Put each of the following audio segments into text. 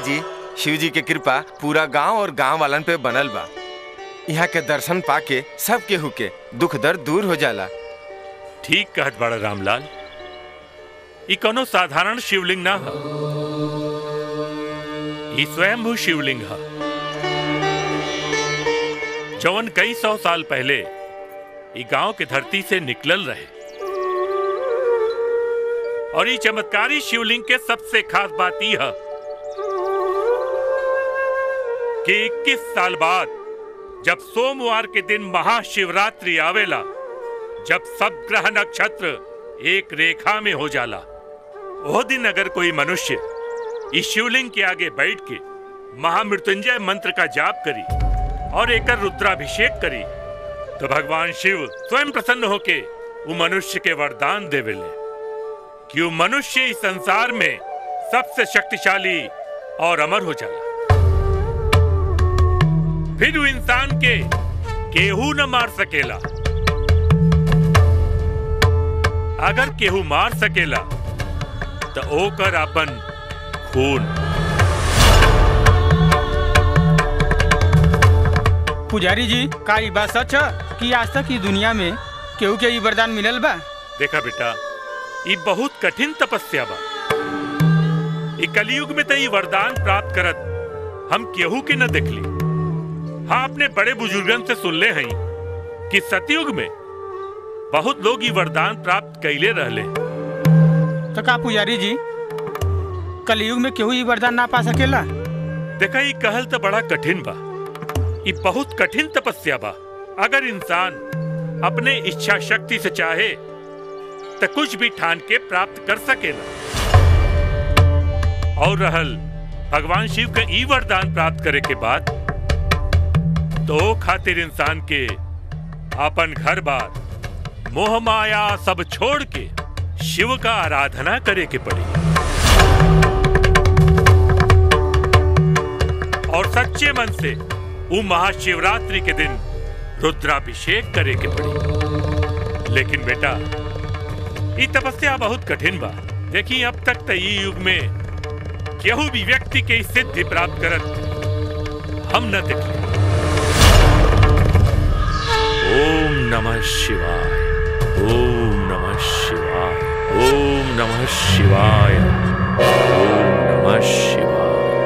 जी शिव जी के कृपा पूरा गांव और गांव वालन पे बनल बा यहाँ के दर्शन पाके सब केहू के दुख दर्द दूर हो जाला ठीक कहत बड़ा रामलाल ई कोनो साधारण शिवलिंग ना ह ई स्वयंभू शिवलिंग ह जवन कई सौ साल पहले ई गांव के धरती से निकलल रहे और ई चमत्कारी शिवलिंग के सबसे खास बात ई है कि 21 साल बाद जब सोमवार के दिन महाशिवरात्रि आवेला जब सब ग्रह नक्षत्र एक रेखा में हो जाला वो दिन अगर कोई मनुष्य इस शिवलिंग के आगे बैठ के महामृत्युंजय मंत्र का जाप करी और एकर रुद्राभिषेक करी तो भगवान शिव स्वयं प्रसन्न होके वो मनुष्य के वरदान देवेले कि वो मनुष्य इस संसार में सबसे शक्तिशाली और अमर हो जाला फिर वो इंसान के केहू न मार सकेला अगर केहू मार सकेला तो ओकर अपन खून पुजारी जी का ई बात सच है कि आज तक ई दुनिया में केहू के ई वरदान मिलल बा देखा बेटा ये बहुत कठिन तपस्या बा ई कलयुग में तो ये वरदान प्राप्त करत हम केहू के न देखली हाँ अपने बड़े बुजुर्गन से सुन ले हई कि सतयुग में बहुत लोग ये वरदान प्राप्त कैले रहले तो का पुजारी जी कलयुग में केहू ई वरदान ना पा सकेला देखा ये कहल तो बड़ा कठिन बा ये बहुत कठिन तपस्या बा अगर इंसान अपने इच्छा शक्ति से चाहे तो कुछ भी ठान के प्राप्त कर सकेला और रहल भगवान शिव का ई वरदान प्राप्त करे के बाद तो खातिर इंसान के अपन घर बार मोह माया सब छोड़ के शिव का आराधना करे के पड़ी और सच्चे मन से वो महाशिवरात्रि के दिन रुद्राभिषेक करे के पड़ी लेकिन बेटा ये तपस्या बहुत कठिन बा देखी अब तक तो ये युग में केहू भी व्यक्ति के ई सिद्धि प्राप्त करत हम न देखले ओम नमः शिवाय ओम नमः शिवाय ओम नमः शिवाय ओम नमः शिवाय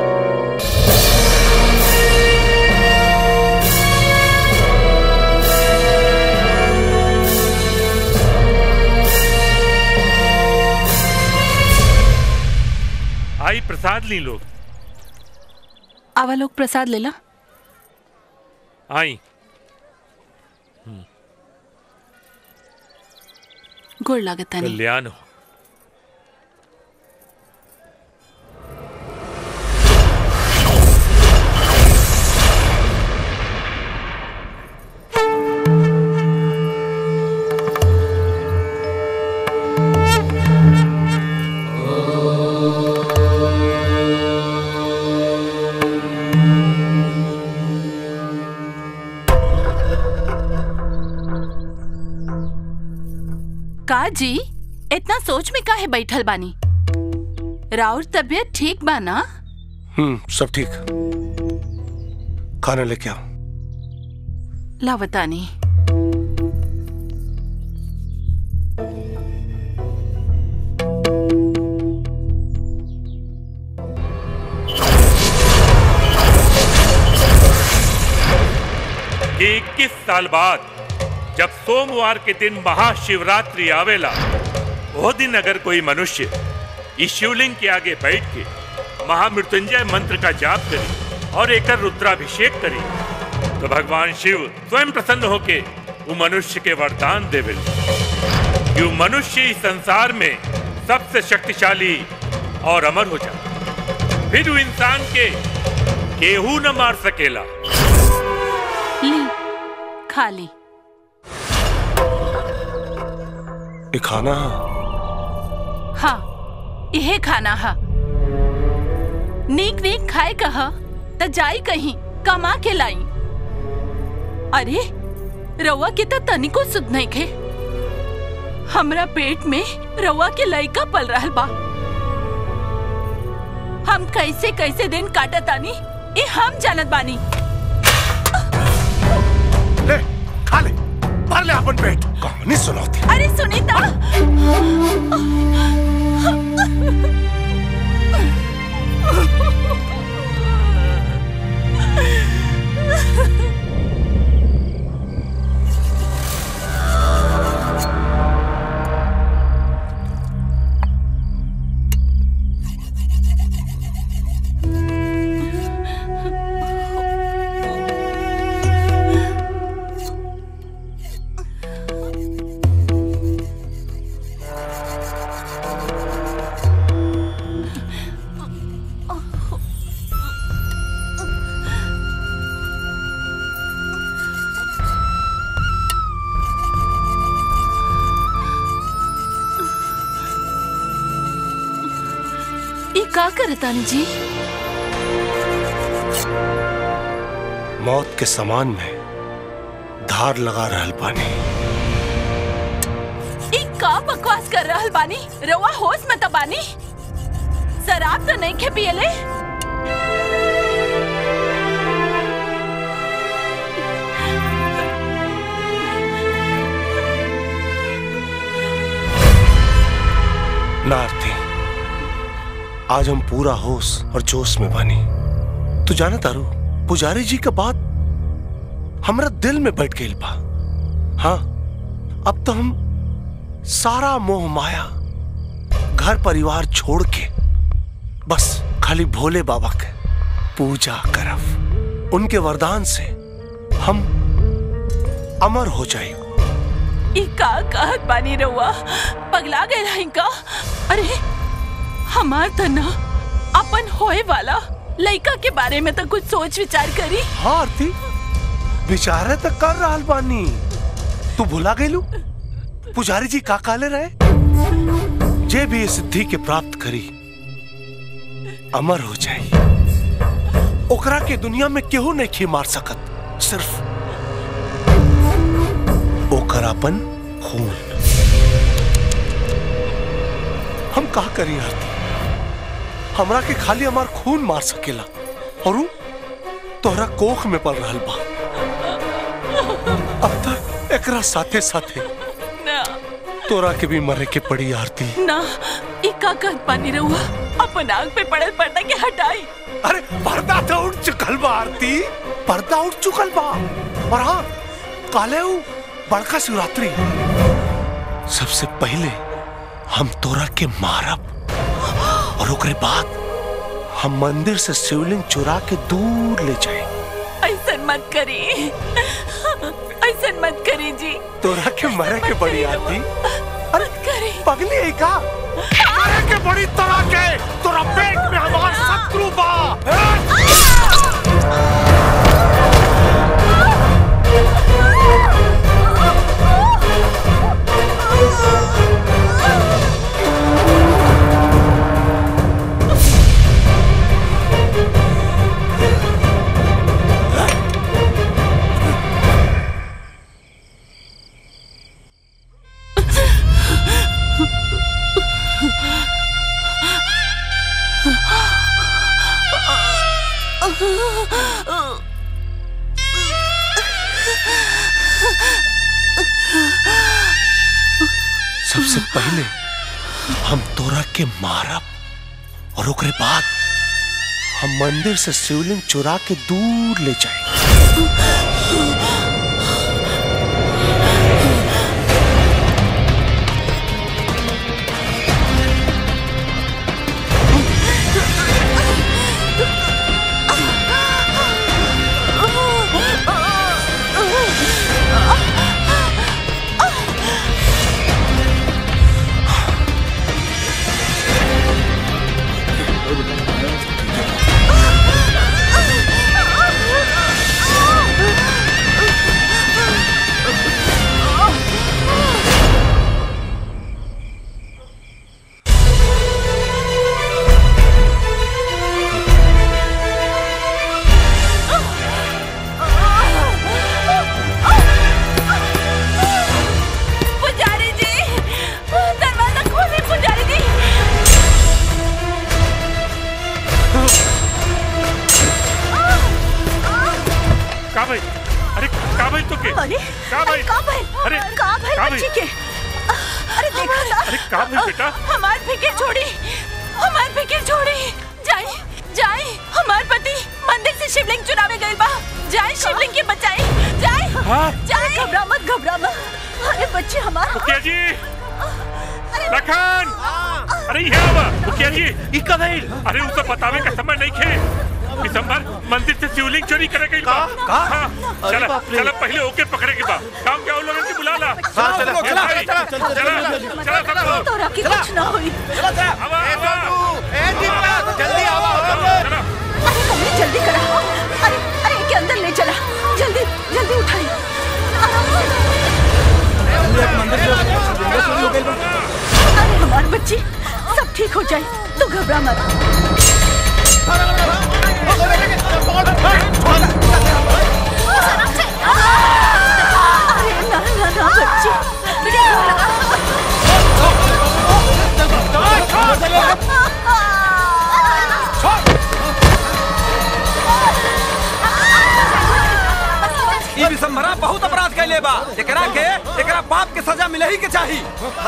आई प्रसाद ली लोग आवा लोग प्रसाद लेला आई गोड़ लागत तानी कल्याण हो का जी इतना सोच में काहे बैठल बानी राउर तबियत ठीक बा ना हम्म सब ठीक खाना लेके आओ लावतानी कि 21 साल बाद जब सोमवार के दिन महाशिवरात्रि आवेला वो दिन अगर कोई मनुष्य इस शिवलिंग के आगे बैठ के महामृत्युंजय मंत्र का जाप करी और एकर रुद्राभिषेक करी तो भगवान शिव स्वयं प्रसन्न होके वो मनुष्य के वरदान देवे कि वो मनुष्य इस संसार में सबसे शक्तिशाली और अमर हो जाए फिर वो इंसान के केहू न मार सकेला ली खा ली ये खाना हाँ यहे खाना हा नीक नीक खाए कह त जाई कहीं कमा के लाई अरे रउआ के त तनिको सुध नहीं खे हमरा पेट में रउआ के लइका पल रहल बा हम कैसे कैसे दिन काटा तानी ये हम जानत बानी ले खा ले भर ले अपन पेट कहानी सुनाती अरे सुनीता ये का करतानी जी मौत के समान में धार लगा रहल पानी ये का बकवास कर रहल बानी रवा होश में तो बानी शराब तो नहीं खे पियले नारती आज हम पूरा होश और जोश में बानी तू जाना तारू पुजारी जी का बात हमरा दिल में बैठ गई बा हाँ अब तो हम सारा मोह माया घर परिवार छोड़ के बस खाली भोले बाबा के पूजा करब उनके वरदान से हम अमर हो जाए ई का कहत बानी रउआ पगला गए रही का अरे हमार त ना अपन होए वाला लड़का के बारे में तो कुछ सोच विचार करी हाँ आरती विचारे तो कर रहल बानी तू भुला गईलू पुजारी जी का काले रहे जे भी इस सिद्धि के प्राप्त करी अमर हो जाए ओकरा के दुनिया में केहू नहीं खी मार सकत सिर्फ ओकर अपन खून हम का करी आरती हमरा के खाली हमार खून मार सकेला और उ तोहरा कोख में पल रहल बा अब तक एकरा साथे साथे ना तोरा के भी मरे के पड़ी आरती ना ई का कहत बानी रउआ अपन आग पे पड़ल पर्दा के हटाई अरे पर्दा तो उठ चुकल बा आरती पर्दा उठ चुकल बा और हाँ काले उ बड़का शिवरात्रि सबसे पहले हम तोरा के मारब और ओकरे बाद हम मंदिर से शिवलिंग चुरा के दूर ले जाए ऐसन मत करी ऐसन मत करी जी तोरा के मरे के बड़ी आरती अरे मत करी पगली है का मरे के बड़ी तरह के तोरा पेट में हमार शत्रु बा हैं? सबसे पहले हम तोरा के मारब और ओकरे बाद हम मंदिर से शिवलिंग चुरा के दूर ले जाए Ah! अरे का भाई तो के अरे का भाई का भाई अरे का भाई का बच्ची के अरे देखो ना अरे का भाई बेटा हमार फिक्र छोड़ी हमार फिक्र छोड़ी जाए जाए हमार पति मंदिर से शिवलिंग चुरावे गइल बा जाए शिवलिंग के बचाए जाए हाँ जाए घबरा मत घबरा मत अरे बच्ची हमारा मुखिया जी लखन अरे यहाँ आवा मुखिया जी ई का भाई अरे उसे बतावे का समय नहीं खे दिसंबर मंदिर से शिवलिंग चोरी करे गई बा का? हाँ, अरे चला बाप रे। चला पहले ओके पकड़े के बा काम क्या लोगों की बुला ला हाँ, चला, ए, चला, भाई, चला, चला चला सब लोग तोरा की कुछ ना हुई आवा आवा जल्दी आओ चला अरे कमरे जल्दी करा अरे अरे के अंदर ले चला जल्दी जल्दी उठाई अरे हमारी बच्ची सब ठीक हो जाए तू घबरा मत अरे ना ना ना बच्ची ई विसंभरा बहुत अपराध कैले बा एकरा के एकरा बाप के सजा मिले ही के चाही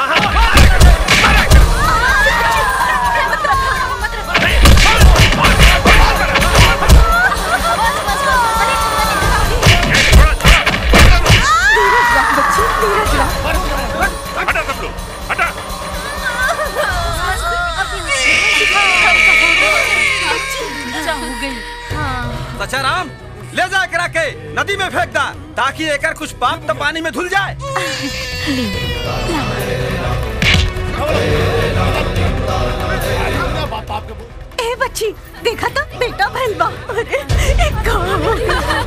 बच्ची धीरज रख हटा सब लोग हटा जा हो गई सचा राम ले जा एकरा के नदी में फेंक दा ताकि एकर कुछ पाप तो पानी में धुल जाए ए बच्ची देखा तो बेटा भैल बा अरे एक गाँव हो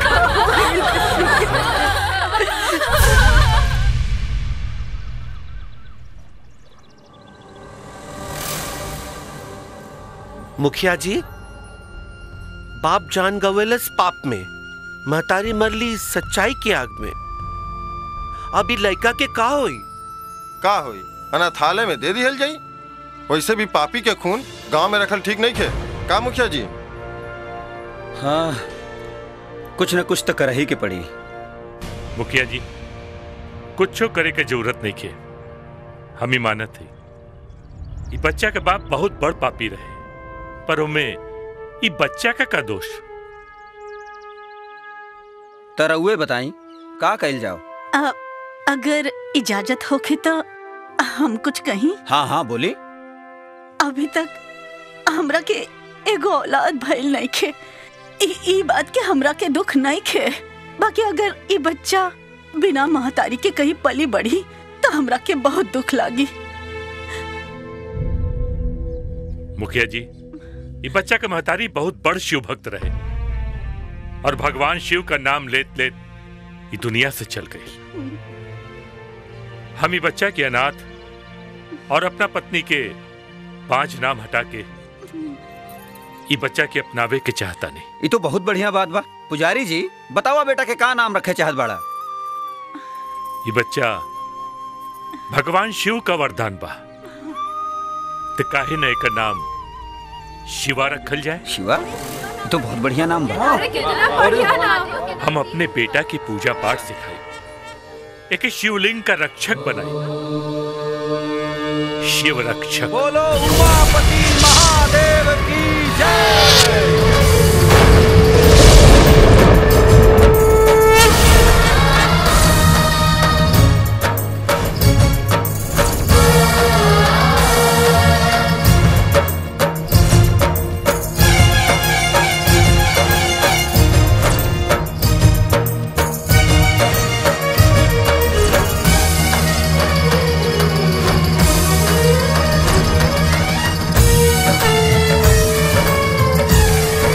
मुखिया जी बाप जान गवेलस पाप में महतारी मरली सच्चाई की आग में अभी लड़का के का होई का होई अनाथालय में दे दिहल जाई वैसे भी पापी के खून गांव में रखल ठीक नहीं खे का मुखिया जी हाँ कुछ न कुछ तो कर ही के पड़ी मुखिया जी कुछ करे के जरूरत नहीं खे हम ही मानत है ई बच्चा के बाप बहुत बड़ पापी रहे पर उमे ई बच्चा का का दोष तरउए बताई का कैल जाओ अ, अगर इजाजत होखे तो हम कुछ कहीं हाँ हाँ बोली अभी तक हमरा के एगो औलाद भइल नहीं खे ई ई बात के हमरा के दुख नहीं खे बाकी अगर ई बच्चा बिना महतारी के कहीं पली बढ़ी तो हमरा के बहुत दुख लागी मुखिया जी ये बच्चा का महतारी बहुत बड़ शिव भक्त रहे और भगवान शिव का नाम लेत लेत ये दुनिया से चल गई हम ये बच्चा के अनाथ और अपना पत्नी के पांच नाम हटा के ये बच्चा के अपनावे के चाहता नहीं ये तो बहुत बढ़िया बात बा पुजारी जी बतावा बेटा के का नाम रखे चाहत बाड़ा ये बच्चा भगवान शिव का वरदान बा तो काहे न एकर नाम शिवा रखल जाए शिवा ये तो बहुत बढ़िया नाम बा हम अपने बेटा की पूजा पाठ सिखाए एक शिवलिंग का रक्षक बनाए शिव रक्षक बोलो उमापति महादेव की जय अरे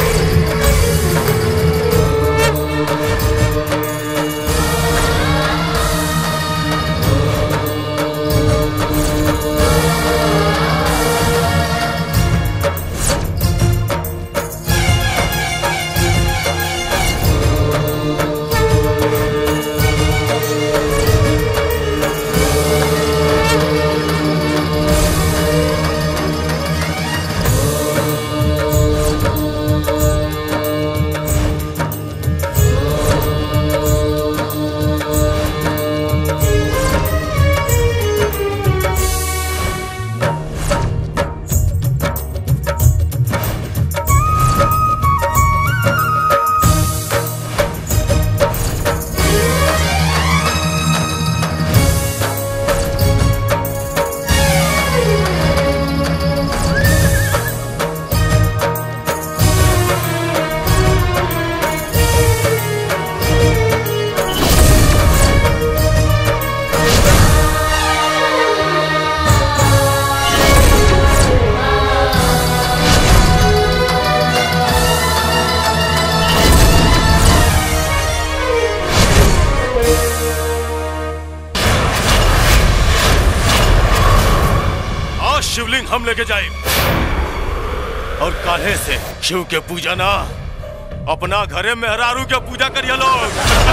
हम लेके जाए और काल्हे से शिव के पूजा ना अपना घरे मेहरारू के पूजा करिए लोग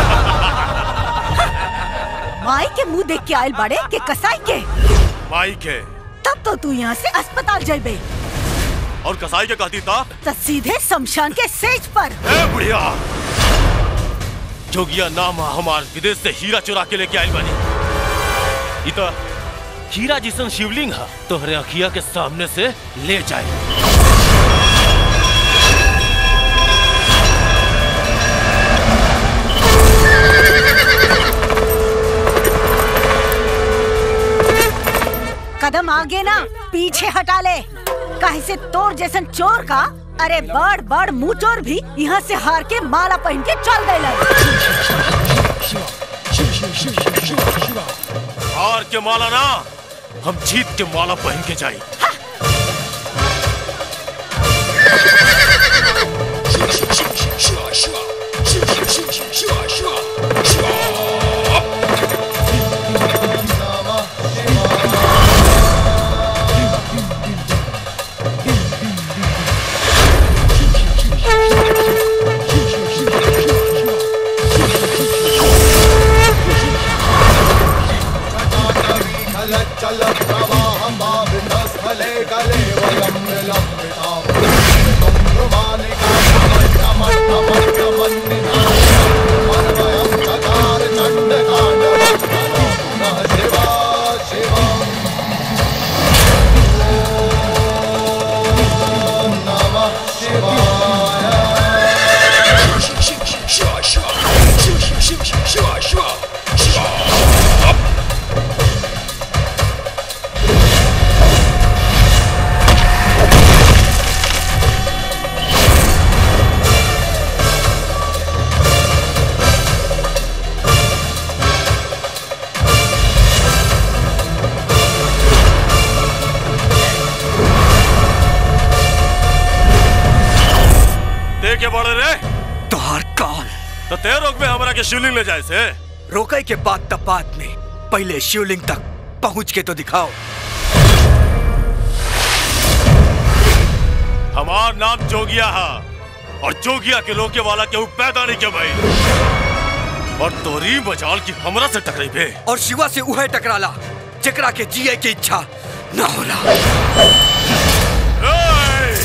माई के मुंह देख के आयल बड़े के कसाई के माई के तब तो तू यहाँ से अस्पताल जाबे और कसाई के कहती था तो सीधे शमशान के सेज पर ए बुढ़िया जोगिया नाम है हमार विदेश से हीरा चुरा के लेके आयल बानी इता हीरा जिसन शिवलिंग है तोहरे अखिया के सामने से ले जाए कदम आगे ना पीछे हटा ले काहे से तोर जैसन चोर का अरे बड़ बड़ मुंह चोर भी यहाँ से हार के माला पहन के चल गए हार के माला ना हम जीत के माला पहन के जाए दे के बड़े रे तोहार काल तो ते रोक में हमरा के शिवलिंग ले जाए से रोके के बाद तब बाद में पहले शिवलिंग तक पहुंच के तो दिखाओ हमार नाम जोगिया है और जोगिया के रोके वाला केहू पैदा नहीं के भाई और तोरी मजाल की हमरा से टकराई बे और शिवा से उहे टकराला जेकरा के जिए की इच्छा ना होला ए!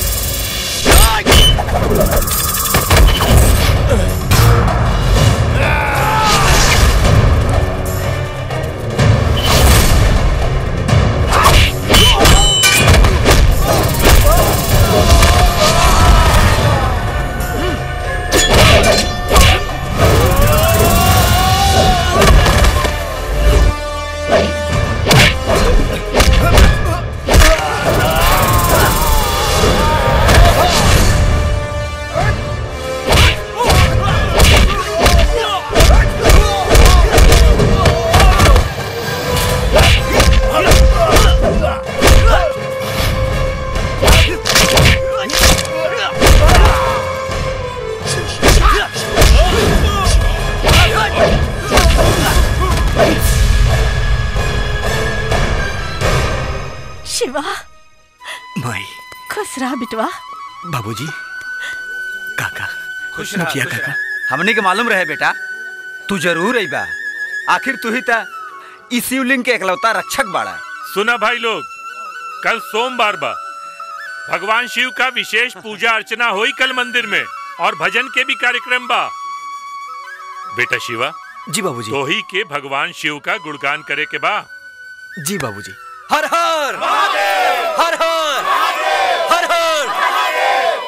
शिवा माई खुश रहा बिटवा बाबूजी काका खुश मुखिया काका हमने के मालूम रहे बेटा तू जरूर आई बा आखिर तू ही था इस शिवलिंग के एकलौता रक्षक बाड़ा सुना भाई लोग कल सोमवार बा भगवान शिव का विशेष पूजा अर्चना हुई कल मंदिर में और भजन के भी कार्यक्रम बा बेटा शिवा जी बाबूजी तो ही के भगवान शिव का गुणगान करे के बा जी बाबूजी हर हर हर हर हर हर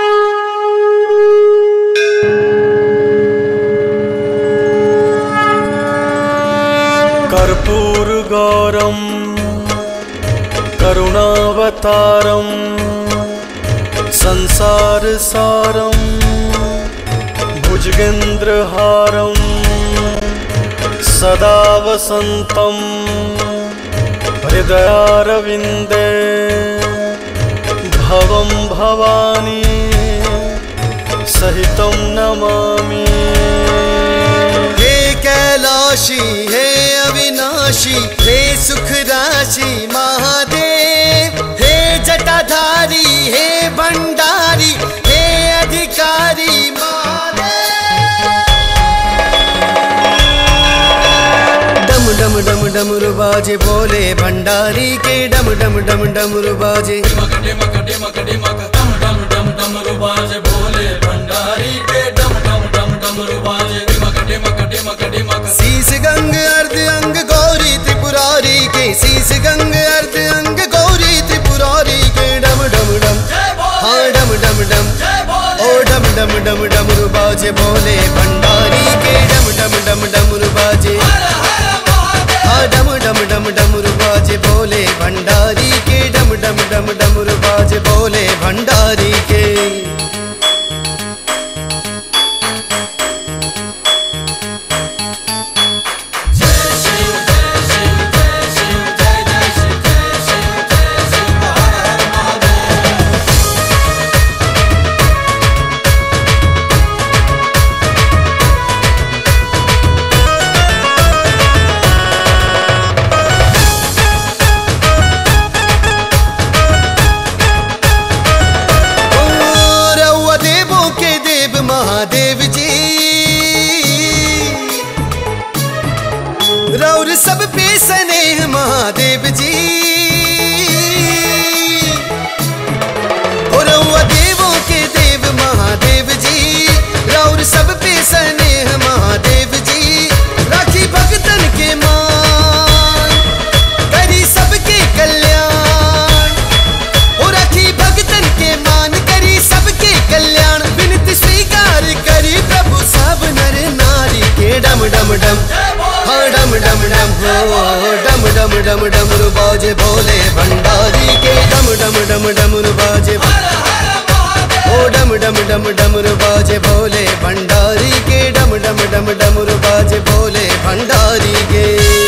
कर्पूरगौरं करुणावतारं संसारसारं भुजगेन्द्रहारं सदा वसन्तं हृदयारविन्दे भवं भवानी सहितं नमामि हे कैलाशी हे अविनाशी हे सुख राशि महादेव हे डमरू बाजे बोले भंडारी के डम डम डम डमरू बाजे शीश गंग अर्ध अंग गौरी त्रिपुरारी के शीश गंग अर्ध अंग गौरी त्रिपुरारी के डम डम डम हाँ डम डम डम ओ डम डम डम डमरू बाजे बोले भंडारी के डम डम डम डमरू बाजे हाँ डम डम डम डमरू बाजे बोले भंडारी के डम डम डम डमरू बाजे बोले भंडारी के ओ, रउआ देवों के देव महादेव जी रौर सब पे स्नेह महादेव जी ओ रउआ देवों के देव महादेव जी रौर सब पे स्नेह महादेव जी राखी भगतन के मान करी सबके कल्याण ओ रखी भगतन के मान करी सबके कल्याण विनती स्वीकार करी प्रभु सब नर नारी के डम डम डम हाँ डम डम डम हो डम डम डम डम बाजे भोले भंडारी के डम डम डम डम बाजे ओ डम डम डम डम बाजे भोले भंडारी के डम डम डम डम बाजे भोले भंडारी के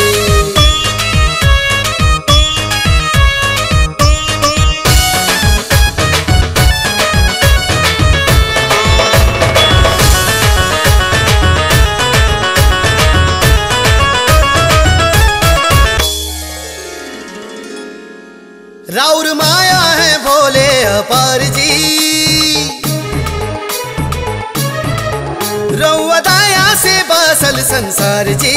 राउर माया है भोले अपार जी रउआ दाया से बासल संसार जी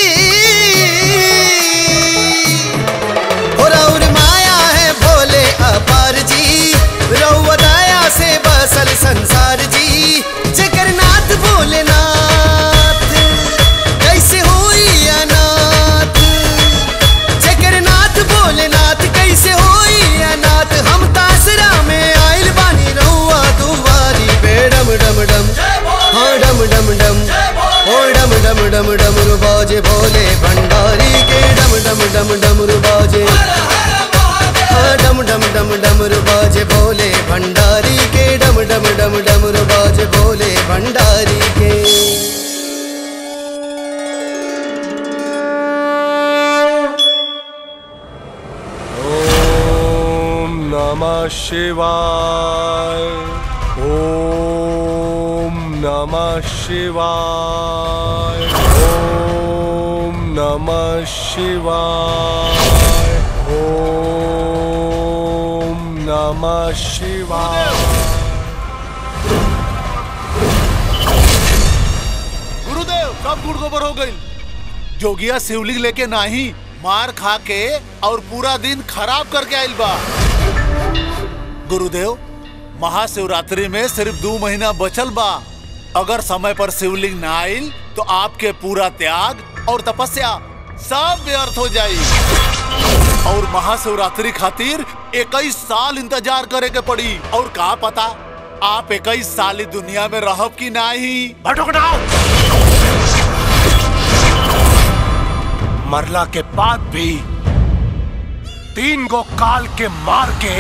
ओ राउर माया है भोले अपार जी रउआ दाया से बासल संसार जी जगन्नाथ भोलेनाथ कैसे होई अनाथ जगन्नाथ भोलेनाथ कैसे होई अनाथ हम तासरा में आइल बानी रहुआ दुआरी पे डम डम डम हाँ डम डम डम ओ डम डम डम डम बाजे भोले भंडारी के डम डम डम डम बाजे हाँ डम डम डम डम बाजे भोले भंडारी के डम डम डम डम बाजे भोले भंडारी के ओम नमः शिवाय ओम नमः शिवाय ओम नमः शिवाय ओम नमः शिवाय गुरुदेव सब गुड़ गोबर हो गई जोगिया शिवलिंग लेके नाही मार खा के और पूरा दिन खराब करके आइल बा गुरुदेव महाशिवरात्रि में सिर्फ दो महीना बचल बा अगर समय पर शिवलिंग ना आइल तो आपके पूरा त्याग और तपस्या सब व्यर्थ हो जाई और महाशिवरात्रि खातिर इक्कीस साल इंतजार करे के पड़ी और का पता आप इक्कीस साल ही दुनिया में रहब की नाही मरला के बाद भी तीन गो काल के मार के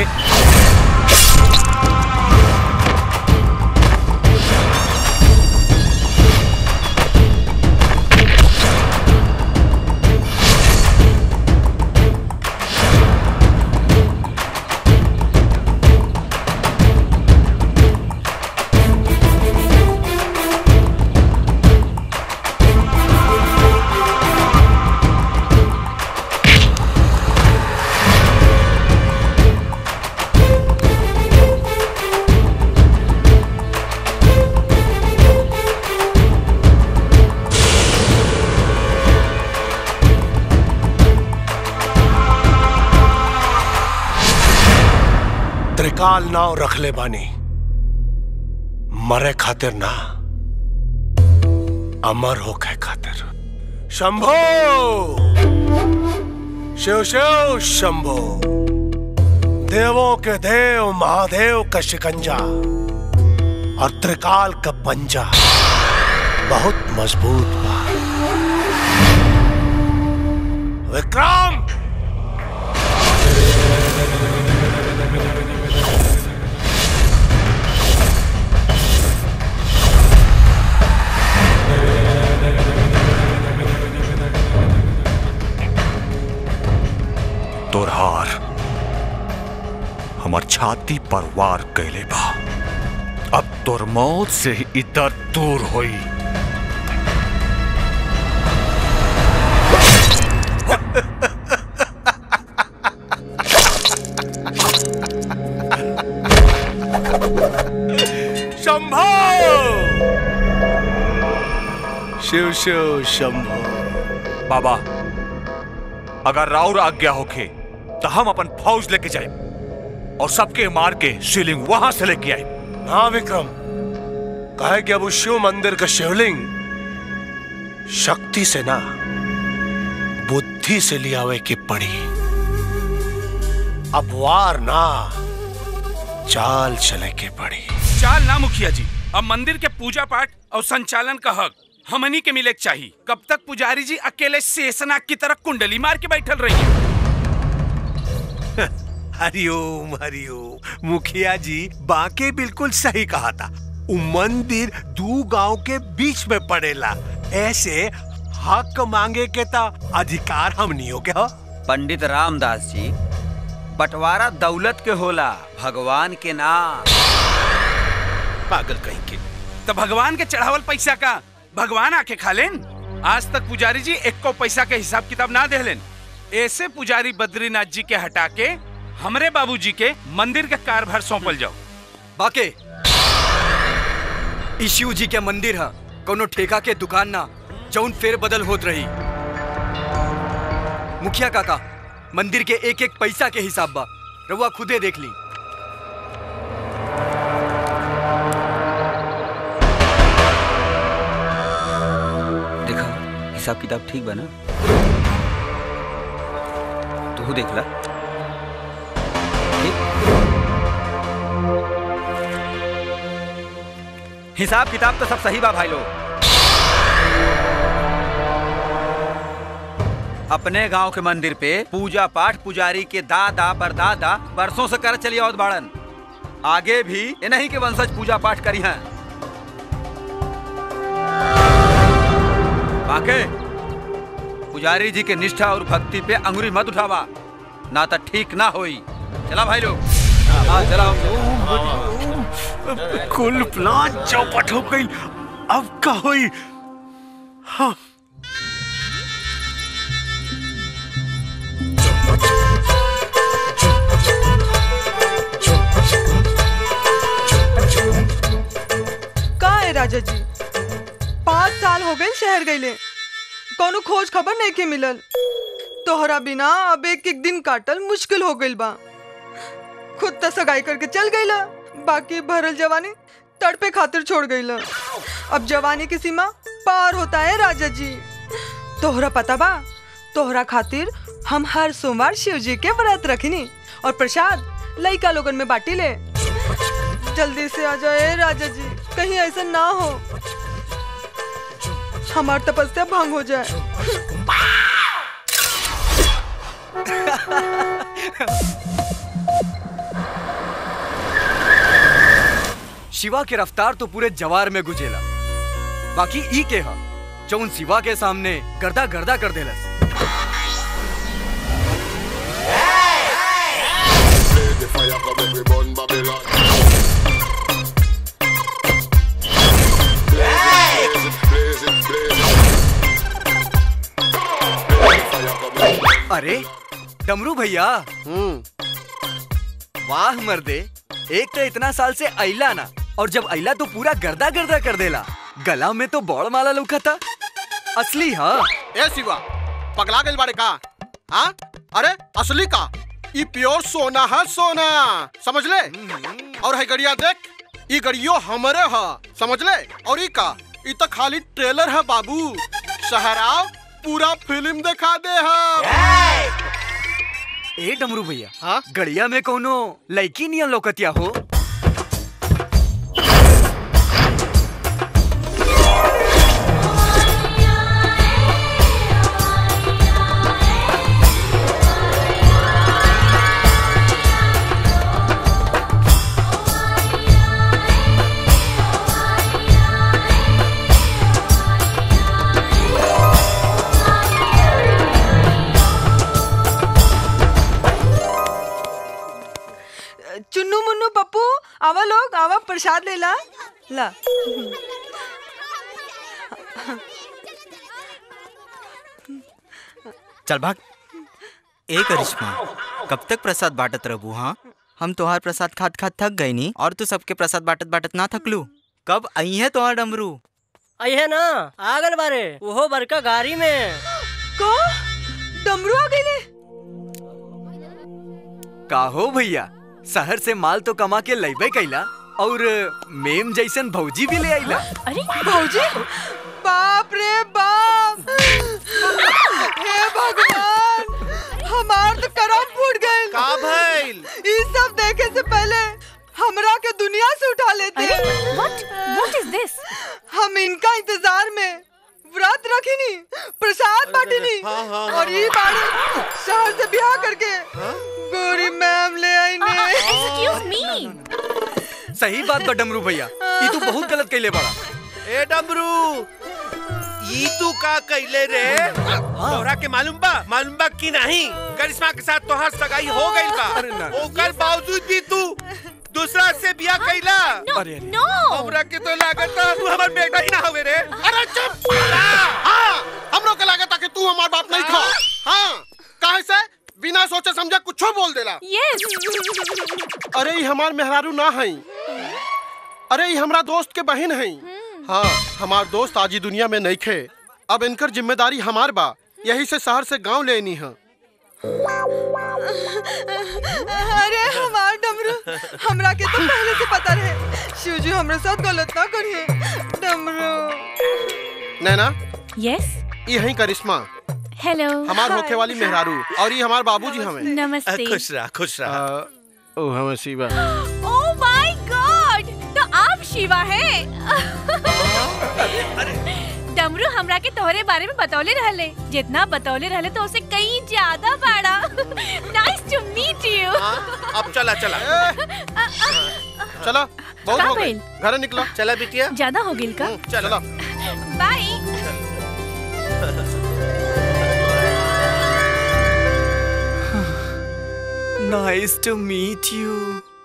त्रिकाल नाव रखले बानी मरे खातिर ना अमर होके खातिर शंभो शिव शिव शंभो देवों के देव महादेव का शिकंजा और त्रिकाल का पंजा बहुत मजबूत बा विक्रम तोरहार हमार छाती पर वार कैले बा अब तोर मौत से ही इधर दूर होई शंभो शिव शिव शंभो बाबा अगर राउर आज्ञा होखे तो हम अपन फौज लेके जाए और सबके मार के शिवलिंग वहां से लेके आए हाँ विक्रम कहे कि अब उस शिव मंदिर का शिवलिंग शक्ति से ना बुद्धि से लियावे की पड़ी अब वार ना चाल चले के पड़ी चाल ना मुखिया जी अब मंदिर के पूजा पाठ और संचालन का हक हमनी के मिले के चाहिए कब तक पुजारी जी अकेले शेषनाग की तरह कुंडली मार के बैठल रही हरिओम हरिओम मुखिया जी बाके बिल्कुल सही कहा था उ मंदिर दू गांव के बीच में पड़ेला ऐसे हक मांगे के ता अधिकार हमनियों के हो पंडित रामदास जी बंटवारा दौलत के होला भगवान के नाम पागल कहीं के तो भगवान के चढ़ावल पैसा का भगवान आके खा लेन आज तक पुजारी जी एक को पैसा के हिसाब किताब ना दे लेन ऐसे पुजारी बद्रीनाथ जी के हटा के हमरे बाबूजी के मंदिर के कारभार सौंपल जाओ बाके ई शिव जी के मंदिर है कोनो ठेका के दुकान ना जौन फेर बदल होत रही मुखिया काका मंदिर के एक एक पैसा के हिसाब बा रउआ खुदे देख ली देखा हिसाब किताब ठीक बना तू देख ला ठीक? हिसाब किताब तो सब सही बा भाई लोग अपने गांव के मंदिर पे पूजा पाठ पुजारी के दादा परदादा बरसों से कर चली आवत बाड़न आगे भी इन्हीं के वंशज पूजा पाठ करी हैं बाके पुजारी जी के निष्ठा और भक्ति पे अंगुरी मत उठावा ना तो ठीक ना होई चला भाई लोग हाँ चला कुल प्लान चौपट हो गई अब का होई हाँ का है राजा जी पाँच साल हो गए शहर गईले कोनो खोज खबर नहीं के मिलल तोहरा बिना अब एक एक दिन काटल मुश्किल हो गइल बा खुद त सगाई करके चल गईला बाकी भरल जवानी तड़पे खातिर छोड़ गईला अब जवानी की सीमा पार होता है राजा जी तोहरा पता बा तोहरा खातिर हम हर सोमवार शिव जी के व्रत रखनी और प्रसाद लइका लोगन में बाटी ले जल्दी से आ जाए राजा जी कहीं ऐसा ना हो हमार तपस्या भंग हो जाए शिवा के रफ्तार तो पूरे जवार में गुजेला बाकी ई के हा जौन शिवा के सामने गर्दा गर्दा कर देलस अरे डमरू भैया वाह मर्दे एक तो इतना साल से अइला ना और जब अइला तो पूरा गर्दा गर्दा कर देला गला में तो बौड़ माला लुका था असली हाँ ए शिवा पगला गइल बाड़े का हाँ अरे असली का ई प्योर सोना है सोना समझ ले और है गड़िया देख ई गड़ियो हमरे है समझ ले और ई का ई तो खाली ट्रेलर है बाबू शहराव पूरा फिल्म दिखा दे है ए डमरू भैया हाँ गड़िया में कोनो लड़की नियन लोकतिया हो चुन्नू मुन्नू पप्पू आवा लोग आवा प्रसाद ले ला ला चल भाग ए करिश्मा कब तक प्रसाद बांटत रहबू हाँ हम तोहार प्रसाद खात खात थक गई नी और तू सबके प्रसाद बांटत बांटत ना थकलू कब आई है तोहार डमरू अये ना आगल बारे वो बड़का गाड़ी में को डमरू आ गई का हो भैया शहर से माल तो कमा के लैबे कैला और मेम जैसन भौजी भी ले आइला अरे भौजी बाप रे बाप हे भगवान हमार तो करम फूट गए का भइल ई सब देखे से पहले हमरा के दुनिया से उठा लेते व्हाट व्हाट इज दिस हम इनका इंतजार में व्रत रखिनी प्रसाद बांटिनी हाँ, हाँ, और ये बारे शहर से ब्याह करके गोरी मैम ले आई ने एक्सक्यूज मी सही बात बा डमरू भैया ई तू बहुत गलत कैले बड़ा ए डमरू ई तू का कैले रे तोहरा के मालूम बा मालूम बा कि नहीं करिश्मा के साथ तोहार सगाई हो गइल बा ओकर बावजूद भी तू दूसरा से बियाह कैला अरे नो हमरा के तो लागत तू हमर बेटा ही ना हवे रे अरे चुप हाँ हम लोग के लागत कि तू हमार बाप नहीं खा हाँ काहे से बिना सोचे समझे कुछ बोल देला यस अरे ई हमार मेहरारू ना हई अरे ई हमरा दोस्त के बहन हई हाँ हमार दोस्त आज ही दुनिया में नहीं खे अब इनकर जिम्मेदारी हमार बा यही से शहर से गांव लेनी है अरे हमार डमरू हमरा के तो पहले से पता रहे शिवजी हमरे साथ गलत ना करिए डमरू नैना यस ये हई करिश्मा हेलो हमार होखे वाली मेहरारू और ये हमार बाबूजी हमें नमस्ते खुश रह खुश रह ओ हमें शिवा ओह माय गॉड तो आप शिवा हैं डमरू हमरा के तोहरे बारे में बतौले रहले जितना बतौले रहले तो उसे कहीं ज्यादा बड़ा नाइस टू मीट यू अब चला चला चला बहुत का हो गई भइल? घर निकला चला बिटिया ज्यादा हो गिल का चला bye nice to meet you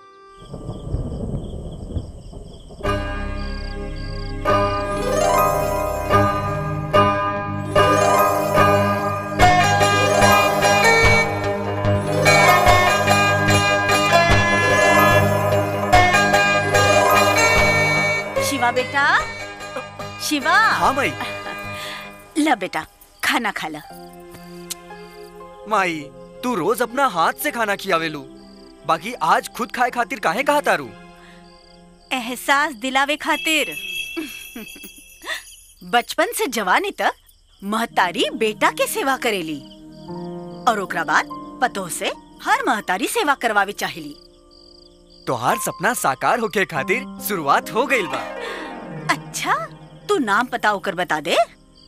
Shiva बेटा शिवा हाँ माई ला बेटा खाना खा ला माई तू रोज अपना हाथ से खाना खियावेलू बाकी आज खुद खाए खातिर काहे कहा तारू एहसास दिलावे खातिर बचपन से जवानी तक महतारी बेटा के सेवा करेली और ओकरा बाद पतोह से हर महतारी सेवा करवावे चाहेली तोहार सपना साकार होके खातिर शुरुआत हो गइल बा अच्छा तू नाम पता ओकर बता दे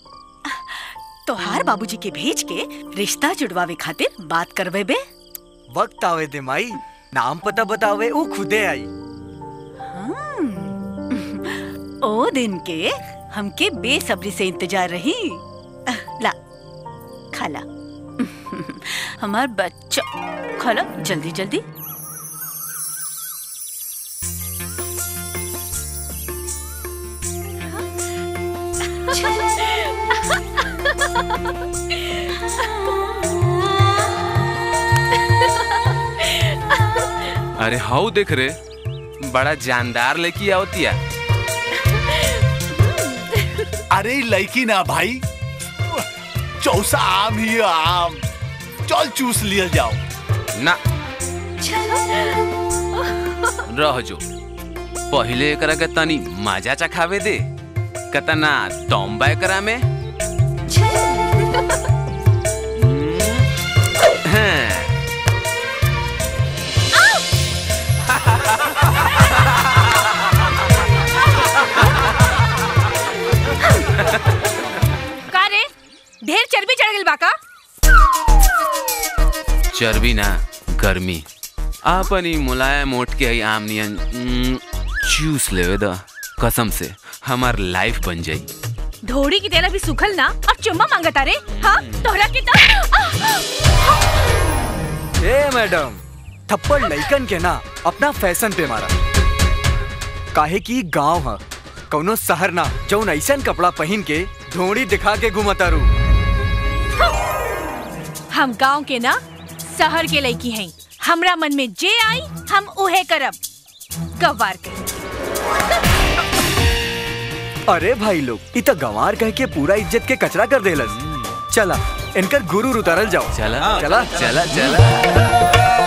तोहार बाबूजी के भेज के रिश्ता जुड़वावे खातिर बात करवे बे वक्त आवे दे माई नाम पता बतावे वो खुदे आई ओ दिन के हमके बेसब्री से इंतजार रही ला खाला हमार बच्चा खाला जल्दी जल्दी अरे हाउ देख रे बड़ा जानदार लेके आवतिया अरे ई लड़की ना भाई चौसा आम ही आम चल चूस लिया जाओ ना रह जो पहिले एकरा के तनी मजा चखावे दे कतना तोम्बा एकरा में हैं। का रे ढेर चर्बी चढ़ गइल बा का चर्बी ना गर्मी आपन ही मुलायम ओठ के हई आम नियन उम्म, चूस लेवे द कसम से हमार लाइफ बन जाई धोड़ी की तेरा भी सुखल ना और चुम्मा मांगता रे हाँ तोहरा के तो ए मैडम थप्पड़ लइकन के ना अपना फैशन पे मारा काहे की गांव ह कौनो शहर ना जौन ऐसन कपड़ा पहन के ढोड़ी दिखा के घुमतारू हम गांव के ना शहर के लड़की हैं हमरा मन में जे आई हम उहे करब गवार के अरे भाई लोग इ त गंवार कह के पूरा इज्जत के कचरा कर देलस चला इनकर गुरु उतारल जाओ चला चला चला चला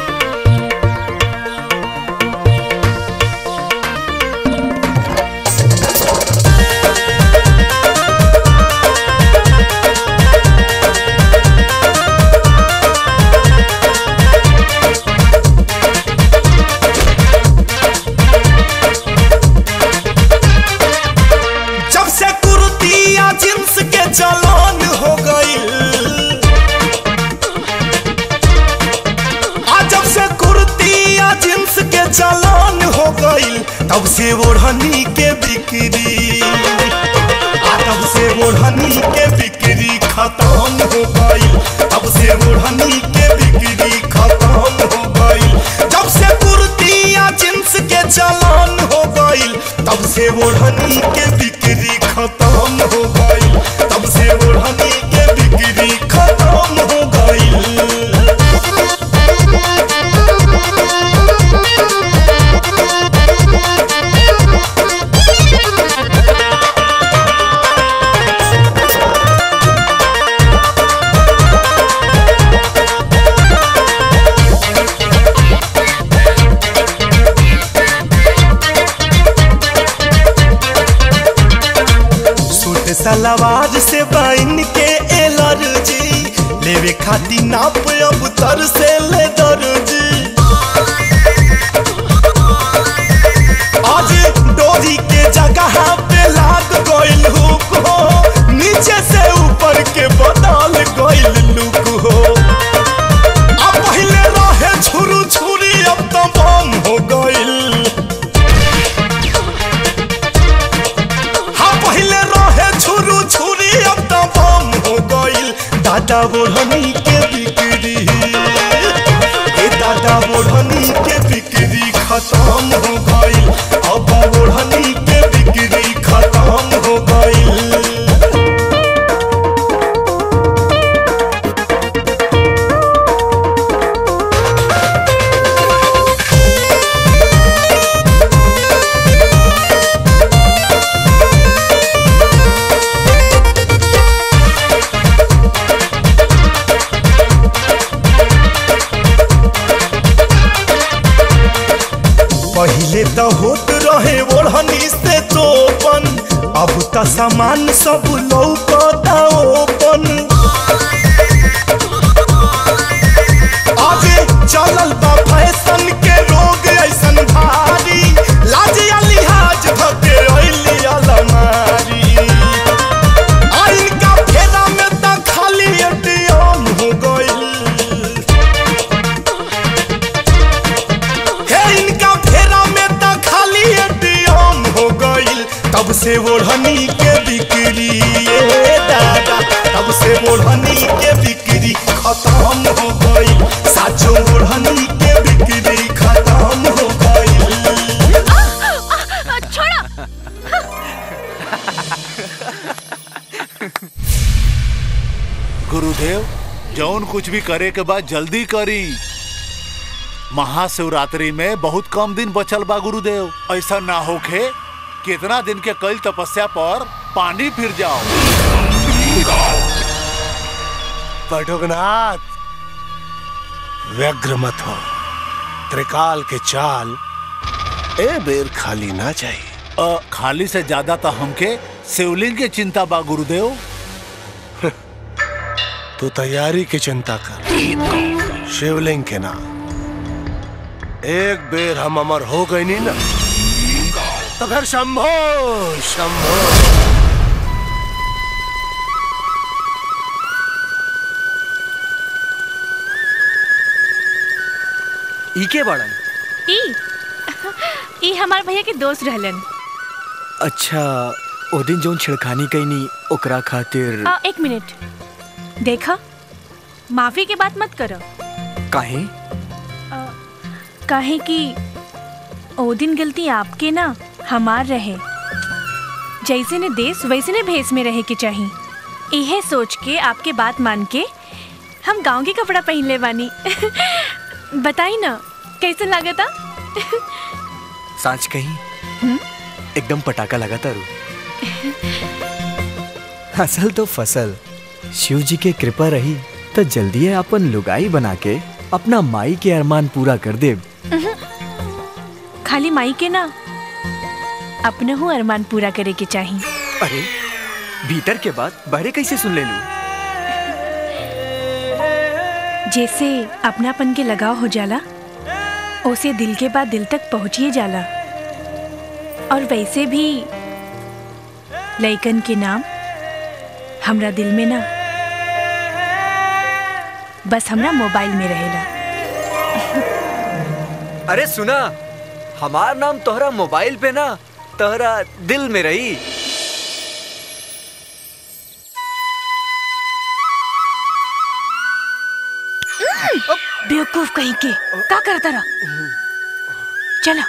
जब से कुर्तिया जींस के चलन हो गई आ जब से कुर्तिया जींस के चलन हो गई तब से ओढ़नी के बिक्री आ तब से ओढ़नी के बिक्री खत्म हो गई तब से ओढ़नी के बिक्री खत्म हो गई जब से कुर्तिया जींस के चलन हो गई तब से ओढ़नी के बिक्री खत्म हो गई तब से ओढ़नी के बिक्री खत्म हो गई सूट सलवार से बाइन के एलर्जी लेवे खाती नाप अब तर से ले दर्जी आज डोरी के जगह पे लाग गइल हुक हो नीचे से ऊपर के बदल गइल लुक हो अब पहले रहे छुरू छुरी अब तो बम हो गइल हाँ पहले रहे छुरू छुरी अब तो बम हो गइल दादा बोढ़नी के बिक्री ए दादा बोढ़नी के बिक्री खत्म हो गइल अब बोढ़नी के बिक्री खत्म हो गइल पहले तो होत रहे ओढ़नी से चोपन अब तो सामान सब लौकता ओपन आगे चलल बा फैशन के रोग ऐसन भारी लाज या लिहाज धके अइली अलमारी आइन का फेरा में तो खाली एटीएम हो गइल हे इनका फेरा में तो खाली एटीएम हो गइल तब से ओढ़नी के बिक्री ए दादा तब से ओढ़नी के बिक्री खत्म हो गइल साचो ओढ़नी के बिक्री खत्म हो गइल छोड़ा गुरुदेव जौन कुछ भी करे के बाद जल्दी करी महाशिवरात्रि में बहुत कम दिन बचल बा गुरुदेव ऐसा ना होखे कितना दिन के कल तपस्या पर पानी फिर जाओ पटोकनाथ व्यग्र मत हो त्रिकाल के चाल ए बेर खाली ना जाए अ, खाली से ज्यादा तो हमके शिवलिंग की चिंता बा गुरुदेव तू तैयारी की चिंता कर शिवलिंग के नाम एक बेर हम अमर हो गए नहीं ना तो फिर शंभो शंभो ई के बाड़न ई ई हमार भैया के दोस्त रहलन अच्छा ओ दिन जोन छिड़खानी कैनी ओकरा खातिर आ, एक मिनट देखा माफी के बात मत करो काहे काहे कि ओ दिन गलती आपके ना हमार रहे जैसे ने देश वैसे ने भेस में रहे के चाहिए इहे सोच के आपके बात मान के हम गांव के कपड़ा पहन ले बानी बताई ना कैसे लागता सांच कहीं हम्म? एकदम पटाखा लगा तारू असल तो फसल शिव जी के कृपा रही तो जल्दी है अपन लुगाई बना के अपना माई के अरमान पूरा कर दे खाली माई के ना अपने हूँ अरमान पूरा करे के चाहिए अरे भीतर के बाद बाहरे कैसे सुन ले लू जैसे अपनापन के लगाव हो जाला उसे दिल के बाद दिल तक पहुंचिए जाला और वैसे भी लइकन के नाम हमरा दिल में ना बस हमरा मोबाइल में रहेला अरे सुना हमार नाम तोहरा मोबाइल पे ना तोहरा दिल में रही बेवकूफ कहीं के का करता रहा चलो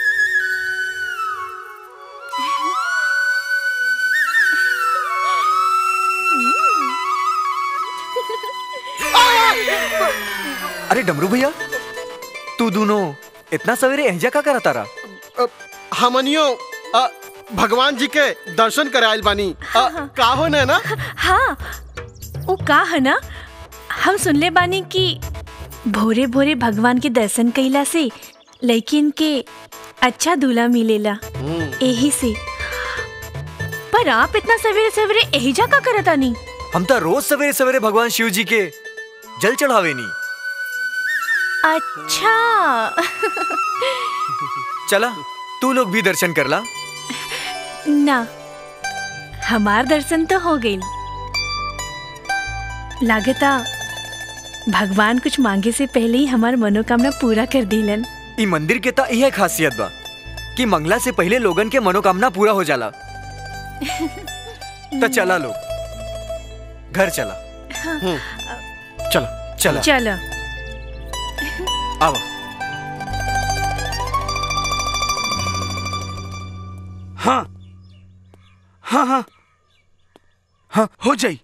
अरे डमरू भैया तू दोनों इतना सवेरे एहजा का करा तारा हमनियो अ, भगवान जी के दर्शन करायल बानी अ, का हो ना ना हाँ वो का है ना हम सुनले बानी कि भोरे भोरे भगवान के दर्शन कइला से लड़किन के अच्छा दूल्हा मिलेला यही से पर आप इतना सवेरे सवेरे यही जा का करता नहीं हम तो रोज सवेरे सवेरे भगवान शिव जी के जल चढ़ावे नी अच्छा चला तू लोग भी दर्शन कर ला ना हमार दर्शन तो हो गई लागता भगवान कुछ मांगे से पहले ही हमार मनोकामना पूरा कर दिलन ई मंदिर के ता यह खासियत बा कि मंगला से पहले लोगन के मनोकामना पूरा हो जाला तो चला लोग घर चला चला चला चलो आवा हाँ हाँ हाँ हाँ हो जाई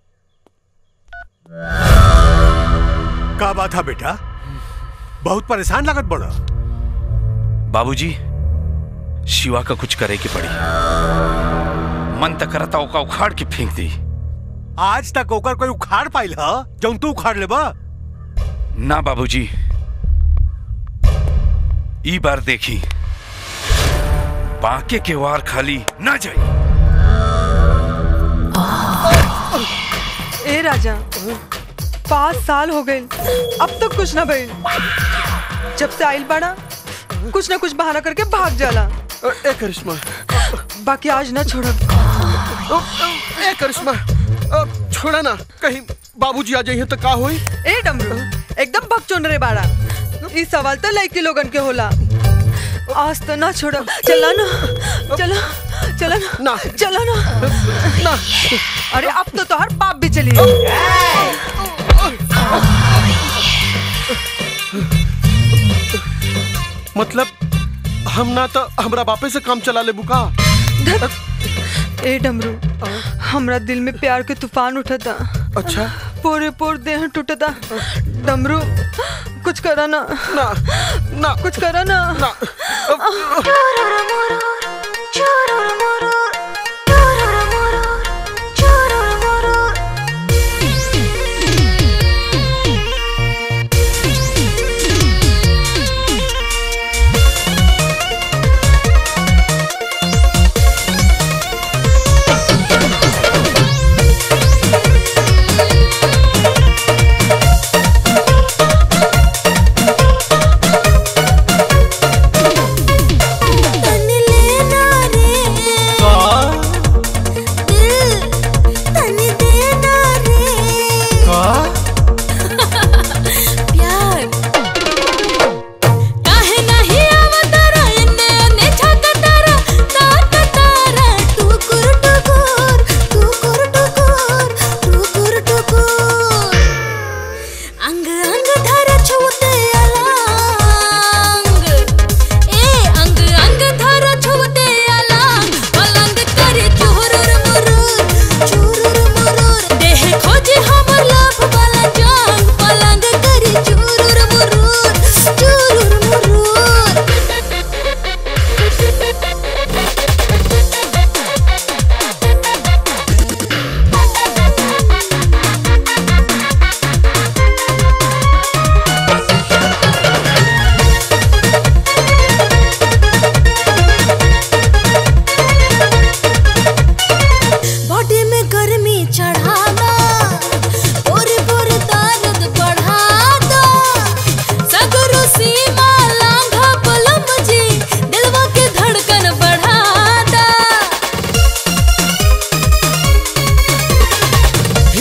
का बात है बेटा बहुत परेशान लागत बड़ा बाबूजी शिवा का कुछ करे की पड़ी मन तक करता ओका उखाड़ के फेंक दी आज तक ओकर कोई उखाड़ पाइल ह जौन तू उखाड़ लेबा ना बाबूजी ई बार देखी बाके के वार खाली ना जाई ए राजा पाँच साल हो गए अब तक कुछ ना भइल जब से आइल बाड़ा कुछ ना कुछ बहाना करके भाग जाला ए करिश्मा बाकी आज ना छोड़ब ए करिश्मा अ, छोड़ा ना कहीं बाबूजी आ जाइए तो का होई ए डमरू एकदम भगचोन रे बाड़ा इस सवाल तो लड़की लोगन के होला आज तो ना छोड़ब चला ना चला चला ना ना चला ना ना अरे अब तो तोहर बाप भी चली मतलब हम ना तो हमरा बापे से काम चला ले बुका ए डमरू हमरा दिल में प्यार के तूफान उठता अच्छा पूरे पूरे देह टूटता डमरू कुछ करा ना ना ना कुछ करा ना ना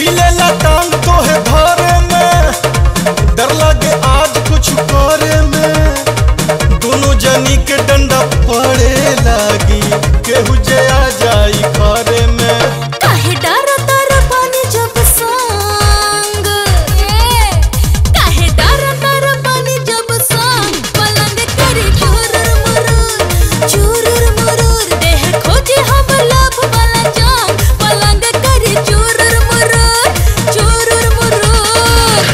हिले टांग तो है धरे में डर लगे आज कुछ करे में दोनों जनी के डंडा पड़े लागी केहू जे आ जाई घरे में काहे डर तर पानी जब संग ए, काहे डर तर पानी जब संग पलंग करे चुरुर मुरुर चुरुर मुरुर देह खोजे हम लभ वाला जान पलंग करे चुरुर मुरुर चुरुर मुरुर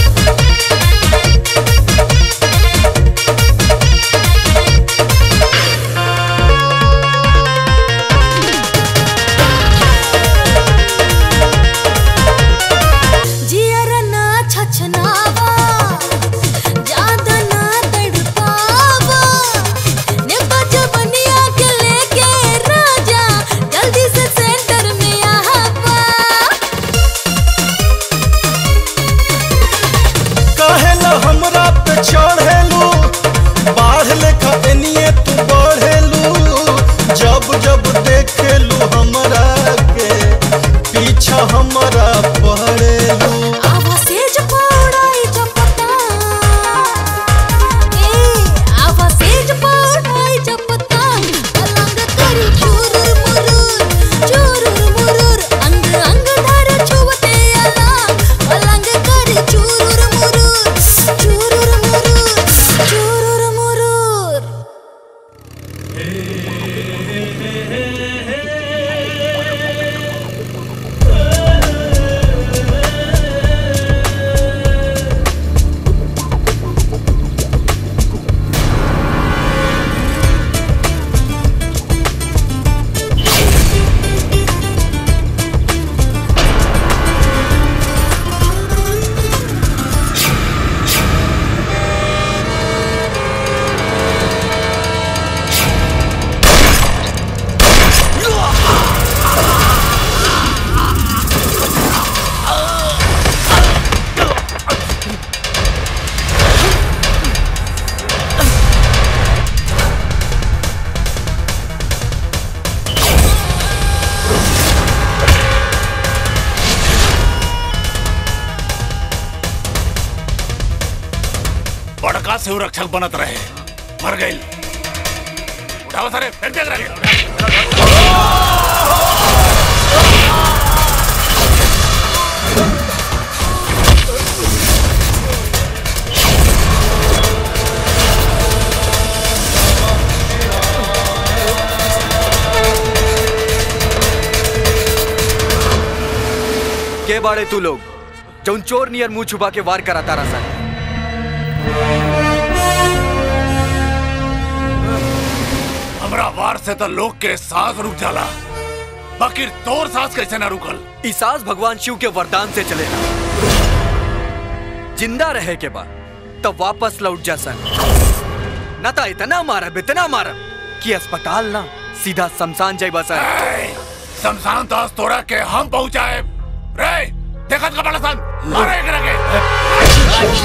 जियर ना छछनावा ज्यादा ना तड़पावा नेपा जवनिया के लेके राजा जल्दी से सेंटर में आवा कहेला हमरा पे चढ़ेलू बाढ़ लेखा एनिए तू बढ़ेलू जब जब देखेलू हमरा के पीछा हमरा पड़ेलू आवा सेज पौड़ाई चपता ए आवा सेज पौड़ाई चपता पलंग करी चुरुर मुरुर चुरुर मुरुर अंग अंग धर छुवते अलाम पलंग करी चुरुर मुरुर चुरुर मुरुर चुरुर मुरुर बड़का से रक्षक बनत रहे मर गई उठाओ सारे फिर देख रहे के बाड़े तू लोग जौन चोर नियर मुंह छुपा के वार कराता रहा हमरा वार से तो लोग के सांस रुक जाला बाकी तोर सांस कैसे ना रुकल ई सांस भगवान शिव के वरदान से चलेला जिंदा रहे के बाद तब वापस लौट जा सन न तो इतना मारब इतना मारब कि अस्पताल ना सीधा शमशान जाइबा सर शमशान दास तोड़ा के हम पहुंचाए रे देखत का बड़ा सन मारे एकरा के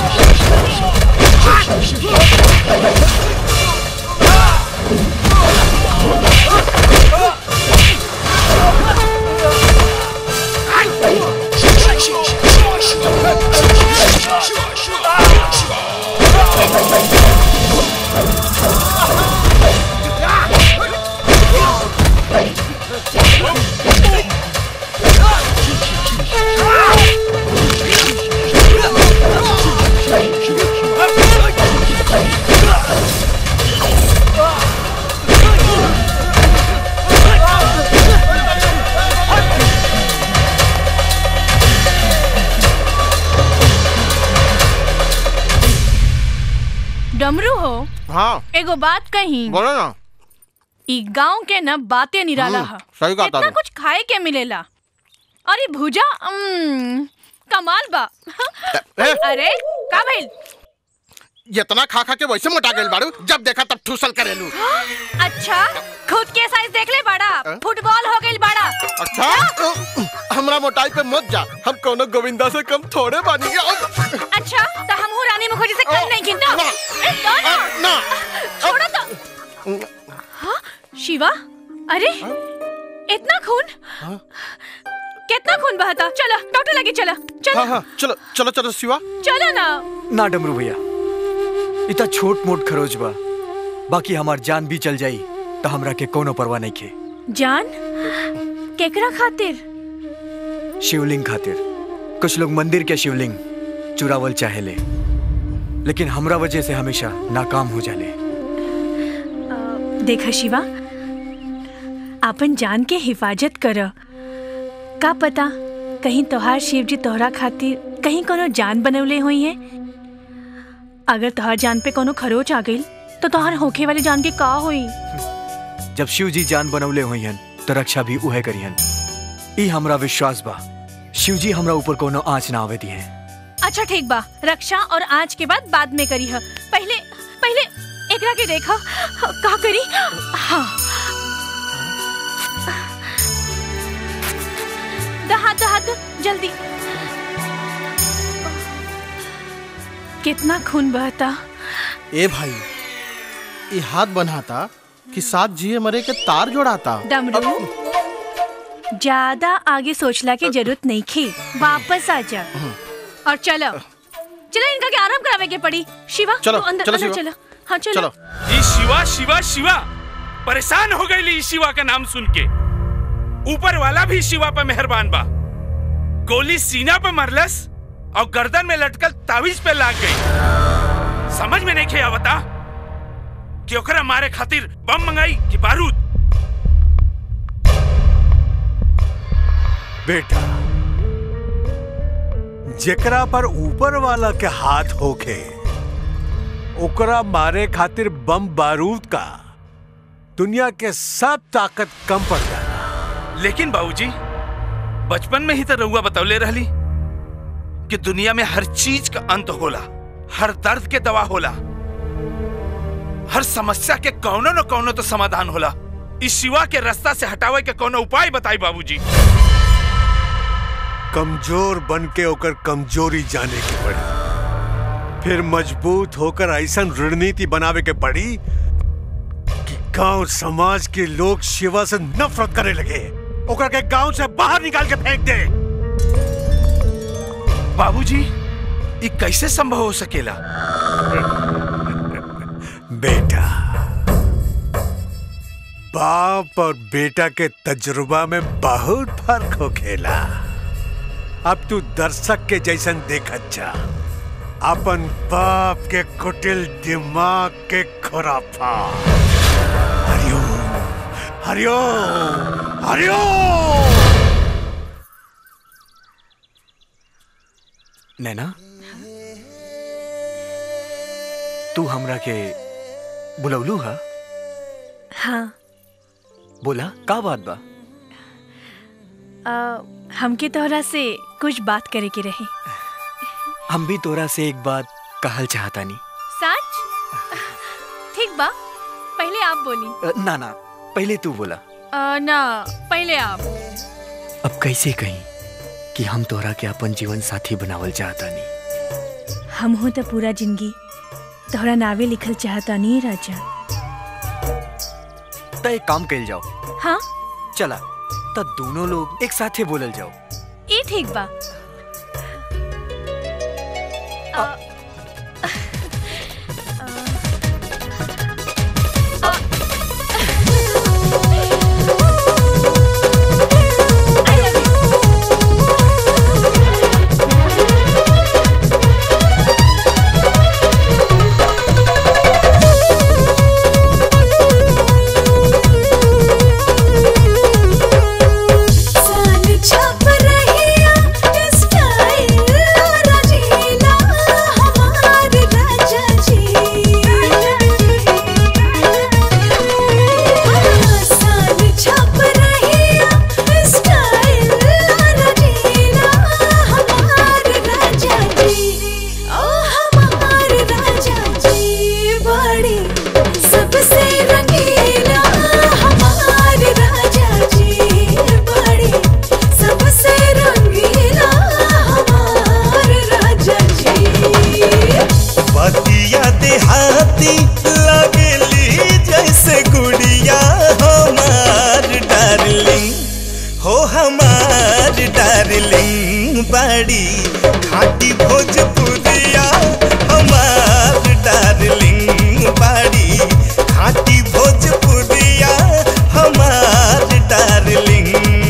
डमरू हो हाँ एगो बात कही बोलो ना ई गांव के न बातें निराला हम्म, हा सही कहा इतना तारू। कुछ खाए के मिलेला अरे भुजा उम्म, कमाल बा अरे का भइल इतना खा खा के वैसे मोटा गइल बाड़ू जब देखा तब ठूसल करेलू अच्छा खुद के साइज देख ले बड़ा फुटबॉल हो गइल बड़ा अच्छा हमरा मोटाई पे मत जा हम कोनो गोविंदा से कम थोड़े बानी अच्छा तो हम हूँ रानी मुखर्जी से कम नहीं गिनता ए, दो ना ना छोड़ो तो हाँ शिवा अरे इतना खून कितना खून बहता चला डॉक्टर लगे चला चला हाँ हाँ चलो चलो चलो शिवा चलो ना ना डमरू भैया इतना छोट मोट खरोच बा बाकी हमार जान भी चल जाई तो हमरा के कोनो परवाह नहीं खे जान केकरा खातिर शिवलिंग खातिर कुछ लोग मंदिर के शिवलिंग चुरावल चाहेले लेकिन हमरा वजह से हमेशा नाकाम हो जाले देखा शिवा अपन जान के हिफाजत कर का पता कहीं तोहार शिव जी तोहरा खातिर कहीं कोनो जान बनवले हुई है अगर तोहार जान पे कोनो खरोच आ गई तो तोहार होखे वाली जान के का हुई जब शिव जी जान बनौले हुई हन तो रक्षा भी उहे करिहन ई हमरा विश्वास बा शिव जी हमरा ऊपर कोनो आँच ना आवे दिए अच्छा ठीक बा रक्षा और आज के बाद बाद में करी है पहले पहले एकरा के देखा का करी हाँ द हाथ द हाथ जल्दी कितना खून बहता ए भाई ये हाथ बनाता कि साथ जिए मरे के तार जोड़ाता डमरू ज्यादा आगे सोचला की जरूरत नहीं थी वापस आ जा और चलो चलो इनका के आराम करावे के पड़ी शिवा चलो, तू अंदर चलो अंदर शिवा। चलो हाँ चलो, ये शिवा शिवा शिवा परेशान हो गई ली शिवा का नाम सुन के ऊपर वाला भी शिवा पे मेहरबान बा गोली सीना पे मरलस और गर्दन में लटकल तावीज पे लाग गई समझ में नहीं खे बता कि ओकरा मारे खातिर बम मंगाई कि बारूद बेटा जेकरा पर ऊपर वाला के हाथ होखे ओकरा मारे खातिर बम बारूद का दुनिया के सब ताकत कम पड़ जाला लेकिन बाबूजी बचपन में ही तो रउआ बतौले रहली कि दुनिया में हर चीज का अंत होला हर दर्द के दवा होला हर समस्या के कौनो न कौनो तो समाधान होला इस शिवा के रास्ता से हटावे के कौनो उपाय बताई बाबूजी कमजोर बन के ओकर कमजोरी जाने की पड़ी फिर मजबूत होकर ऐसा रणनीति बनावे के पड़ी कि गांव समाज के लोग शिवा से नफरत करे लगे ओकर के गांव से बाहर निकाल के फेंक दे बाबूजी ये कैसे संभव हो सकेला बेटा बाप और बेटा के तजुर्बा में बहुत फर्क हो खेला अब तू दर्शक के जैसन देखत जा अपन बाप के कुटिल दिमाग के खुराफा हरिओम हरिओम हरिओम नैना तू हमरा के बुलौलू हा हाँ बोला का बात बा आ, हमके तोहरा से कुछ बात करे के रही हम भी तोरा से एक बात कहल चाहता नी सच ठीक बा पहले आप बोली अ, ना ना पहले तू बोला आ, ना पहले आप अब कैसे कहीं कि हम तोरा के अपन जीवन साथी बनावल चाहता नी हम हो तो पूरा जिंदगी तोहरा नावे लिखल चाहता नहीं राजा त एक काम कल जाओ हाँ चला त दोनों लोग एक साथे बोलल जाओ ये ठीक बा आ, सान छप रहिया स्टाइल राजीला बाड़ी खाटी भोजपुरिया हमार डार्लिंग बाड़ी खाटी भोजपुरिया हमार डार्लिंग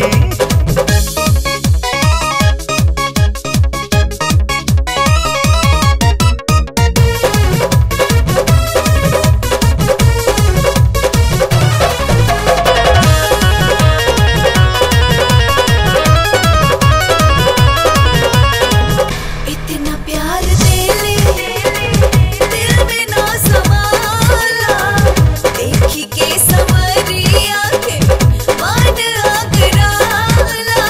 इतना प्यार दे ले दिल में ना समाला देखी के समरिया के मान आगराला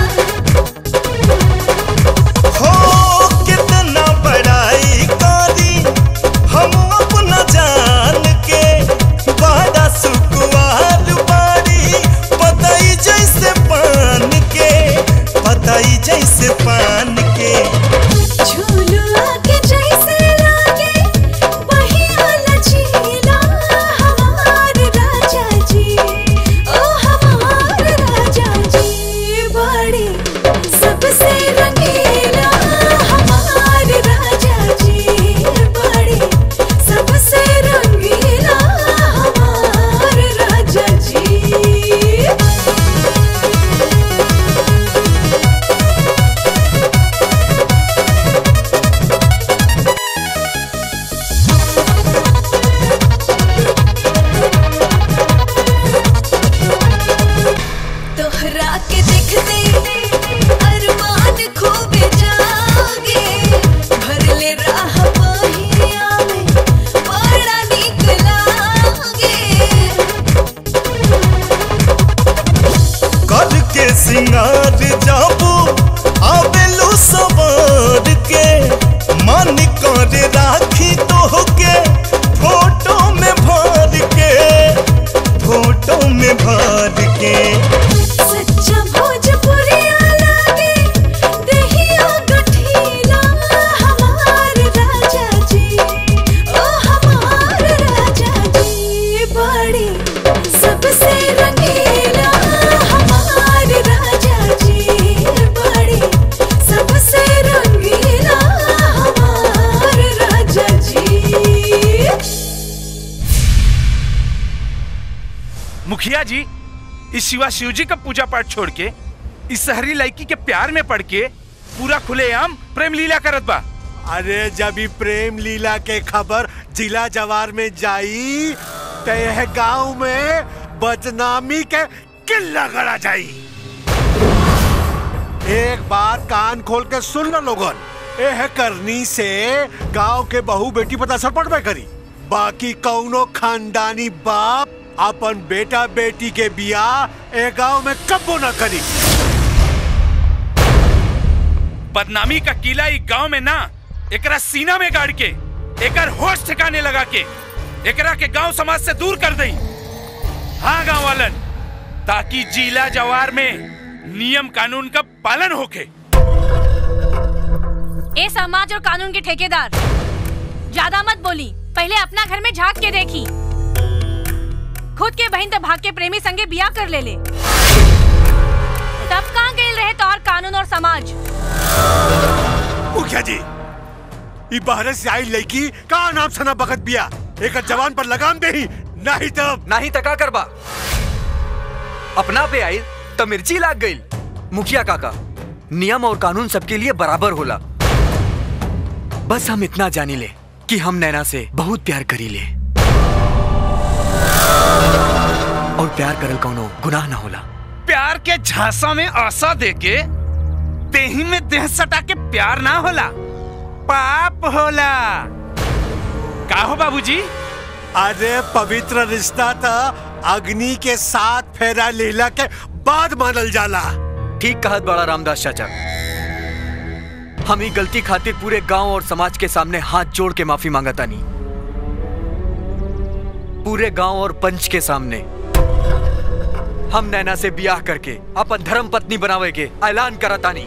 हो कितना बड़ाई करी हम अपना जान के बड़ा सुकुआर बाड़ी पताई जैसे पान के पताई जैसे पान के झूलुआ के जैसे लागे वही लचीला हमार राजा जी ओ हमार राजा जी बड़ी सबसे रंगीला हमार राजा जी बड़ी सबसे रंगीला हमार राजा जी तोहरा के देखते अरमान खूब जागे भर ले राह पहिया में बड़ा नीक लागे कर के सिंगार जाबू आवेलू सवार के मन कर राखी तो के फोटो में भर के फोटो में भर के सच्चा भोजपुरिया लागे दहिया गठीला हमार राजा जी ओ हमार राजा जी बड़ी सबसे रंगीला हमार राजा जी बड़ी सबसे रंगीला हमार राजा जी मुखिया जी इस शिवा शिव जी का पूजा पाठ छोड़ के इस शहरी लड़की के प्यार में पड़ के पूरा खुलेआम प्रेम लीला करत बा अरे जब ई प्रेम लीला के खबर जिला जवार में जाई तो यह गांव में बदनामी के किल्ला गड़ा जाई एक बात कान खोल के सुन लो लोगन एह करनी से गांव के बहू बेटी पता असर पड़बे करी बाकी कौनो खानदानी बाप अपन बेटा बेटी के बियाह ए गांव में कब्बो न करी बदनामी का किला ई गांव में ना एकरा सीना में गाड़ के एकर होश ठिकाने लगा के एकरा के गांव समाज से दूर कर दई हाँ गांव वालन ताकि जिला जवार में नियम कानून का पालन होके ए समाज और कानून के ठेकेदार ज्यादा मत बोली पहले अपना घर में झांक के देखी खुद के बहन तो भाग के प्रेमी संगे बिया कर ले ले तब कहाँ गए रहे तो और कानून और समाज मुखिया जी ई बाहर से आई लड़की का नाम सना बखत बिया एक जवान पर लगाम दे नहीं तब नहीं तका करबा अपना पे आई तो मिर्ची लाग गई मुखिया काका नियम और कानून सबके लिए बराबर होला बस हम इतना जानी ले कि हम नैना से बहुत प्यार करी ले और प्यार करल कौनो गुनाह ना होला प्यार के झांसा में आशा देके देही में देह सटा के प्यार ना होला पाप होला का हो बाबूजी अरे पवित्र रिश्ता था अग्नि के साथ फेरा लीला के बाद मानल जाला ठीक कहत बड़ा रामदास चाचा हम ही गलती खातिर पूरे गांव और समाज के सामने हाथ जोड़ के माफी मांगता नहीं पूरे गांव और पंच के सामने हम नैना से ब्याह करके अपन धर्म पत्नी बनावे के ऐलान करतानी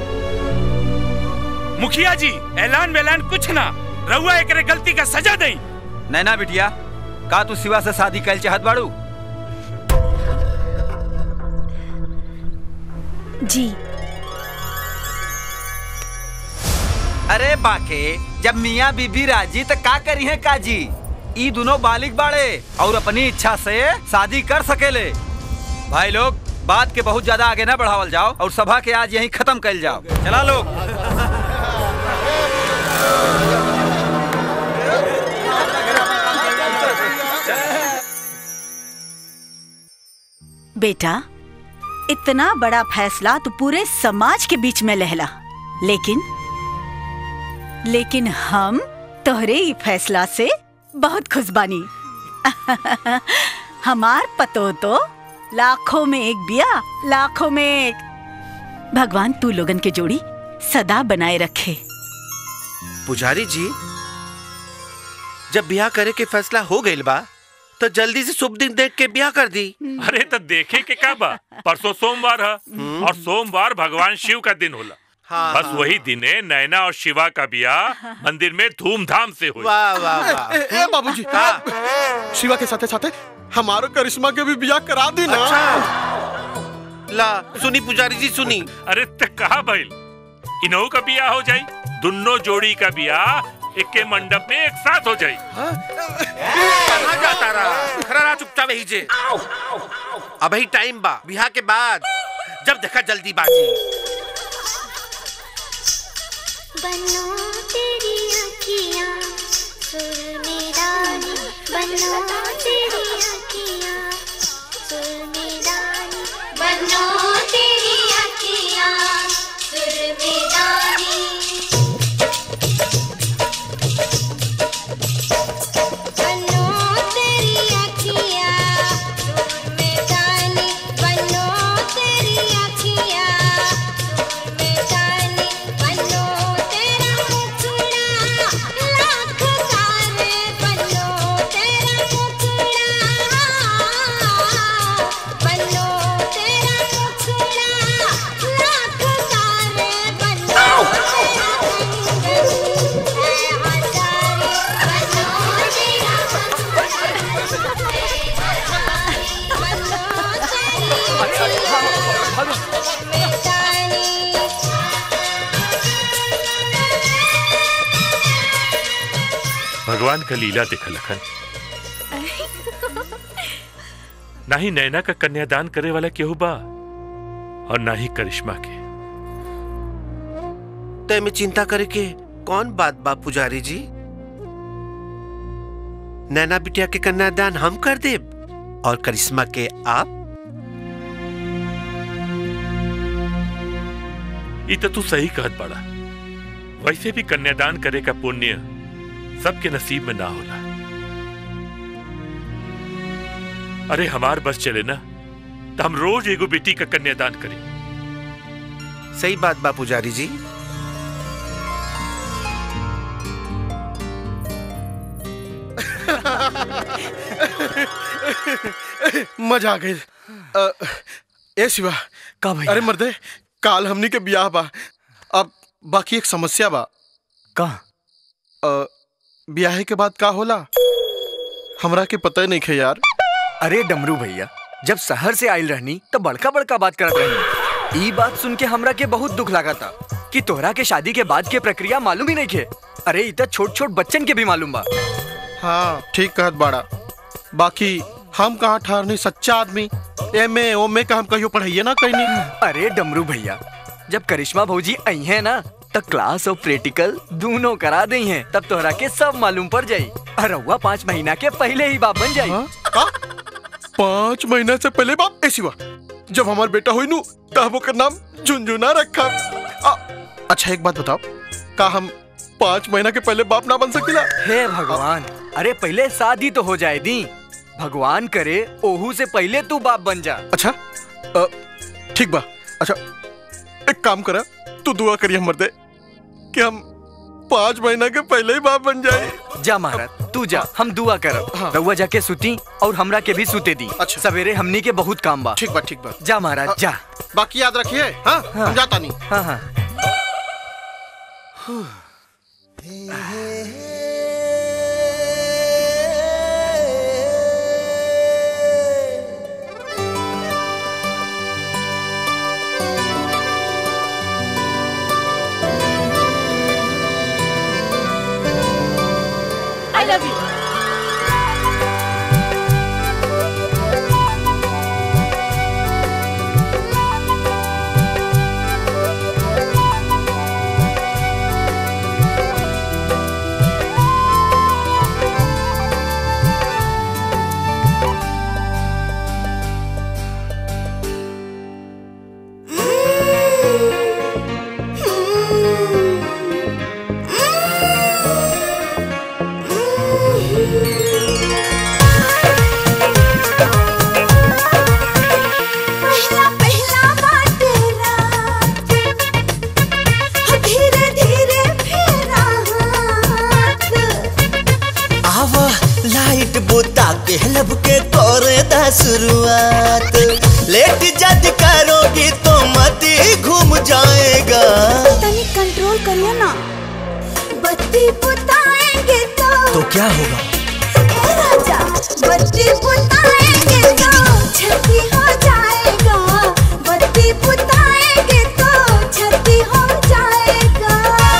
मुखिया जी ऐलान वेलान कुछ ना रहुआ एकरे गलती का सजा दई नैना बिटिया का तू शिवा से शादी कैल चाहत बाड़ू जी अरे बाके जब मियाँ बीबी राजी तो का करी है काजी ई दोनों बालिक बाड़े और अपनी इच्छा से शादी कर सकेले भाई लोग बात के बहुत ज्यादा आगे ना बढ़ावल जाओ और सभा के आज यहीं खत्म कर जाओ चला लोग बेटा इतना बड़ा फैसला तो पूरे समाज के बीच में लहला लेकिन लेकिन हम तोहरे ही फैसला से बहुत खुश बानी हमार पतो तो लाखों में एक बिया लाखों में एक भगवान तू लोगन के जोड़ी सदा बनाए रखे पुजारी जी जब ब्याह करे के फैसला हो गइल बा तो जल्दी से शुभ दिन देख के ब्याह कर दी अरे तो देखे के का बा परसों सोमवार है और सोमवार भगवान शिव का दिन होला हाँ, बस हाँ। वही दिने नैना और शिवा का ब्याह मंदिर में धूमधाम से हुई वाह वाह वाह ए, ए बाबूजी शिवा के साथे साथे हमारो करिश्मा के भी बियाह करा दी ना ला सुनी पुजारी जी सुनी अरे तक कहा भइल इनहू का ब्याह हो जाई दोनों जोड़ी का ब्याह एक के मंडप में एक साथ हो जाई कहाँ जाता रहा खड़ा रहा चुपचाप यही जे अब ही टाइम बा ब्याह के बाद जब देखा जल्दी बाजी बनो तेरी आँखियाँ सुर में डाली बनो तेरी आँखियाँ सुर में डाली बनो तेरी आँखियाँ सुर में डाली बनो तेरी आँखियाँ सुर में डाली बनो तेरी आँखियाँ सुर में डाली बनो तेरा मुखड़ा लाख तारे बनो तेरा मुखड़ा बनो तेरा मुखड़ा लाख तारे बनो तेरा कंगन है हजारी बनो तेरा भगवान का लीला दिखा लखन ना ही नैना का कन्यादान करे वाला केहू बा और ना ही करिश्मा के ते में चिंता करे के कौन बात बा पुजारी जी नैना बिटिया के कन्यादान हम कर देब और करिश्मा के आप ई तो तू सही कहत बड़ा वैसे भी कन्यादान करे का पुण्य सबके नसीब में ना होला अरे हमार बस चले ना तो हम रोज एगो बेटी का कन्यादान करें सही बात बा पुजारी जी मजा आ गई अ, ए शिवा का भाई अरे मर्दे काल हमनी के बियाह बा अब बाकी एक समस्या बा का बियाह के बाद का होला हमरा के पता ही नहीं खे यार अरे डमरू भैया जब शहर से आयल रहनी तो बड़का बड़का बात करत रहनी ई बात सुन के हमरा के बहुत दुख लगा था कि तोहरा के शादी के बाद के प्रक्रिया मालूम ही नहीं खे अरे इतना छोट छोट बच्चन के भी मालूम बा हाँ ठीक कहत बाड़ा बाकी हम कहाँ ठहरनी सच्चा आदमी एम ए ओम ए का हम कहियो पढ़ाइए ना कहीं अरे डमरू भैया जब करिश्मा भौजी आई है ना तब क्लास और प्रैक्टिकल दोनों करा दी हैं तब तोहरा के सब मालूम पड़ जाई और रउआ पाँच महीना के पहले ही बाप बन जाई पाँच महीना से पहले बाप ऐसी हुआ जब हमारा बेटा हुई नू तब ओकर नाम झुंझुना रखा आ, अच्छा एक बात बताओ का हम पाँच महीना के पहले बाप ना बन सकीला हे भगवान अरे पहले शादी तो हो जाए दी भगवान करे ओहू से पहले तू बाप बन जा अच्छा अ, ठीक बा अच्छा एक काम करा तू दुआ करिए हमर दे कि हम पाँच महीना के पहले ही बाप बन जाए जा महाराज तू जा हम दुआ करब रउआ जाके सुती और हमरा के भी सुते दी अच्छा सवेरे हमनी के बहुत काम बा ठीक बा ठीक बा जा महाराज जा बाकी याद रखिए हाँ हम जाता नहीं हाँ हाँ बनो लव यू पहला पहला बाटे रात धीरे धीरे फेरा हाथ आवा लाइट बुता के लब के करे दा शुरुआत लेट जद करोगी तो मत घूम जाएगा तनी कंट्रोल करिए ना बत्ती बुताएंगे तो तो क्या होगा ए राजा बत्ती बुताएंगे तो छती हो जाएगा बत्ती बुताएंगे तो छती हो जाएगा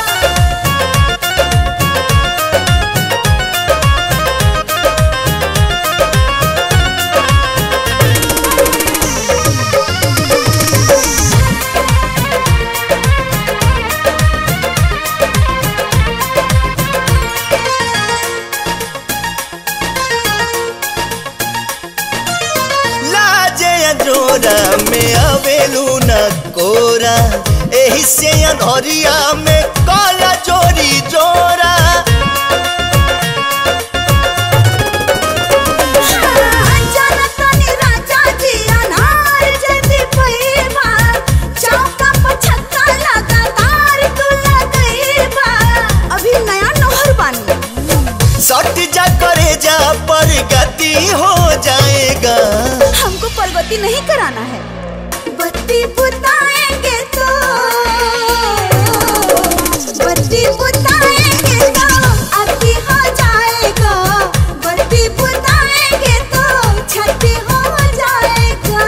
लाजे जोरा में अवेलू न कोरा एही से अनहरिया में काला जोरी जोरा जाना तनी राजा जी अनार जैसी पैबा चौका पर छक्का लगातार तू लगईबा अभी नया नौहर बानी सट जा करे जा पर गति हो जाएगा हमको प्रगति नहीं कराना है बत्ती बुताएंगे तो बत्ती बुताएंगे तो अति हो जाएगा बत्ती बुताएंगे तो छठी हो जाएगा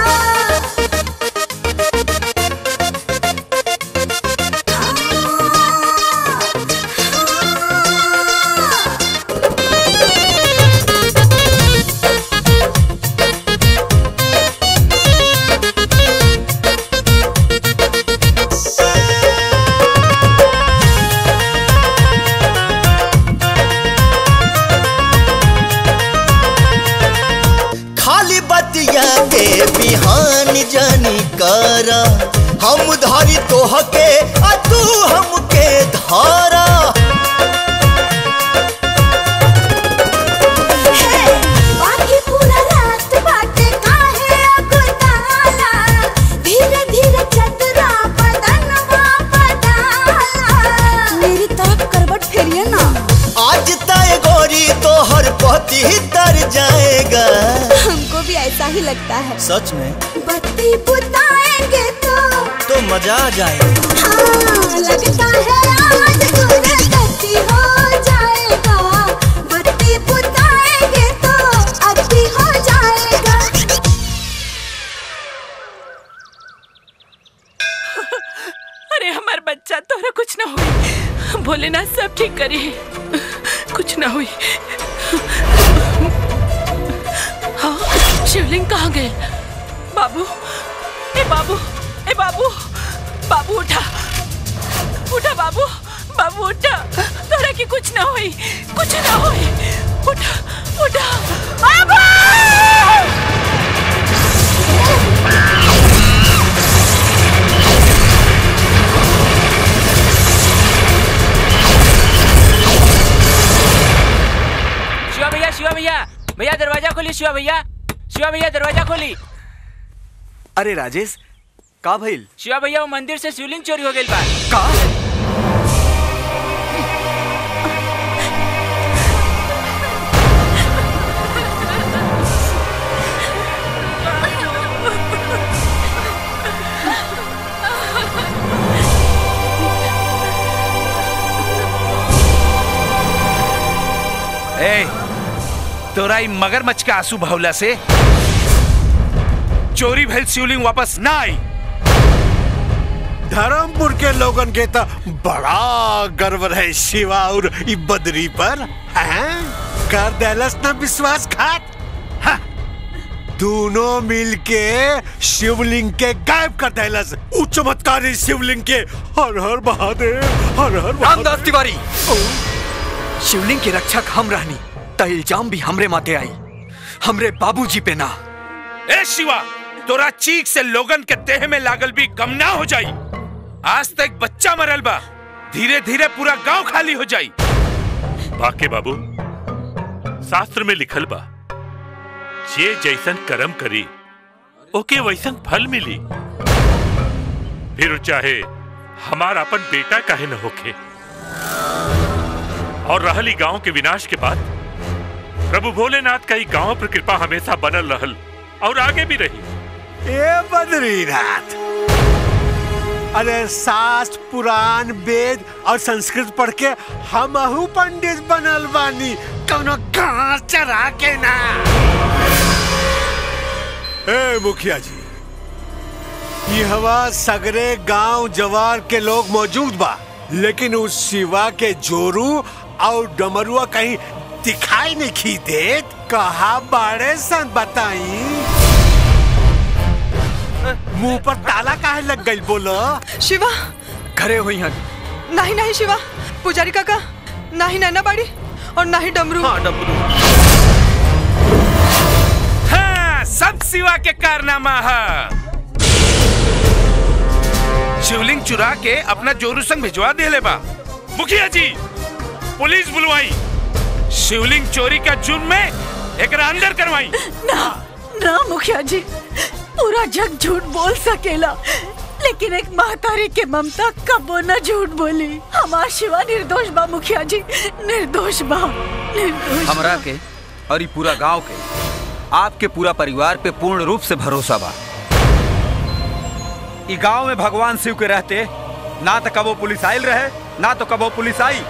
खाली बतिया के बिहान जानी कर हम धरी तोहके आ तू हमके धारा बाकी पूरा रात बाटे काहे अगुताला धीरे धीरे चतरा बदनवा पडाला मेरी तरफ करवट फेरिए ना आज तय गोरी तोहर पति तर जाएगा हमको भी ऐसा ही लगता है सच में बत्ती बुताएंगे तो तो मजा आ जाएगा हाँ लगता है आज गुरगति हो जाएगा बत्ती बुताएंगे तो अति हो जाएगा अरे हमार बच्चा तोरा कुछ ना हुई भोलेनाथ सब ठीक करी कुछ ना हुई हाँ शिवलिंग कहाँ गए बाबू ए बाबू ए बाबू बाबू उठा उठा बाबू बाबू उठा तोरा की कुछ ना हुई कुछ ना हुई उठा उठा बाबू शिवा भैया शिवा भैया भैया दरवाजा खोली शिवा भैया शिवा भैया दरवाजा खोली अरे राजेश का भइल शिवा भैया वो मंदिर से शिवलिंग चोरी हो गई बा का ए तोरा ई मगरमच्छ के आंसू भवला से चोरी भइल शिवलिंग वापस ना आई धर्मपुर के लोगन के तो बड़ा गर्व रहे शिवा और ई बदरी पर हैं कर देलस ना विश्वासघात हाँ। दोनों मिलके शिवलिंग के गायब कर देलस उ चमत्कारी शिवलिंग के हर हर महादेव हर हर रामदास तिवारी शिवलिंग की रक्षक हम रहनी त इल्जाम भी हमरे माथे आई हमरे बाबूजी पे ना ए शिवा तोरा चीख से लोगन के देह में लागल भी कम ना हो जाई आज तक बच्चा मरल बा धीरे धीरे पूरा गांव खाली हो जाई बाके बाबू शास्त्र में लिखल बा जे जैसन कर्म करी ओके वैसन फल मिली फिर चाहे हमार अपन बेटा काहे न होखे और रहली गांव के विनाश के बाद प्रभु भोलेनाथ का ही गांव पर कृपा हमेशा बनल रहल और आगे भी रही ए बद्रीनाथ अरे शास्त्र पुराण वेद और संस्कृत पढ़ के हमहू पंडित बनल बानी कौनो घास चरा के ना ए मुखिया जी ये हवा सगरे गांव जवार के लोग मौजूद बा लेकिन उस शिवा के जोरू और डमरुआ कहीं दिखाई नहीं खी देत कहा बाड़े सन बताई मुंह पर ताला काहे लग गई बोलो शिवा घरे हुई हन नहीं नहीं शिवा पुजारी काका नहीं नैना बाड़ी और ना ही डमरू हाँ डमरू हाँ सब सिवा के कारनामा है शिवलिंग चुरा के अपना जोरू संग भिजवा दे ले बा मुखिया जी पुलिस बुलवाई शिवलिंग चोरी का जुर्म में एक अंदर करवाई ना ना मुखिया जी पूरा जग झूठ बोल सकेला लेकिन एक महतारी के ममता कबो न झूठ बोली हमार शिवा निर्दोष बा मुखिया जी निर्दोष बा निर्दोष बा। हमरा के और ये पूरा गांव के आपके पूरा परिवार पे पूर्ण रूप से भरोसा बा ई गांव में भगवान शिव के रहते ना तो कबो पुलिस आयल रहे ना तो कबो पुलिस आई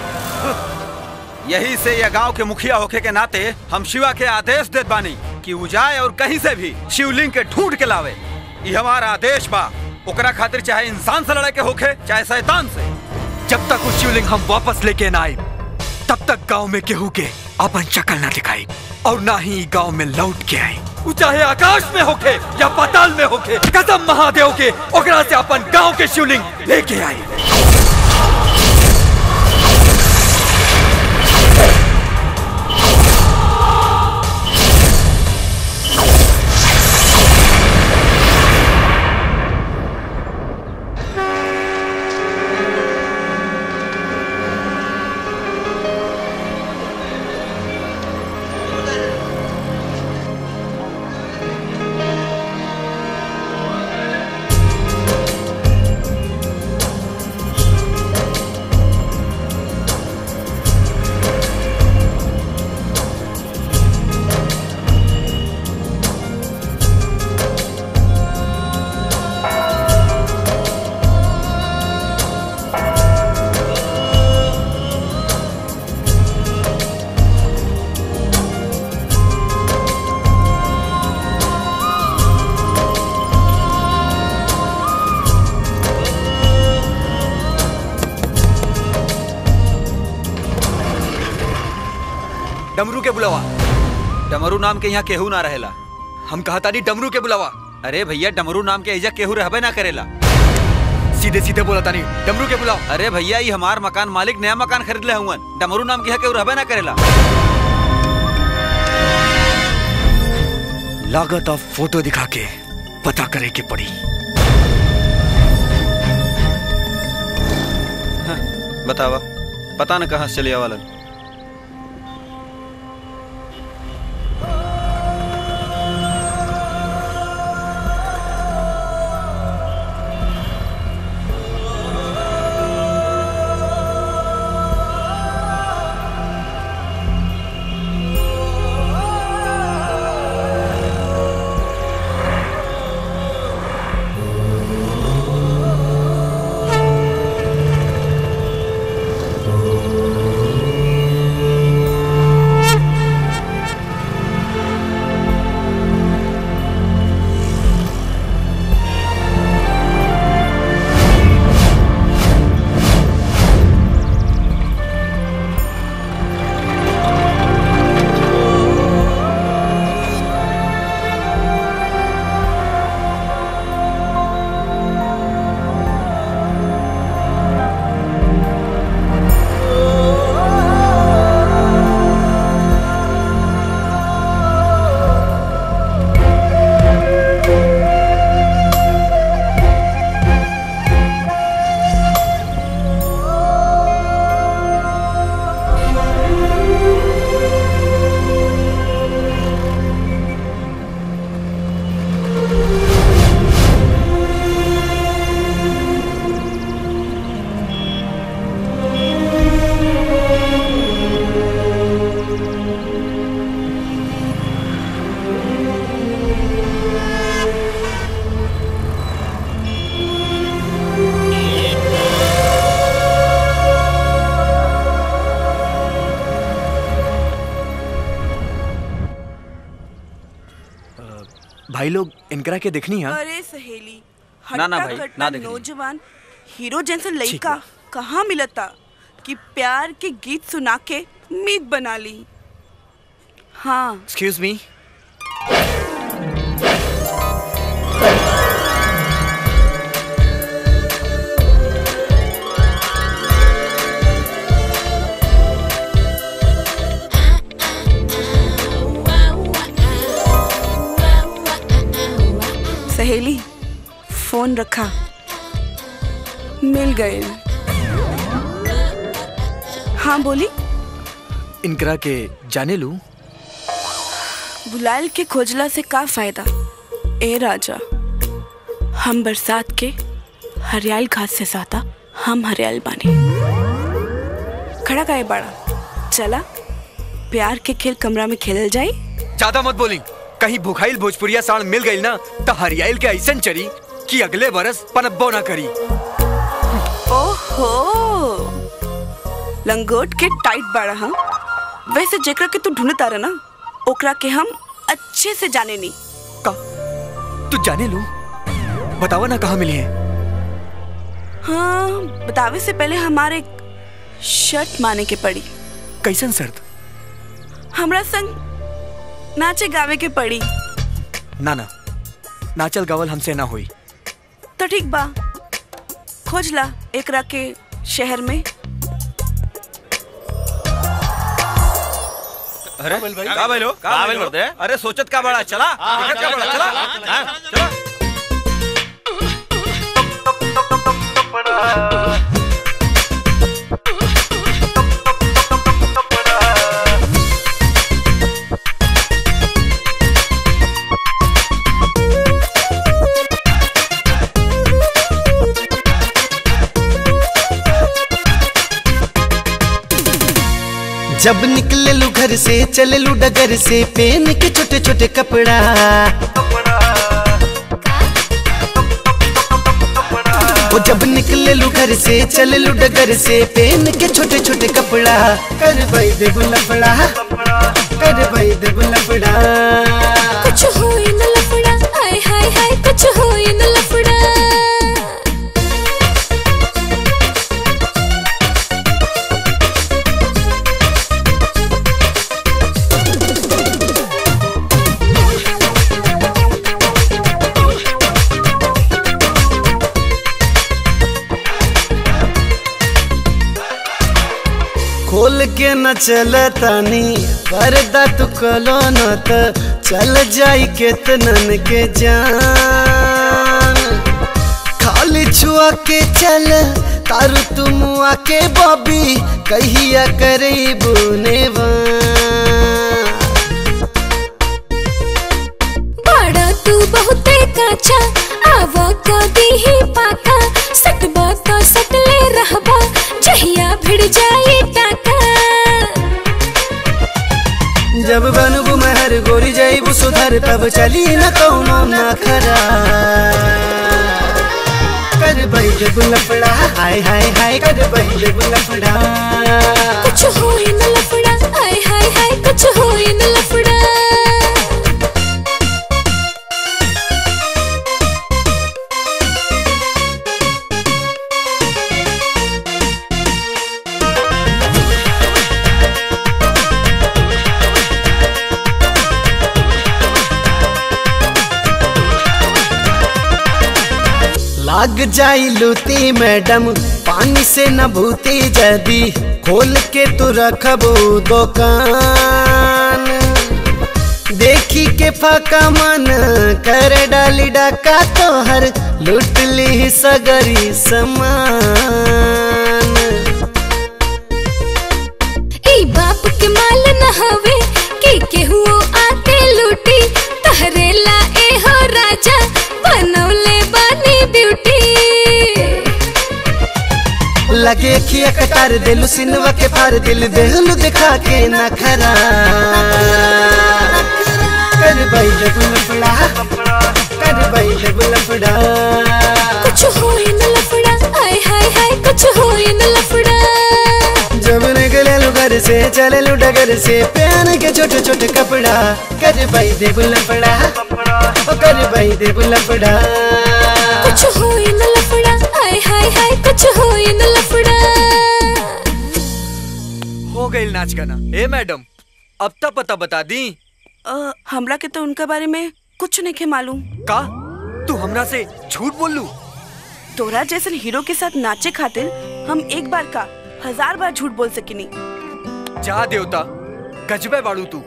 यही से यह गांव के मुखिया होके के नाते हम शिवा के आदेश देत बानी कि उ जाए और कहीं से भी शिवलिंग के ढूंढ के लावे ये हमारा आदेश बा ओकरा खातिर चाहे इंसान से लड़े के होखे चाहे शैतान से जब तक उस शिवलिंग हम वापस लेके ना आए तब तक गांव में केहू के अपन शक्ल ना दिखाई और ना ही गांव में लौट के आई उ चाहे आकाश में होके या पाताल में होके कसम महादेव के ओकरा से अपन गांव के शिवलिंग लेके आई डमरू के बुलावा डमरू नाम के यहाँ केहू ना रहेला हम कहा तानी डमरू के बुलावा अरे भैया डमरू नाम के एजा केहू रहबे ना करेला सीधे सीधे बोला तानी डमरू के बुलाओ अरे भैया ये हमार मकान मालिक नया मकान खरीद ले हुआ डमरू नाम के यहाँ केहू रहबे ना करेला लागत अब फोटो दिखा के पता करे के पड़ी बतावा पता न कहाँ से चलिया वालन भाई लोग इनकरा के देखनी है अरे सहेली ना, ना हट्टा भाई, कट्टा ना देखनी। नौजवान हीरो जैसे लड़का कहाँ मिलता कि प्यार के गीत सुना के मीत बना ली हाँ एक्सक्यूज मी सहेली फोन रखा मिल गए हाँ बोली इनकरा के जाने लू बुलायल के खोजला से का फायदा ए राजा हम बरसात के हरियाल घास से ज्यादा हम हरियाल बानी खड़ा काहे बड़ा चला प्यार के खेल कमरा में खेलल जाई ज्यादा मत बोली कहीं भुखाइल भोजपुरिया साण मिल गई ना तो हरियाइल के ऐसन चरी कि अगले बरस पनब्बो ना करी ओहो लंगोट के टाइट बाड़ा हाँ वैसे जेकरा के तू ढूंढता रहा ना ओकरा के हम अच्छे से जाने नहीं तू जाने लू बतावा ना कहाँ मिली है हाँ बतावे से पहले हमारे शर्ट माने के पड़ी कैसन शर्त हमरा संग नाचे गावे के पड़ी ना ना नाचल गावल हमसे ना हुई तो ठीक बा खोज ला एकरा के शहर में अरे का भाई लो का भाई मर्दे अरे सोचत का बड़ा चला दिक्कत का बड़ा चला हाँ, चला जब निकले लू घर से चले लू डगर से पेन के छोटे छोटे कपड़ा वो जब निकले लू घर से चले लू डगर से पेन के छोटे छोटे कपड़ा कर भाई दे लफड़ा कर भाई दे लफड़ा कुछ हो न लफड़ा हाय हाय हाय कुछ हो न लफड़ा खोल के न चल तानी पर्दा तू कलो न त चल जाई केतनन के जान खाली छुआ के चल तारू तुम आके बॉबी कहिया करे बुने बड़ा तू बहुते काचा आवा का दीही पाका सटबा का सटले रहबा जहिया भिड़ जाई टाका जब बनबू महर गोरी जाइबू सुधर तब चली न कौनो न खरा कर बैठ बुलफड़ा हाय हाय हाय कर बैठ बुलफड़ा कुछ हो न लफड़ा हाय हाय हाय कुछ हो न लफड़ा लाग जाई लूती मैडम पानी से न भूती जदी खोल के तू रखबू दुकान देखी के फाका मन कर डाली डाका तोहर लूट ली सगरी समान ई बाप के माल न हवे के केहू आते लूटी तहरेला ए हो राजा बनौले बानी ब्यूटी लगे खिया कटार दिलु सिनवा के फार दिल देहलु दिखा के न खरा कर भाई जबुल पड़ा कर भाई जबुल पड़ा कुछ हो न लफड़ा हाय हाय हाय कुछ हो न लफड़ा जब निकले लुगर से चले लू डगर से पहन के छोटे छोटे कपड़ा कर भाई दे लपड़ा ओ कर भाई दे लपड़ा कुछ हो न लफड़ा हाय हाय हाय कुछ हो न लफड़ा हो गई नाच गाना ए मैडम अब तक पता बता दी अ, हमरा के तो उनके बारे में कुछ नहीं के मालूम का तू हमरा से झूठ बोल लू तोरा जैसन हीरो के साथ नाचे खातिर हम एक बार का हजार बार झूठ बोल सकिनी जा देवता गजबे बाड़ू तू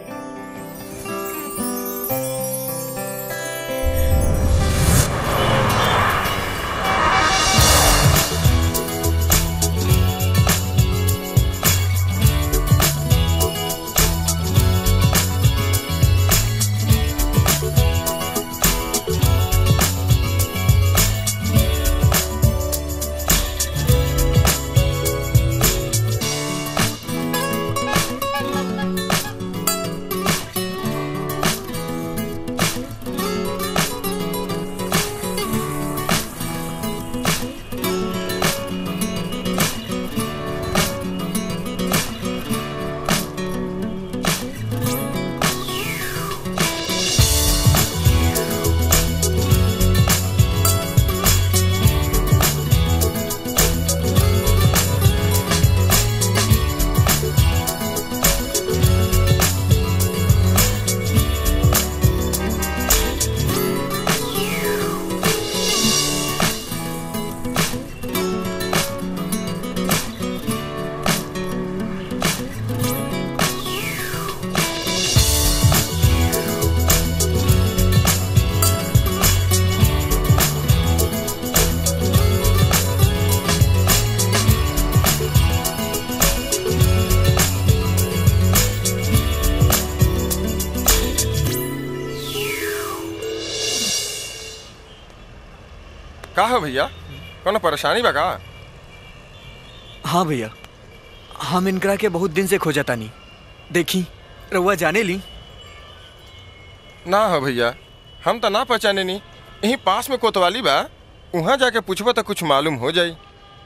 का है भैया कोनो परेशानी बा का हाँ भैया हम इनकरा के बहुत दिन से खोजता नहीं देखी रउआ जाने ली ना हो भैया हम तो ना पहचाने नी यहीं पास में कोतवाली बा वहाँ जाके पूछबो तो कुछ मालूम हो जाई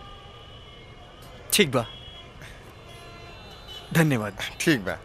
ठीक बा धन्यवाद ठीक बा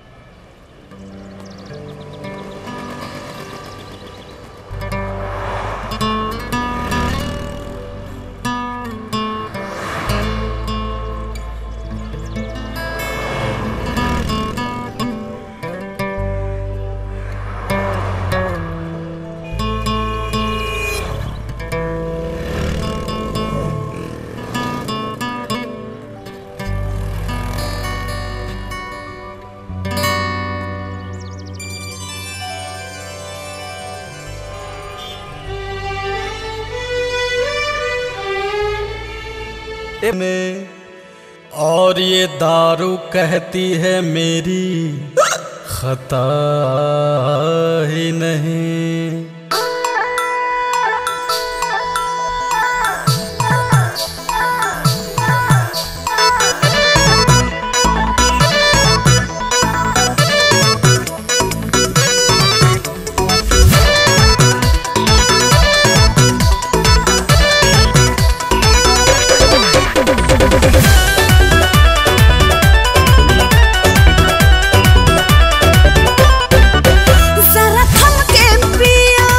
में और ये दारू कहती है मेरी खता ही नहीं जरा थम के पिया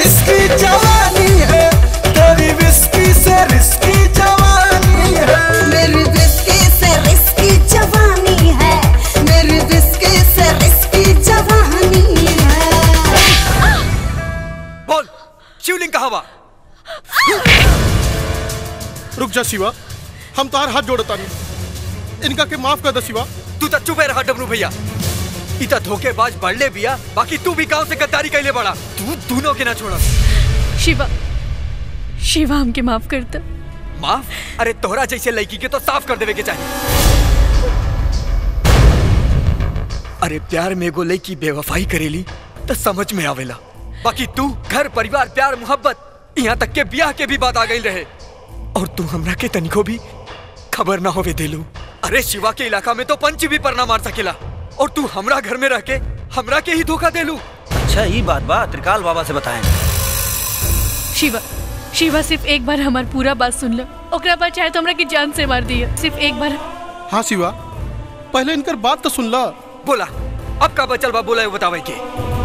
रिस्की जवानी है तेरी विस्की से रिस्की जवानी है मेरी विस्की से रिस्की जवानी है मेरी विस्की से रिस्की जवानी है बोल शिवलिंग कहाँ बा रुक जा शिवा हम तार हाथ जोड़ता नहीं इनका के माफ कर दे शिवा तू तो चुपे रहा डबरू भैया इता धोखेबाज बढ़ले बिया बाकी तू भी गांव से गद्दारी कैले बड़ा तू दोनों के ना छोड़ा शिवा शिवा हमके माफ करता माफ अरे तोहरा जैसे लड़की के तो साफ कर देवे के चाहिए अरे प्यार में एगो लड़की बेवफाई करेली तो समझ में आवेला बाकी तू घर परिवार प्यार मोहब्बत यहाँ तक के ब्याह के भी बात आ गई रहे और तू हमरा के तनिको भी खबर ना होवे देलू अरे शिवा के इलाका में तो पंच भी पर ना मार सकेला और तू हमरा घर में रह के हमरा के ही धोखा देलू अच्छा ये बात बा त्रिकाल बाबा से बताएं शिवा शिवा सिर्फ एक बार हमार पूरा बात सुन लो ओकरा बाद चाहे तो हमरा की जान से मार दिया सिर्फ एक बार हाँ शिवा पहले इनकर बात तो सुन ला बोला अब का बचल बा बोला बतावे के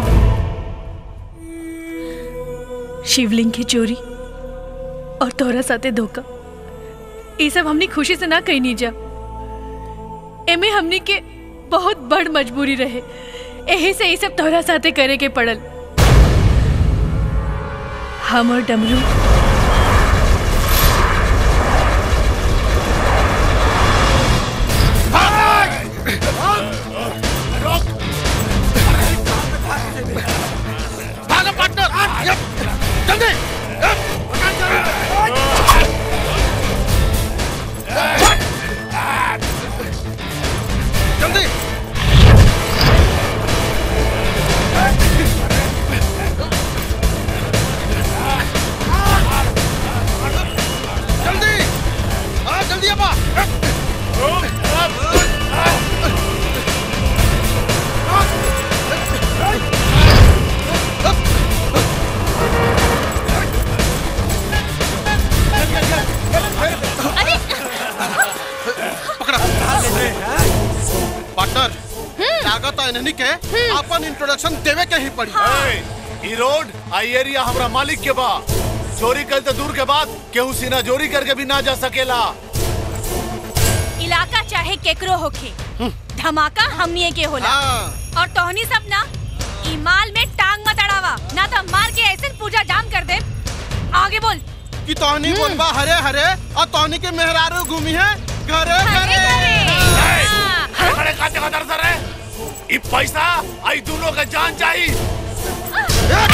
शिवलिंग की चोरी और तोहरा साथे धोखा ये सब हमनी खुशी से ना कही नहीं जा एमे हमनी के बहुत बड़ मजबूरी रहे यही से ये सब तोहरा साथे करे के पड़ल हम और डमरू भागो पार्टनर जल्दी जल्दी जल्दी हाँ जल्दी अपा पार्टनर लागत है इन्हनी के अपन इंट्रोडक्शन देवे के ही पड़ी ई रोड आई एरिया हमरा मालिक के बा चोरी कर तो दूर के बाद केहू सीना जोरी करके भी ना जा सकेला इलाका चाहे केकरो होखे धमाका हमनिए के होला और तोहनी सब ना ई माल में टांग मत अड़ावा ना तो मार के ऐसे पूजा जाम कर दे आगे बोल कि तोहनी बोलबा हरे हरे और तोहनी के मेहरारू घूमी है घरे घरे खड़े खाते का दर्द है ई पैसा आई दोनों का जान चाहिए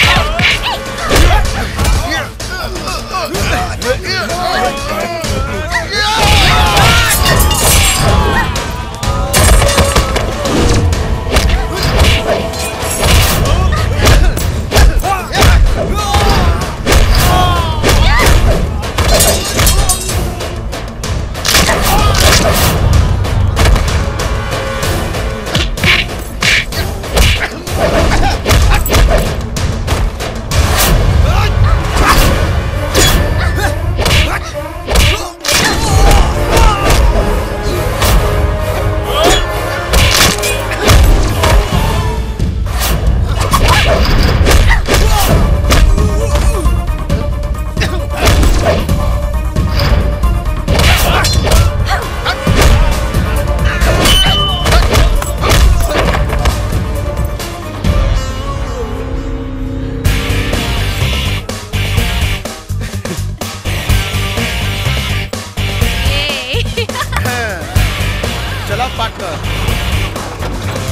चला पार्टनर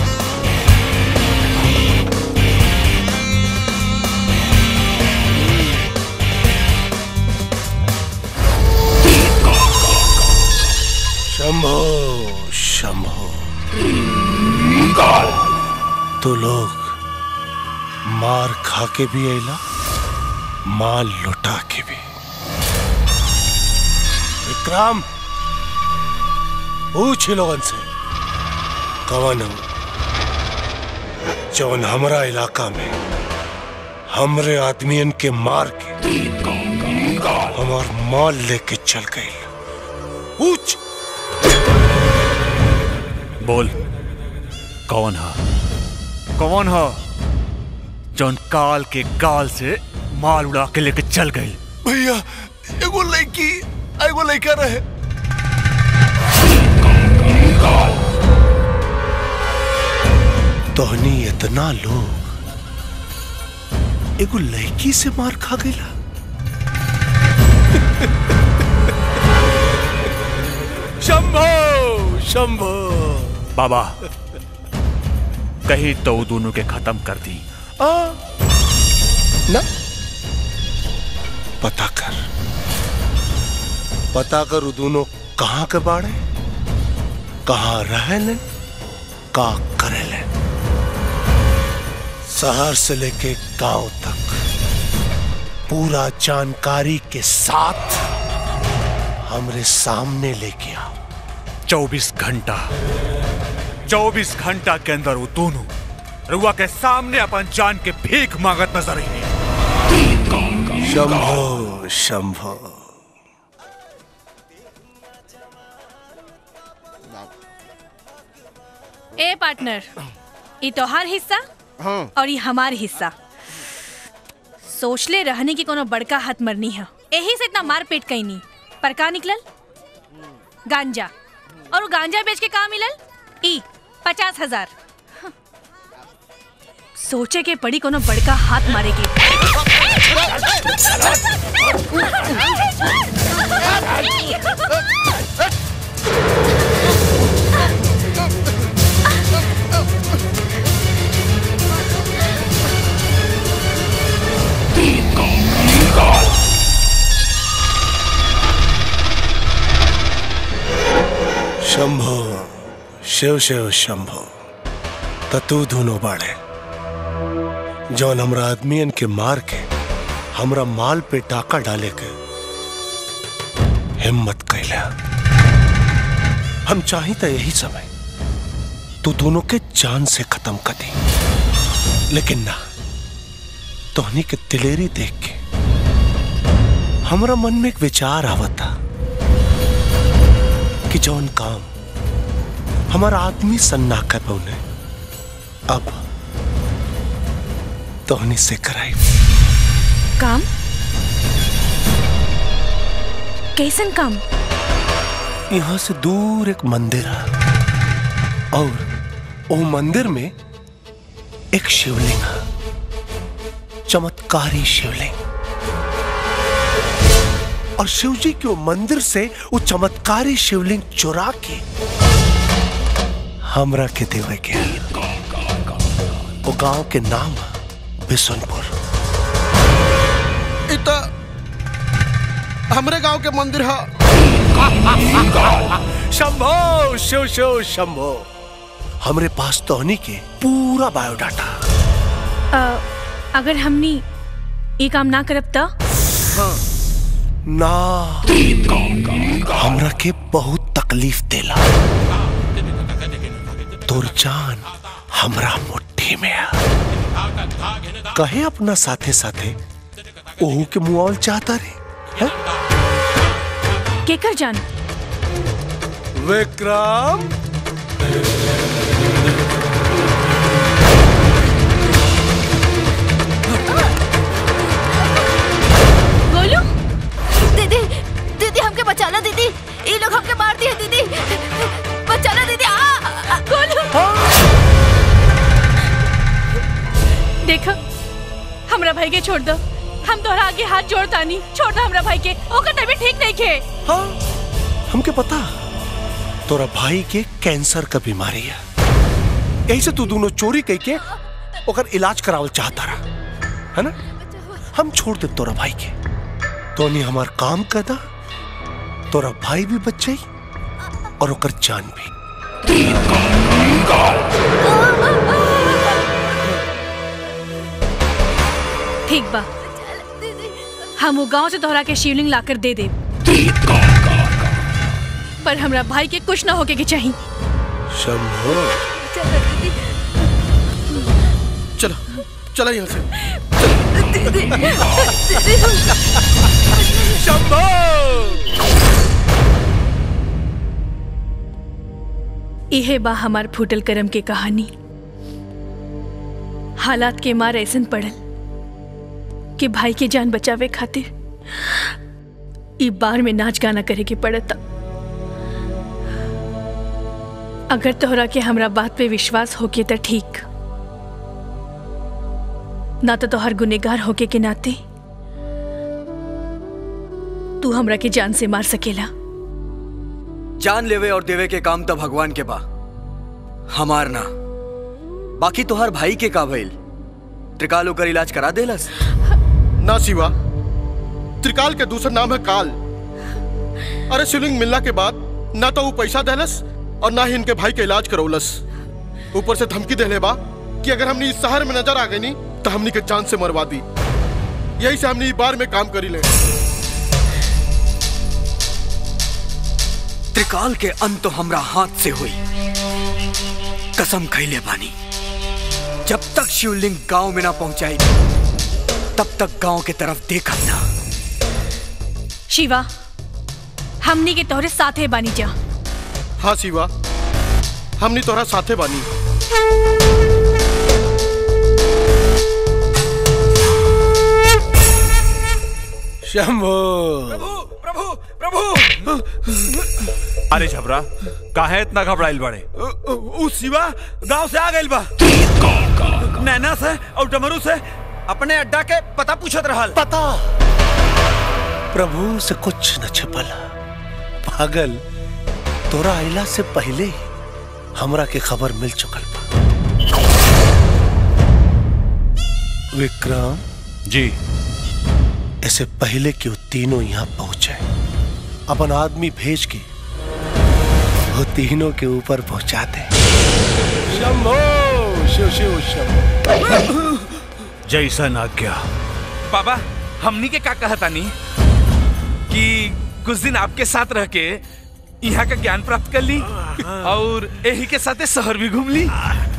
शंभो शंभो तो लोग मार खा के भी अला माल लुटा के भी विक्रम पूछ ही लोगन से कवन हो जौन हमरा इलाका में हमरे आदमियन के मार के हमार माल लेके चल गए पूछ बोल कौन है कौन है जौन काल के गाल से माल उड़ा के लेके चल गई भैया एगो लड़की एगो लड़का रहे तोहनी इतना लोग एगो लड़की से मार खा गईला शंभो शंभो बाबा कहीं तो वो दोनों के खत्म कर दी आ, ना पता कर पता कर वो दोनों कहाँ के बाड़े कहाँ रहेलन का करेलन शहर से लेके गांव तक पूरा जानकारी के साथ हमरे सामने लेके आओ चौबीस घंटा चौबीस घंटा के अंदर वो दोनों रुआ के सामने अपन जान के भीख मांगत नजर आई शंभो शंभो ए पार्टनर ये तोहार हिस्सा और ये हमार हिस्सा सोचले रहने की कोनो बड़का हाथ मरनी है यही से इतना मार पेट कहीं नहीं पर का निकलल गांजा और वो गांजा बेच के कहा मिलल ई पचास हजार सोचे के पड़ी कोनो बड़का हाथ मारेगी शंभो शिव शिव शंभो त तू दोनों बाड़े जौन हमरा आदमियन के मार के हमरा माल पे टाका डाले के हिम्मत कैला हम चाही त यही समय तू दोनों के जान से खत्म कर दी लेकिन ना तोहनी के दिलेरी देख के हमरा मन में एक विचार आवता कि जौन काम हमारा आदमी सन्ना कर पौने अब तोहनी से कराई काम कैसन काम यहां से दूर एक मंदिर है और वो मंदिर में एक शिवलिंग है चमत्कारी शिवलिंग और शिव जी के वो मंदिर से वो चमत्कारी शिवलिंग चुरा के हमरा के देवे के वो गांव के नाम है बिशनपुर इता हमरे गांव के मंदिर है शंभो शिव शिव शंभो हमरे पास तोहनी के पूरा बायोडाटा अ, अगर हमनी ये काम ना करब त ना हमरा के बहुत तकलीफ देला तोर जान हमरा मुट्ठी में है कहे अपना साथे साथे ओहू के मुआवल चाहता रे केकर जान विक्रम गोलू दीदी दीदी हमके बचाना दीदी ये लोग हमके मार दिए दीदी बचाना दीदी आ, आ गोलू देख हमरा भाई के छोड़ दो हम तोहरा आगे हाथ जोड़तानी छोड़ दो हमरा भाई के ओकर तबीयत ठीक नहीं के हाँ हमके पता तोरा भाई के कैंसर का बीमारी है यही से तू दोनों चोरी कह के ओकर इलाज करावल चाहता रहा है ना हम छोड़ दे तोरा भाई के तो नहीं हमार काम करदा तोरा भाई भी बच जाई और ओकर जान भी ठीक बा हम वो गांव से तोहरा के शिवलिंग लाकर दे दे पर हमरा भाई के कुछ ना होके के चाहिए शंभो चलो चलो यहाँ से शंभो इहे बा हमार फूटल करम के कहानी हालात के मार ऐसन पड़ल के भाई के जान बचावे खातिर ई बार में नाच गाना करे के पड़ता अगर तोहरा के हमरा बात पे विश्वास होके तो ठीक ना तो तोहर गुनेगार होके के नाते तू हमरा के जान से मार सकेला जान लेवे और देवे के काम तो भगवान के बा हमार ना बाकी तोहर भाई के का भइल त्रिकाल ओकर इलाज करा देलस ना शिवा त्रिकाल के दूसरा नाम है काल अरे शिवलिंग मिलने के बाद ना तो वो पैसा देलस और ना ही इनके भाई के इलाज करौलस ऊपर से धमकी देले बा कि अगर हमने इस शहर में नजर आ गई नी तो हमनी के जान से मरवा दी यही से हमने ई बार में काम करी ले त्रिकाल के अंत तो हमरा हाथ से हुई कसम खैले बानी जब तक शिवलिंग गांव में ना पहुंचाई तब तक गांव के तरफ देखब ना शिवा हमनी के तोहरे साथे बानी जा हाँ शिवा हमनी तोहरा साथे बानी शंभो प्रभु प्रभु अरे झबरा काहे इतना घबराइल बड़े उ शिवा गांव से आ गइल बा नैना से और डमरू से अपने अड्डा के पता पूछत रहल पता प्रभु से कुछ न छिपल पागल तोरा आइला से पहले ही हमरा के खबर मिल चुकल बा विक्रम जी ऐसे पहले कि वो तीनों यहाँ पहुंचे अपन आदमी भेज के वो तीनों के ऊपर पहुंचा दे शंभो शिव शिव शंभो जैसन आज्ञा बाबा हमनी के का कहता नहीं कि कुछ दिन आपके साथ रह के यहाँ का ज्ञान प्राप्त कर ली और यही के साथ शहर भी घूम ली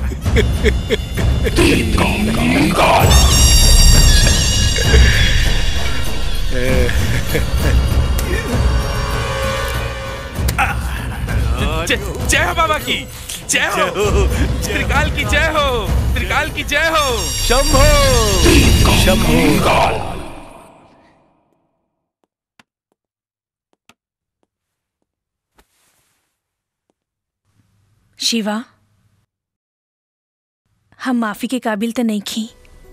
जय जय हो बाबा की जय हो त्रिकाल की जय हो त्रिकाल की जय हो शंभो शंभो शिवा हम माफी के काबिल तो नहीं खी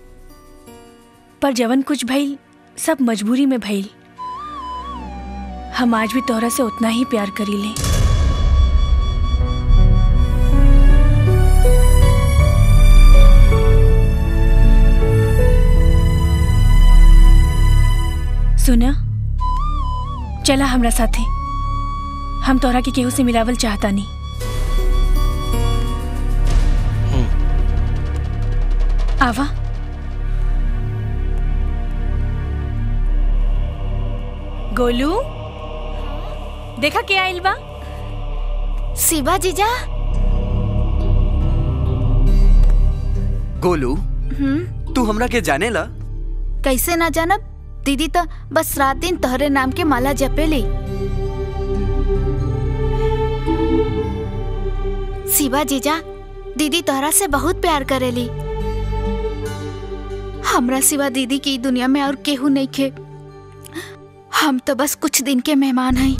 पर जवन कुछ भइल सब मजबूरी में भइल हम आज भी तोहरा से उतना ही प्यार करी ले सुना चला हमरा साथे हम तोहरा के केहू से मिलावल चाहता नहीं आवा गोलू देखा क्या आइल बा शिवा जीजा गोलू हम्म तू हमरा के जाने ला कैसे ना जानब दीदी तो बस रात दिन तोहरे नाम के माला जपेली शिवा जीजा दीदी तोहरा से बहुत प्यार करेली हमरा सिवा दीदी की दुनिया में और केहू नहीं खे हम तो बस कुछ दिन के मेहमान हैं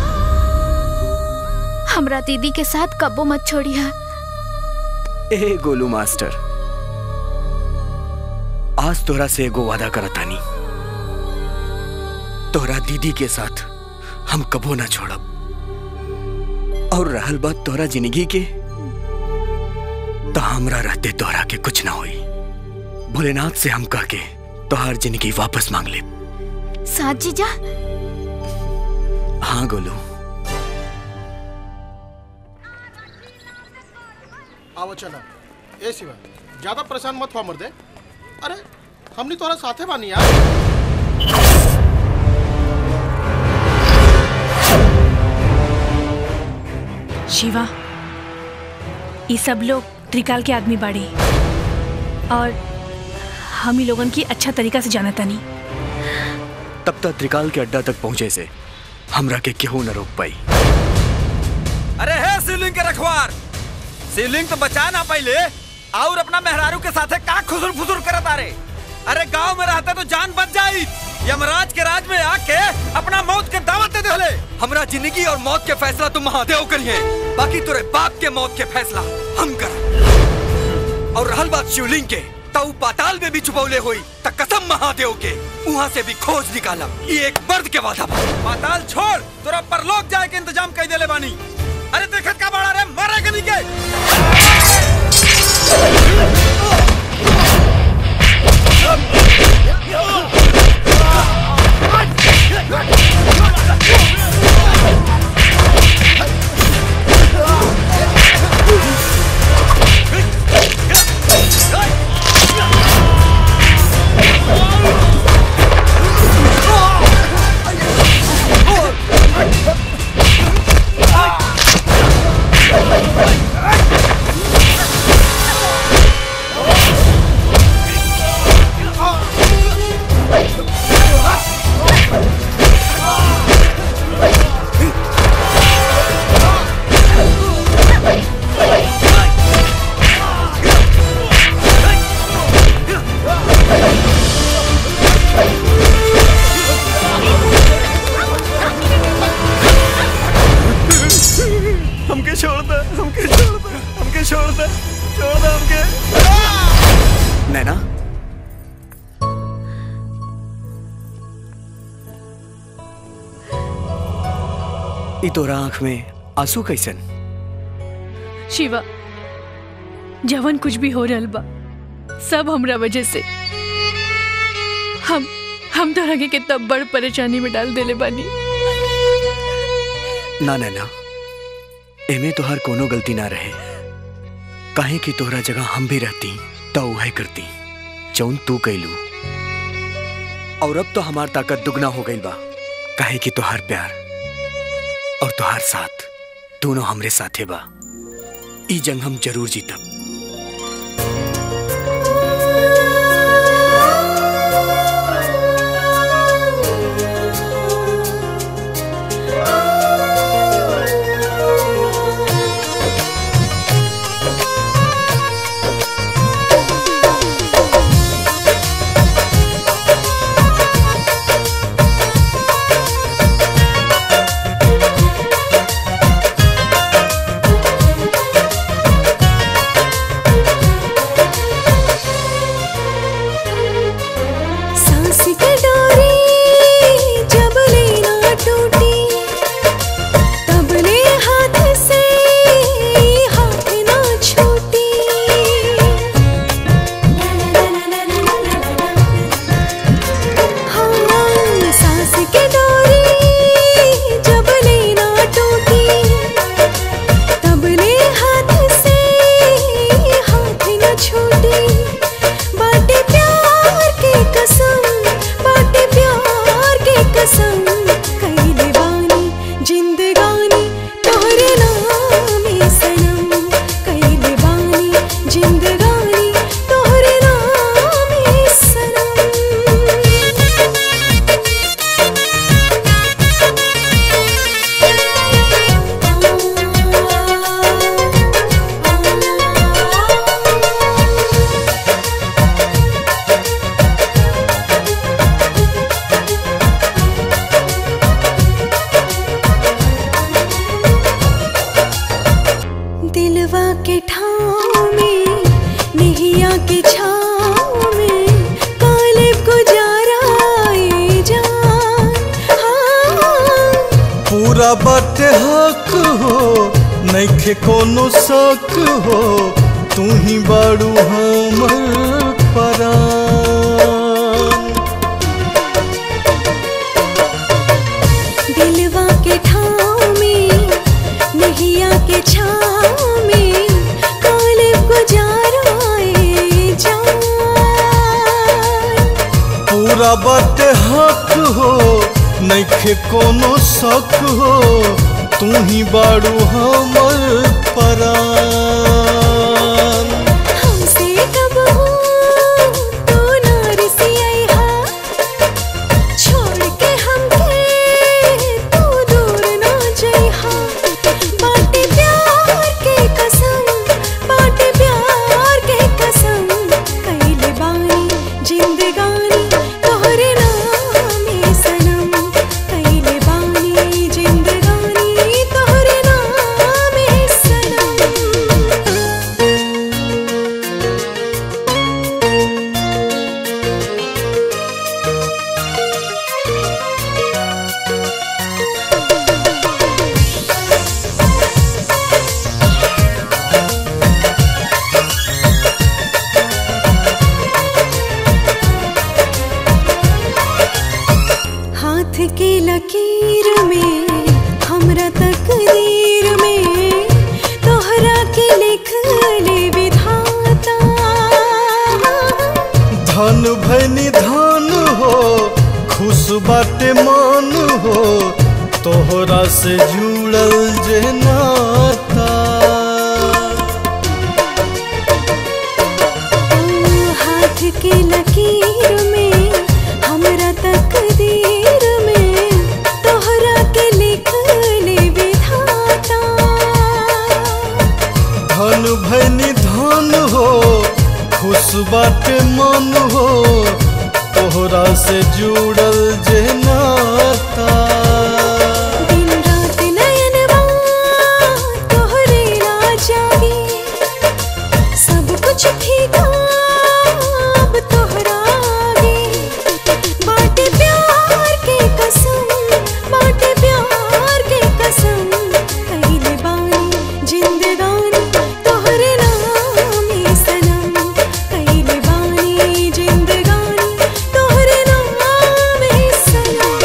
हमरा दीदी के साथ कब्बो मत छोड़िया ए गोलू मास्टर आज तोरा से एगो वादा करतानी तोरा दीदी के साथ हम कबो ना छोड़ब और रहल बात तोरा जिंदगी के तो हमरा रहते तोरा के कुछ ना होई भोलेनाथ से हम कह के तोहार जिंदगी वापस मांग ले साथ जीजा हाँ गोलू आओ चला ए शिवा ज्यादा परेशान मत हुआ मर्दे अरे हमनी तोरा साथे बानी यार शिवा ये सब लोग त्रिकाल के आदमी बाड़े और हम ही लोगन की अच्छा तरीका से जाना तानी तब तक त्रिकाल के अड्डा तक पहुंचे से हमरा के केहू न रोक पाई अरे हे शिवलिंग के रखवार शिवलिंग तो बचा ना पहले और अपना मेहरारू के साथे का खुसुर फुसुर करत आ रे अरे गांव में रहता तो जान बच जाई यमराज के राज में आके अपना मौत के दावत दे देले हमरा जिंदगी और मौत के फैसला तुम महादेव करिए बाकी तुरे बाप के मौत के फैसला हम कर और रहल बात शिवलिंग के ताऊ पाताल में भी छुपौले हुई त कसम महादेव के वहाँ से भी खोज निकाला ये एक मर्द के वादा बा पाताल छोड़ तोरा परलोक जाए के इंतजाम कर देले बानी अरे देखत का बड़ा रे मारे के निके हमके छोड़ दे हमके छोड़ दे हमके छोड़ दे छोड़ दे हमके नैना ई तोरा आंख में आंसू कैसन शिवा जवन कुछ भी हो रहल बा सब हमरा वजह से हम हम तोरा के कितना बड़ परेशानी में डाल देले बानी ना नैना एमे तोहार कोनो गलती ना रहे काहे कि तोहरा जगह हम भी रहती तो उहे करती जौन तू कैलू और अब तो हमार ताकत दुगना हो गई बा काहे कि तोहार प्यार और तोहार साथ दोनों हमरे साथे बा ई जंग हम जरूर जीतब सांस की डोरी जब लेना टूटी तब ले हाथ से हाथ ना छूटी हाँ सांस की डोरी जब लेना टूटी तब ले हाथ से हाथ ना छूटी बाटे प्यार के कसम बाटे प्यार के कसम कई दीवानी जिंदगानी तोहरे नाम है सनम कई दीवानी जिंदगानी तोहरे नाम है सनम दिलवा के ठाव में निहिया के छाव में काले गुजारा ए जान हाँ पूरा बाटे हक हो नइखे कोनो शक हो तू ही बाड़ू हमर परान दिलवा के ठाव में निहिया के छाव में काले गुजारा ए जान पूरा बाटे हक हो नइखे कोनो शक हो तू ही बाड़ू हमर परान हमसे कब हो तो ना रिसियाई हा छोड़ के हमके तू दूर ना जाई हा बाटे प्यार के कसम बाटे प्यार के कसम कइले बानी जिंदगानी के लकीर में हमरा तकदीर में तोहरा के लिख ले विधाता धन भैनी धन हो खुश बाटे मन हो तोहरा से जुड़ल जे नाता हाथ के लकीर में हमरा तकदीर में तोहरा के लिख ले विधाता धन भैनी धन हो खुश बाटे मन हो तोहरा से जुड़ल जे नाता दिन रात नयनवा तोहरे राजा गे सब कुछ फीका अब तोहरा गे बाटे प्यार के कसम बाटे प्यार के कसम कहिले बानी जिंदगानी तोहरे नाम ही सनम कहिले बानी जिंदगानी तोहरे नाम ही सनम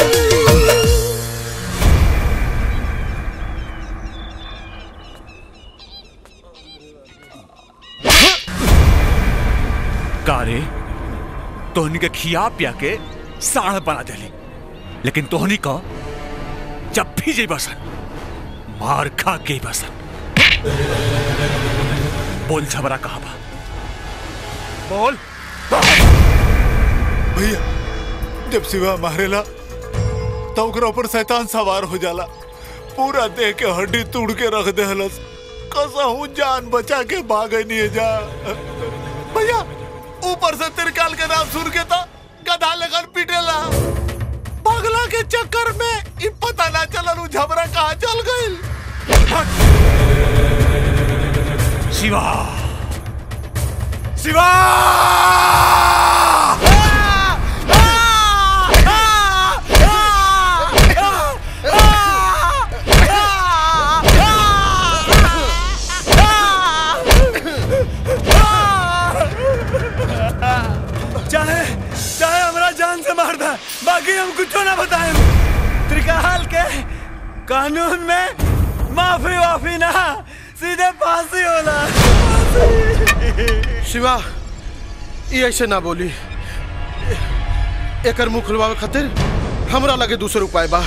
कारे तोहनी के खिया पिया के साढ़ बना देली लेकिन तोहनी का जब भी जई बसन मार खा के ही बसन बोल झबरा कहा बा बोल भैया जब शिवा मारेला तो ओकरा ऊपर शैतान सवार हो जाला पूरा देह के हड्डी तोड़ के रख देहलस कसहू जान बचा के भागे नहीं जा भैया ऊपर से तिरकाल के नाम सुन के तो गधा लगन पीटेला पगला के चक्कर में इ पता ना चलल उ झबरा कहाँ चल गइल शिवा शिवा चाहे चाहे हमरा जान से मार दे बाकी हम कुछ ना बताएं त्रिकाल के कानून में माफी वाफी ना सीधे फांसी होला शिवा ये ऐसे ना बोली एकर मुंह खुलवावे खातिर हमरा लगे दूसर उपाय बा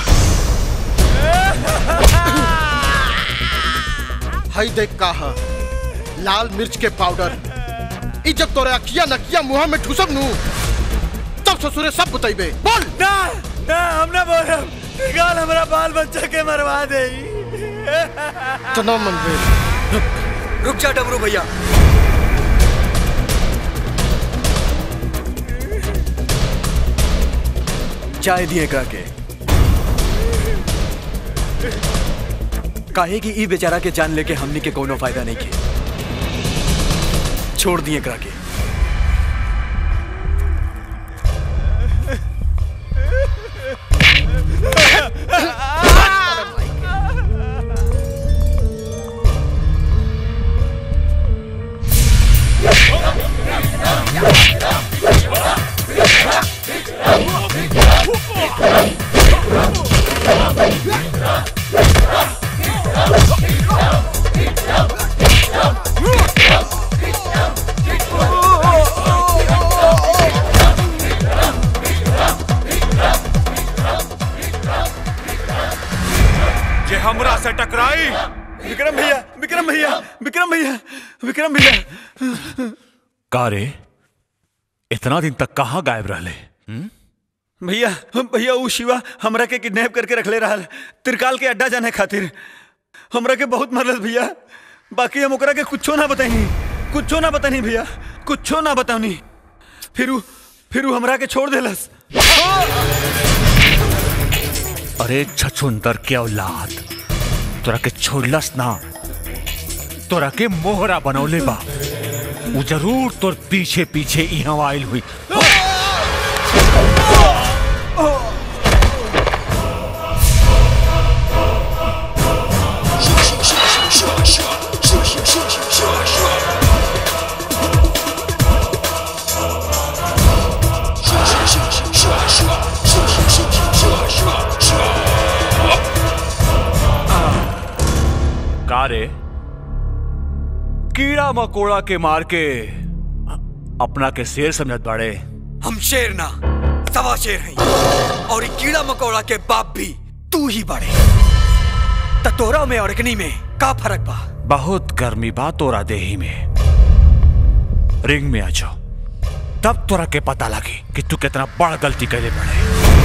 हई देख का हा लाल मिर्च के पाउडर ई जब तोरे अखिया नकिया मुंह में ठुसब नु तब ससुरे सब बतैबे बोल ना ना हम ना बोल त्रिकाल हमरा बाल बच्चा के मरवा दे तना मन रुक जा डबरू भैया चाय दिए एकरा के काहे कि ई बेचारा के जान लेके हमनी के कोनो फायदा नहीं के छोड़ दिए एकरा के जे हमरा से टकराई विक्रम भैया विक्रम भैया विक्रम भैया विक्रम भैया कारे इतना दिन तक कहाँ गायब रहले भैया भैया ऊ शिवा हमरा के किडनैप करके रखले रहल त्रिकाल के अड्डा जाने खातिर हमरा के बहुत मरल भैया बाकी हम ओकरा के कुछो ना बताई कुछो ना बतानी भैया कुछो ना बतानी फिर ऊ फिर ऊ हमरा के छोड़ देलस अरे छछुंदर के औलाद तोरा के छोड़लस ना तोरा के मोहरा बनौले बा उ जरूर तोर पीछे पीछे यहाँ आयल हुई Shua, shua, shua, shua, shua, shua, shua, shua, shua. कारे कीड़ा मकोड़ा के मार के अपना के शेर समझत बाड़े हम शेर ना सवा शेर हैं और ये कीड़ा मकोड़ा के बाप भी तू ही बड़े त तोरा में और अग्नि में का फर्क बा बहुत गर्मी बा तोरा देही में रिंग में आ जाओ तब तोरा के पता लगे कि तू कितना बड़ गलती करे बड़े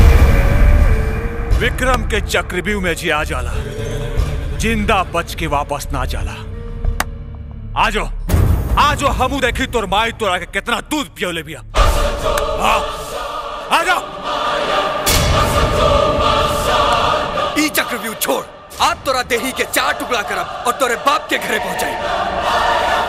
विक्रम के चक्रव्यूह में जी आ जाला जिंदा बच के वापस ना जाला आ जाओ आ जाओ हमू देखी तोर माई तोरा के कितना दूध पियोले बिया हाँ, आ जाओ ई चक्रव्यूह छोड़ आज तोरा देही के चार टुकड़ा करब और तोरे बाप के घरे पहुंचाई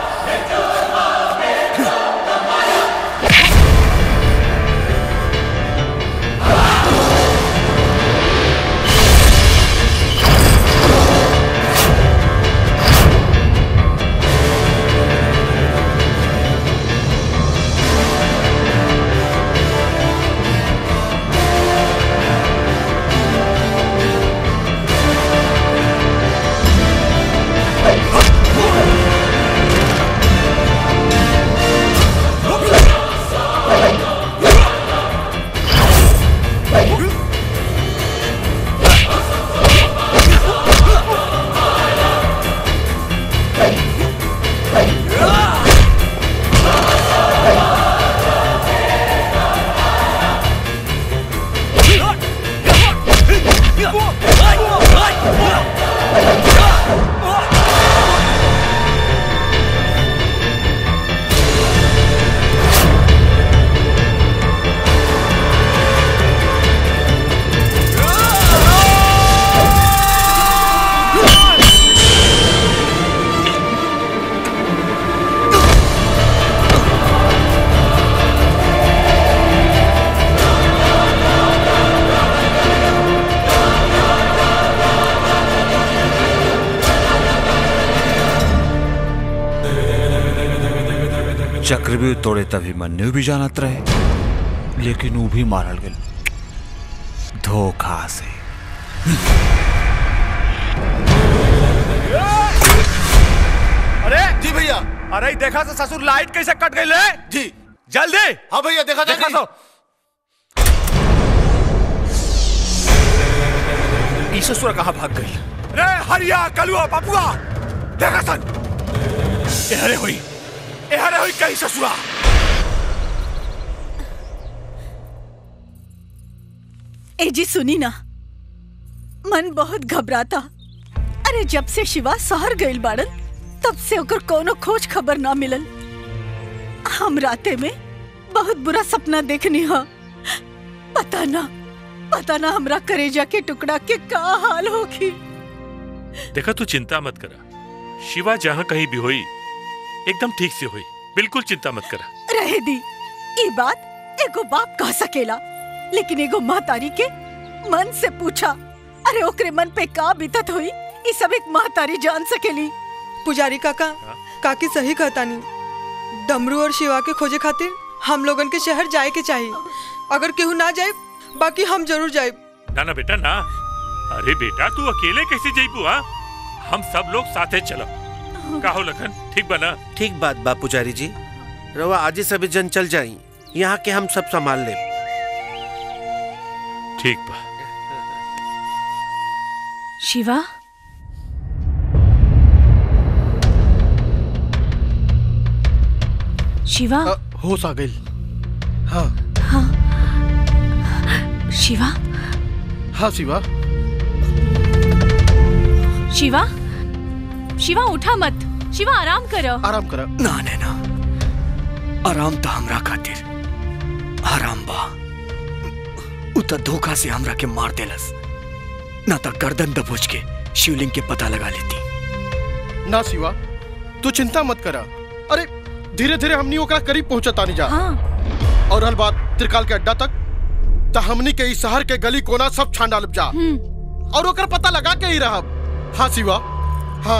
चक्रव्यूह तोड़े तभी मन्यु भी जानत रहे लेकिन वो भी मारल गए धोखा से अरे जी भैया अरे देखा तो ससुर लाइट कैसे कट गई ले जी जल्दी हाँ भैया देखा देखा तो ई ससुर कहाँ भाग गई रे हरिया कलुआ पपुआ देखा सन एहरे हुई एहरे हुई कहीं ससुरा ए जी सुनी ना मन बहुत घबराता अरे जब से शिवा शहर गइल बाड़न तब से ओकर कोनो खोज खबर ना मिलल हम राते में बहुत बुरा सपना देखनी हा पता ना पता ना हमरा करेजा के टुकड़ा के का हाल होगी देखा तू चिंता मत करा शिवा जहाँ कहीं भी हुई एकदम ठीक से हुई बिल्कुल चिंता मत करा रहे दी ये बात एगो बाप कह सकेला लेकिन एगो महतारी के मन से पूछा अरे ओकरे मन पे का बीतत हुई ये सब एक महतारी जान सकेली पुजारी काका काकी सही कहतानी डमरू और शिवा के खोजे खातिर हम लोगन के शहर जाए के चाहिए अगर केहू ना जाए बाकी हम जरूर जाए ना ना बेटा ना अरे बेटा तू अकेले कैसे जाइबू हाँ हम सब लोग साथे चलो का हो लखन ठीक बना ठीक बात बा पुजारी जी रवा आज ही सभी जन चल जाई यहाँ के हम सब संभाल ले ठीक बा शिवा शिवा होश आ गई हाँ शिवा हाँ शिवा शिवा शिवा उठा मत शिवा आराम करो आराम करा ना नैना आराम तो हमरा खातिर आराम बा उ त धोखा से हमरा के मार देलस ना त गर्दन दबोच के शिवलिंग के पता लगा लेती ना शिवा तू चिंता मत करा अरे धीरे धीरे हमनी ओकरा करीब पहुंचता नहीं जा हाँ। और हल बात त्रिकाल के अड्डा तक त हमनी के इस शहर के गली कोना सब छान डालब जा और ओकर पता लगा के ही रहब हाँ शिवा हाँ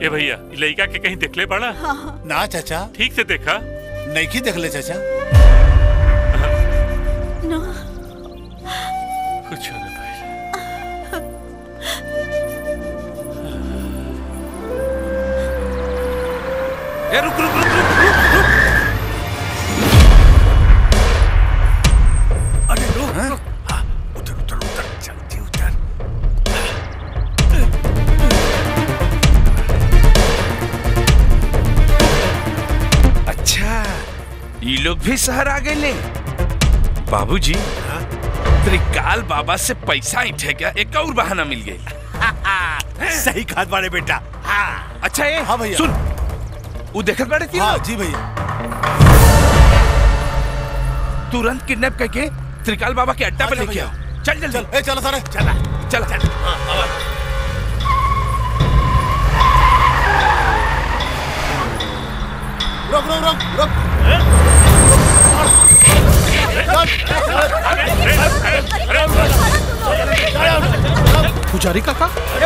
ए भैया इ लड़का के कहीं देखले बड़ा ना चाचा ठीक से देखा नहीं की देख ले चाचा ना कुछ ना ए रुक रुक रुक रुक रुक रुक अरे रुक रुक हाँ, उधर उधर उधर जल्दी उधर अच्छा ये लोग भी शहर आ गए ले बाबूजी त्रिकाल बाबा से पैसा इठे गया एक और बहाना मिल गई सही खाद बाड़े बेटा हाँ अच्छा ये हाँ भैया। सुन वो देखत बाड़े थी हाँ जी भैया तुरंत किडनैप करके त्रिकाल बाबा के अड्डा पे अच्छा लेके भैया। आओ चल जल्दी चल ए चलो सारे चला चला चल रुक रुक रुक रुक पुजारी काका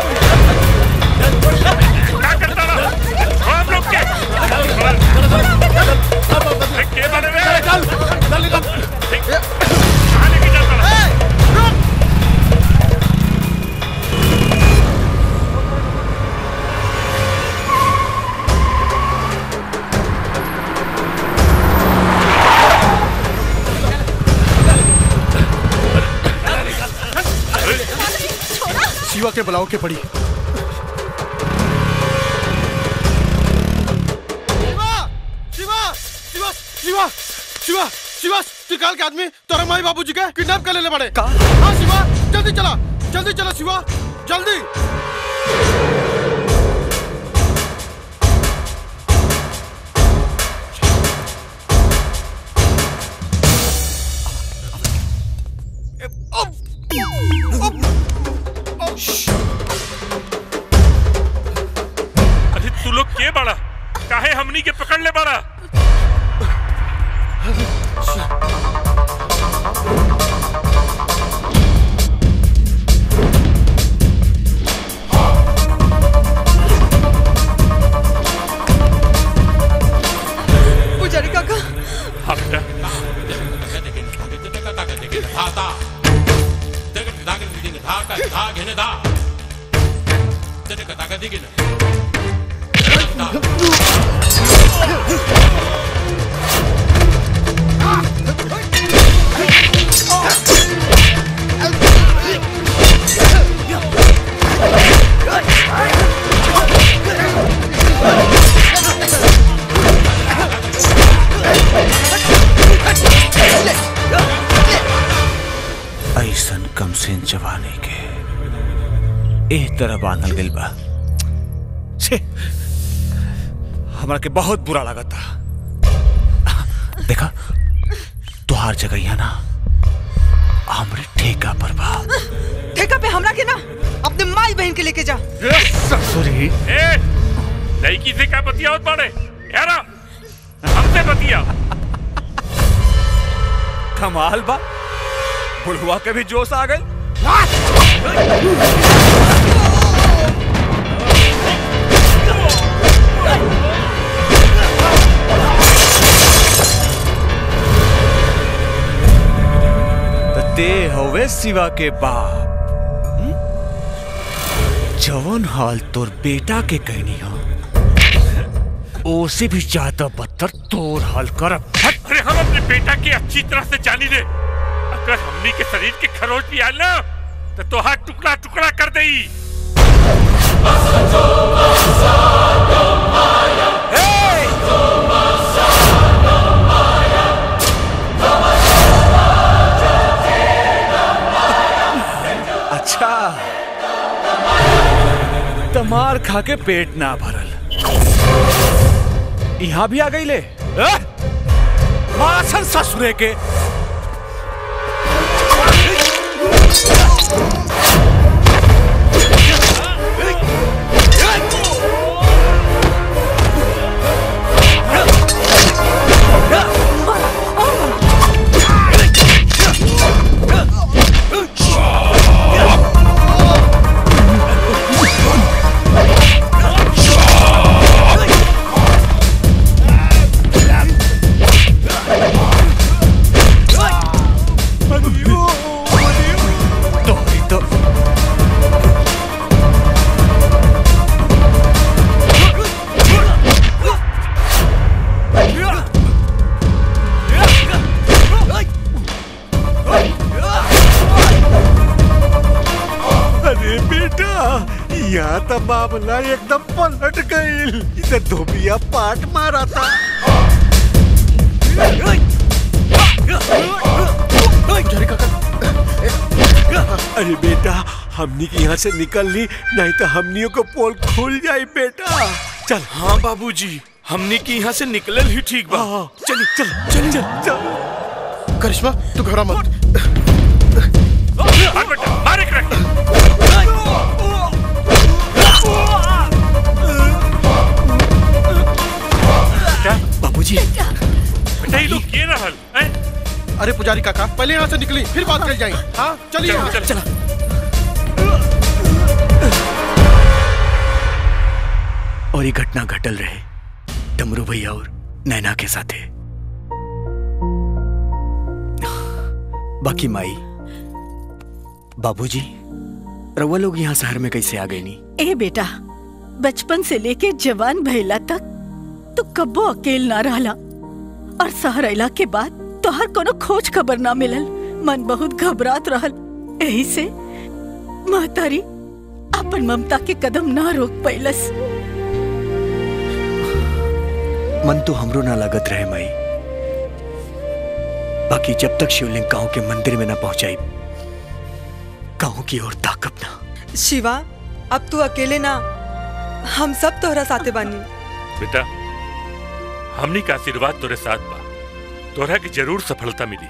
शिवा के बुलाओ के पड़ी शिवा शिवा शिवा शिवा शिवा शिवा त्रिकाल के आदमी तोरा माई बाबूजी के किडनैप कर लेले बड़े हाँ शिवा जल्दी चला जल्दी चला शिवा जल्दी अरे तू लोग के बड़ा काहे हमनी के पकड़ ले बड़ा पुजारी काका हाँ बेटा ऐसन कम से जवानी के एक तरह बांधल गइल बा छे हमरा के बहुत बुरा लगा था देखा तुहार जगह यहाँ ना हमरे ठेका पर बा ठेका पे हमरा के ना अपने माई बहन के लेके जा ससुरी ए लड़की से क्या बतियावत बाड़े यारा हमसे बतिया कमाल बा बुढ़वा के भी जोश आ गई तो ते होवे शिवा के बाप हम्म? जवन हाल तोर बेटा के कहनी हो ओसे भी ज्यादा बदतर तोर हाल करब अरे हम अपने बेटा की अच्छी तरह से जानी ले अगर हमनी के शरीर के खरोच भी आयल ना तो तोहार टुकड़ा टुकड़ा कर देई अच्छा तमार खा के पेट ना भरल यहाँ भी आ गई ले अ? मारा सन ससुरे के Oh! अरे बेटा यहाँ तो मामला एकदम पलट गई इधर धोबिया पाट मारा था अरे बेटा हमनी के यहाँ से निकल ली नहीं तो हमनियों को पोल खुल जाए बेटा चल हाँ बाबूजी हमने की यहाँ से निकलल ही ठीक बा चल चल चल चल चल करिश्मा तू घबरा मत बाबूजी बेटा ये लोग किए रहल हैं? अरे पुजारी काका पहले यहाँ से निकली फिर बात कर जाए हाँ चलिए चलो, यहाँ। चलो। चला और ये घटना घटल रहे डमरू भैया और नैना के साथे बाकी माई बाबूजी रउआ लोग यहाँ शहर में कैसे आ गए नी ए बेटा बचपन से लेके जवान भइला तक तू कब्बो अकेल ना रहला और शहर अइला के बाद तोहर कोनो खोज खबर ना मिलल मन बहुत घबरात रहल यही से महतारी अपन ममता के कदम ना रोक पैलस मन तो हमरो ना लागत रहे माई बाकी जब तक शिवलिंग गांव के मंदिर में ना पहुंचाई गांव की ओर ताकब ना शिवा अब तू अकेले ना हम सब तोहरा साथे बानी बेटा हमनी का आशीर्वाद तोरे साथ बा तोरा की जरूर सफलता मिली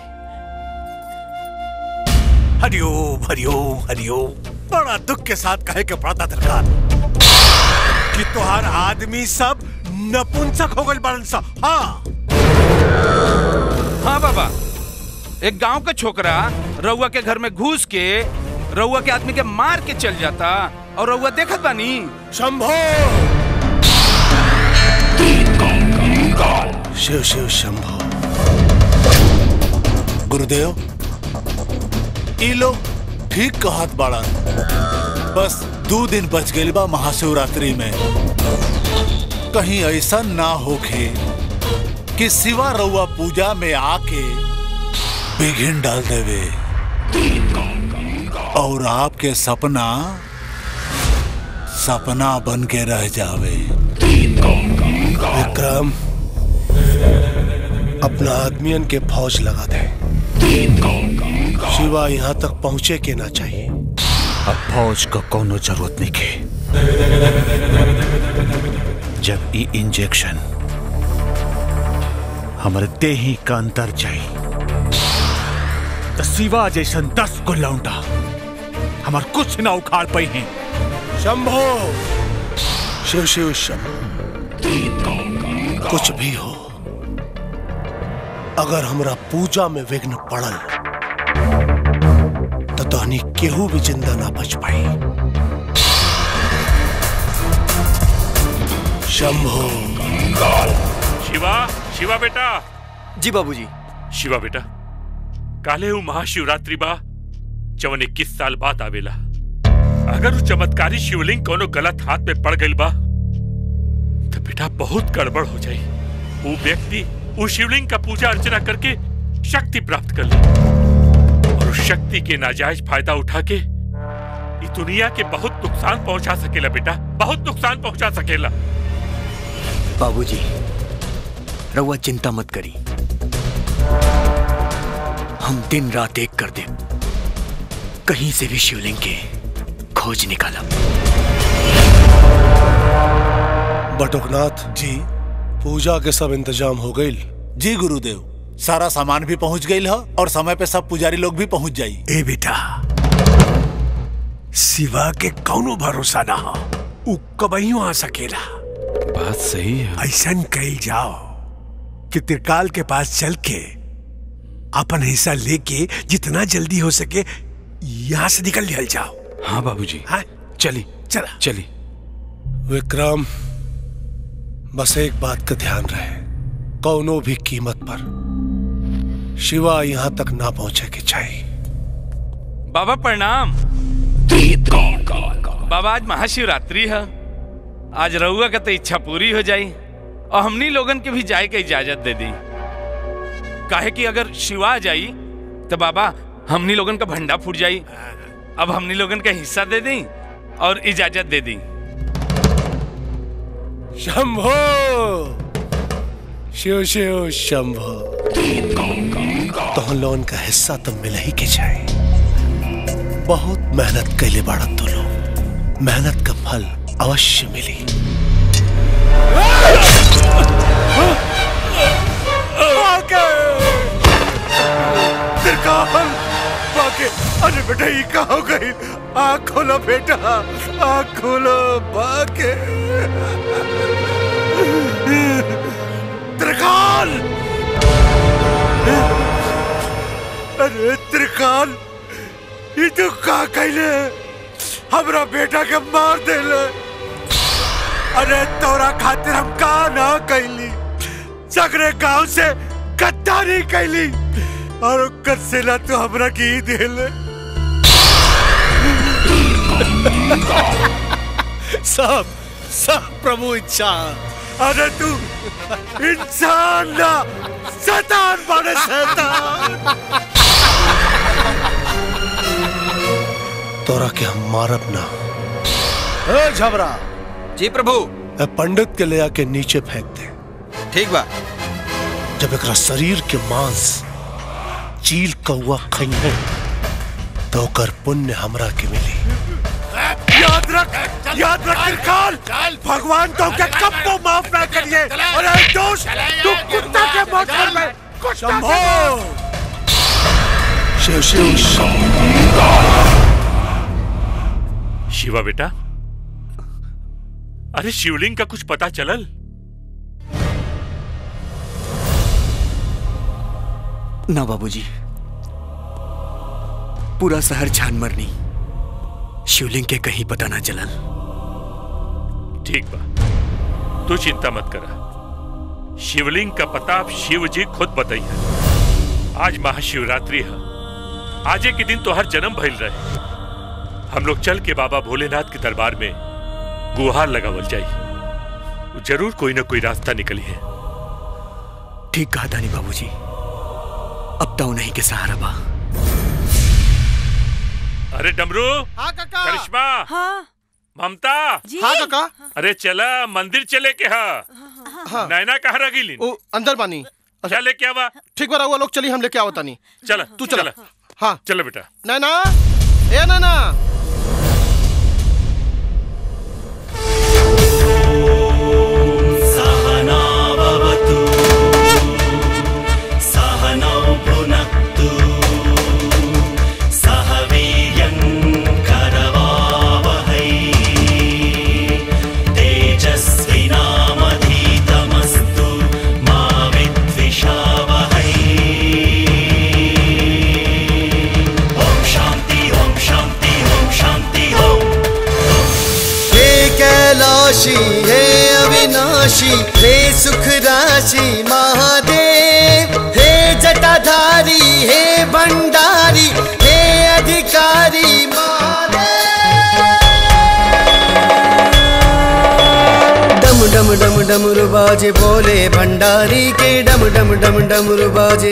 हरिओम हरिओम हरिओम बड़ा दुख के साथ कहे के पड़ता दरकार कि तोहार आदमी सब नपुंसक हो गए बड़न सब हाँ हाँ बाबा एक गांव का छोकरा रउआ के घर में घुस के रउआ के आदमी के मार के चल जाता और रउआ देखत बानी शंभो शिव शिव शंभो गुरुदेव ई लोग ठीक कहत बाड़न बस दो दिन बच गइल बा महाशिवरात्रि में कहीं ऐसा ना होखे कि सिवा रउआ पूजा में आके विघ्न डाल देवे और आपके सपना सपना बन के रह जावे विक्रम अपना आदमियन के फौज लगा दे शिवा यहाँ तक पहुँचे के ना चाहिए अब फौज का कोनो जरूरत नहीं के जब ई इंजेक्शन हमारे देही का अंदर जाई तो सिवा जैसन दस को लौंडा हमार कुछ ना उखाड़ पाई हैं शंभो शिव शिव शंभो कुछ भी हो अगर हमरा पूजा में विघ्न पड़ल तो तहनी केहू भी जिंदा ना बच पाई शंभो शिवा शिवा बेटा जी बाबूजी शिवा बेटा काले हूँ महाशिवरात्रि बा जवन इक्कीस साल बाद आवेला अगर वो चमत्कारी शिवलिंग कोनो गलत हाथ में पड़ गई बा तो बेटा बहुत गड़बड़ हो जाई वो व्यक्ति उस शिवलिंग का पूजा अर्चना करके शक्ति प्राप्त कर ले और उस शक्ति के नाजायज फायदा उठा के इस दुनिया के बहुत नुकसान पहुंचा सकेला बेटा बहुत नुकसान पहुंचा सकेला बाबूजी रउआ चिंता मत करी हम दिन रात एक कर दे कहीं से भी शिवलिंग के खोज निकाला बटुकनाथ जी पूजा के सब इंतजाम हो गई जी गुरुदेव सारा सामान भी पहुंच गई है और समय पे सब पुजारी लोग भी पहुंच जाई ए बेटा सिवा के कौनो भरोसा ना हो उ कबहियो आ सकेला बात सही है ऐसन कही जाओ कि त्रिकाल के पास चल के अपन हिस्सा लेके जितना जल्दी हो सके यहाँ से निकल निकल जाओ हाँ बाबूजी हाँ चली चला चली विक्रम बस एक बात का ध्यान रहे कौनो भी कीमत पर शिवा यहाँ तक ना पहुंचे के चाहिए बाबा प्रणाम बाबा आज महाशिवरात्रि है आज रउआ का तो इच्छा पूरी हो जाई और हमनी लोगन के भी जाए के इजाजत दे दी काहे कि अगर शिवा जाई तो बाबा हमनी लोगन का भंडा फूट जाई अब हमनी लोगन का हिस्सा दे दी और इजाजत दे दी शंभो शिव शिव शंभो तो लोन का हिस्सा तो मिल ही के जाए बहुत मेहनत कैले बाड़ा तो लोग मेहनत का फल अवश्य मिली त्रिकाल बाके अरे बेटा ये कहाँ हो गई आँख खोलो बेटा आँख खोलो बाके त्रिकाल अरे त्रिकाल ये तो का कैले हमरा बेटा के मार देले अरे तोरा खातिर हम का ना कैली सगरे गांव से गद्दारी कैली और ओकर सिला तो हमरा की ही देले सब सब प्रभु इच्छा अरे तू इंसान ना शैतान बने शैतान तोरा के हम मारब ना ए झबरा जी प्रभु ए पंडित के ले आके नीचे फेंक दे ठीक बा जब एक शरीर के मांस चील कौआ खइहे तो ओकर पुण्य हमरा के मिली याद रख याद रख त्रिकाल भगवान तो के कब को माफ ना करिए अरे दोस्त तू कुत्ता के मौत कर ले कुत्ता के मौत। शिव शिव शंभो शिवा बेटा अरे शिवलिंग का कुछ पता चलल ना बाबूजी पूरा शहर छान मरनी शिवलिंग के कहीं पता ना चलल ठीक बा तू चिंता मत करा शिवलिंग का पता अब शिव जी खुद बताइए आज महाशिवरात्रि है आजे के दिन तो हर जन्म भइल रहे हम लोग चल के बाबा भोलेनाथ के दरबार में गुहार लगावल जाई जरूर कोई ना कोई रास्ता निकली है ठीक कहा दानी बाबूजी अब तो नहीं के सहारा बा अरे डमरू हाँ काका करिश्मा हाँ ममता जी हाँ काका अरे चला मंदिर चले के हा हाँ नैना कहाँ रह गई ओ अंदर बानी क्या लेके आवा ठीक बा रहुआ लोग चली हम लेके आवता नहीं चला तू चला हाँ चलो बेटा नैना ए नैना सहनावतु सहनौ भुनक्तु सह वीर्यं करवावहै तेजस्विनामधीतमस्तु मा विद्विषावहै ॐ शान्ति ॐ शान्ति ॐ शान्ति ॐ हे कैलाशी हे अविनाशी हे सुख राशि महादेव हे जटाधारी हे भंडारी हे अधिकारी महादेव डम डम डम डमरू बाजे बोले भंडारी के डम डम डम डमरू बाजे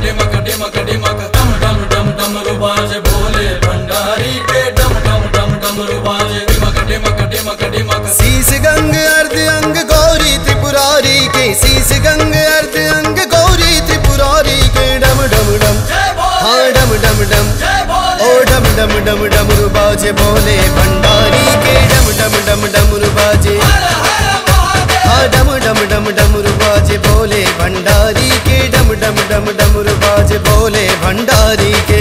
शीस गंग अर्ध अंग गौरी त्रिपुरारी के शीस गंग अर्ध अंग गौरी त्रिपुरारी के डम डम डम हाँ डम डम डम ओ डम डम डम डमरू बाजे बोले भंडारी के डम डम डम डमरू बाजे हाँ डम डम डम डमरू बाजे बोले भंडारी के डम डम डम डमरू बाजे बोले भंडारी के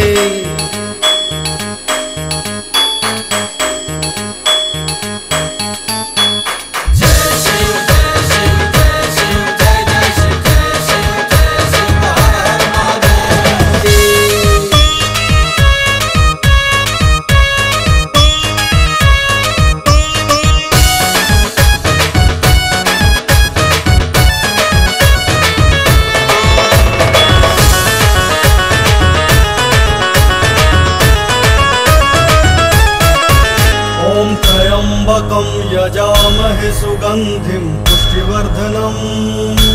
ॐ त्र्यम्बकं यजामहे सुगन्धिं पुष्टिवर्धनम्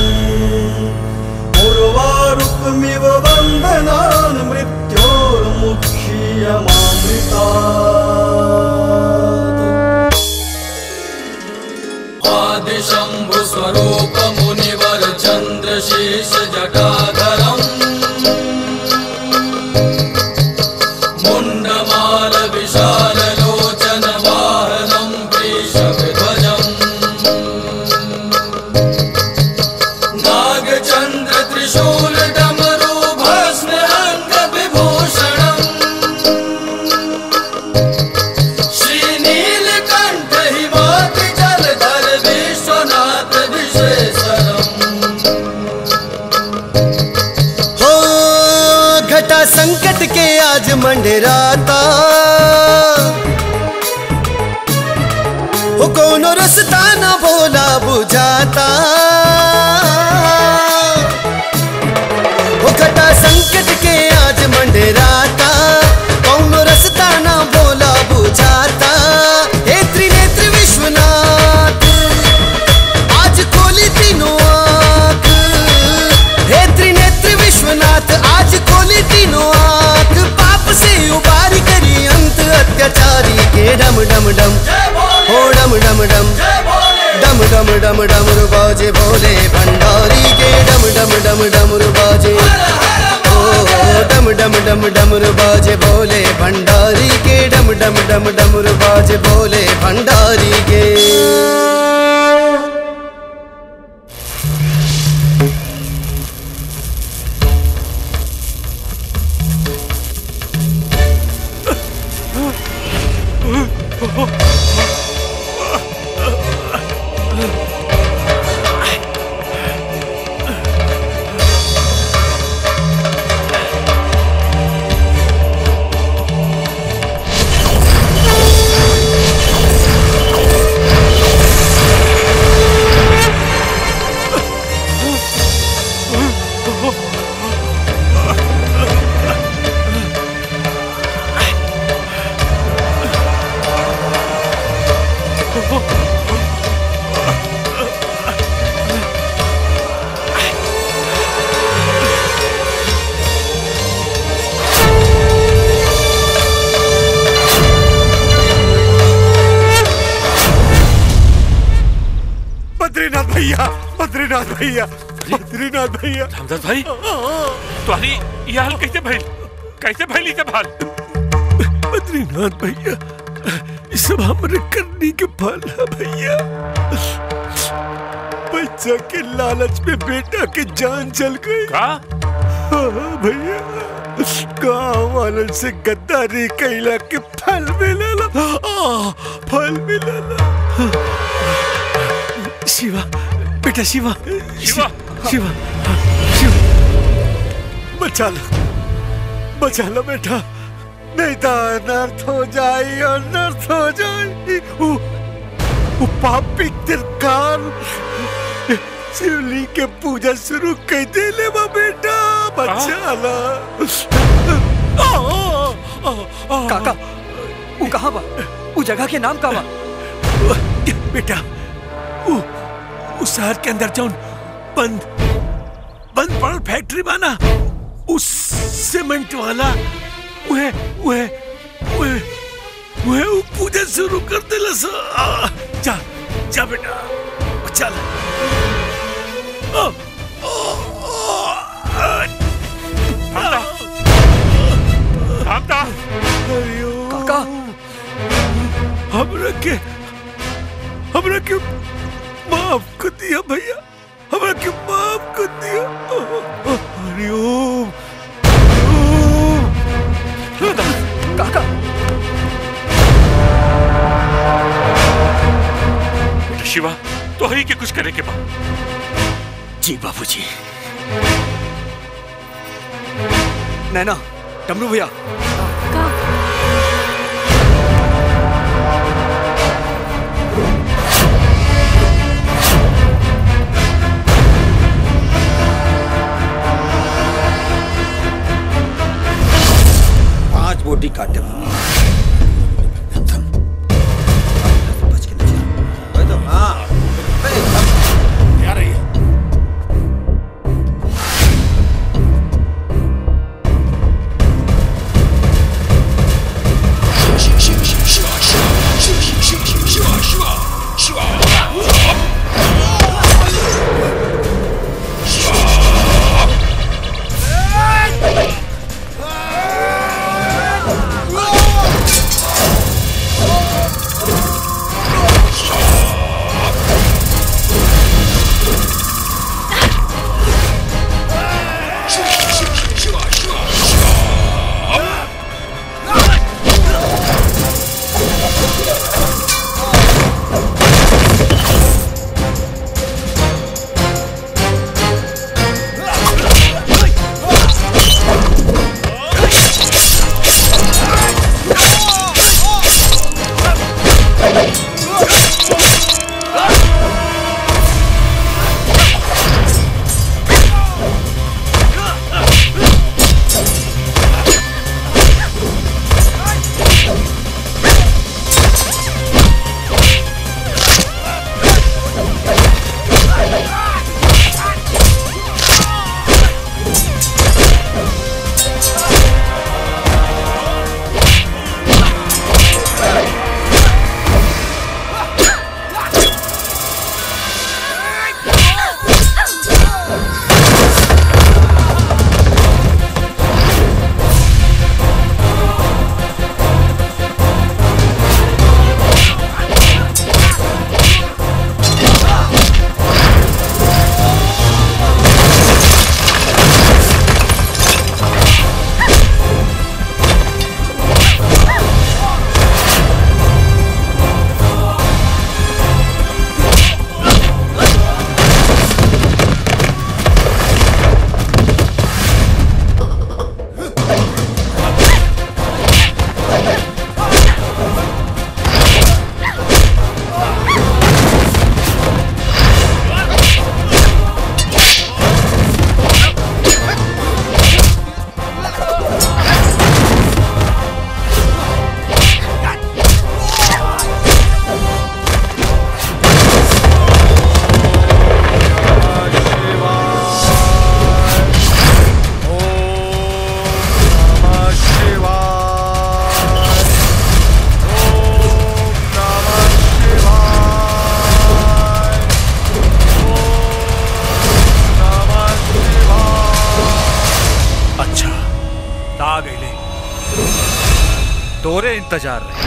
उर्वारुकमिव बन्धनान् मृत्योर्मुक्षीयमामृतात् आदिशम्भु स्वरूप मुनिवर चन्द्रशेष जटाधरम् मुण्डमाल विशाल लोचन वाहनम् वृषभध्वजम् नागचन्द्र त्रिशूल डमरू भस्म अङ्ग विभूषणम् श्रीनीलकण्ठ हिमाति जलधर विश्वनाथ विशेषरम् हो घटा संकट के आज मंडराता हो कोनो रस्ता न भोला बुझाता हो घटा संकट के आज मंडराता कोनो रस्ता न भोला बुझाता हे त्रिनेत्र विश्वनाथ आज खोली तीनों आँख हे त्रिनेत्र विश्वनाथ आज खोली तीनों आँख पाप से उबारी करी अंत अत्याचारी के डम डम डम हो डम डम डम डम डम डम डम रुबाजे भोले भंडारी के डम डम डम डम रुबाजे ओ डम डम डम डम रुबाजे भोले भंडारी के डम डम डम डम रुबाजे भोले भंडारी के बद्रीनाथ भैया बद्रीनाथ भैया बद्रीनाथ भैया रामदास भाई तुम्हारी ये हाल कैसे भइल कैसे भइल सब हाल बद्रीनाथ भैया ये सब हमरे करनी के फल है भैया बच्चा के लालच में बेटा के जान चल गई का भैया गाँव वालन से गद्दारी कैला के फल मिलला आ, फल मिलला शिवा बेटा शिवा शिवा शिवा शिवा बचा लो बचा लो बेटा नहीं तो अनर्थ हो जाए अनर्थ हो जाए वो, वो पापी तिरकार शिवलिंग के पूजा शुरू कर दे ले बा बेटा बचा ला काका वो कहाँ बा वो जगह के नाम का बा बेटा वो उस शहर के अंदर जौन बंद बंद पड़ल फैक्ट्री बाना उस सीमेंट वाला वह वह वह वह वो पूजा शुरू कर देला सा आ, जा जा बेटा चल आ, काका हमरा के हमरा के माफ कर दिया भैया हमरा के माफ कर दिया हरिओम काका बेटा शिवा तो ही के कुछ करे के बा जी बाबूजी नैना डमरू भैया पांच बोटी काटे तोरे इंतजार रहे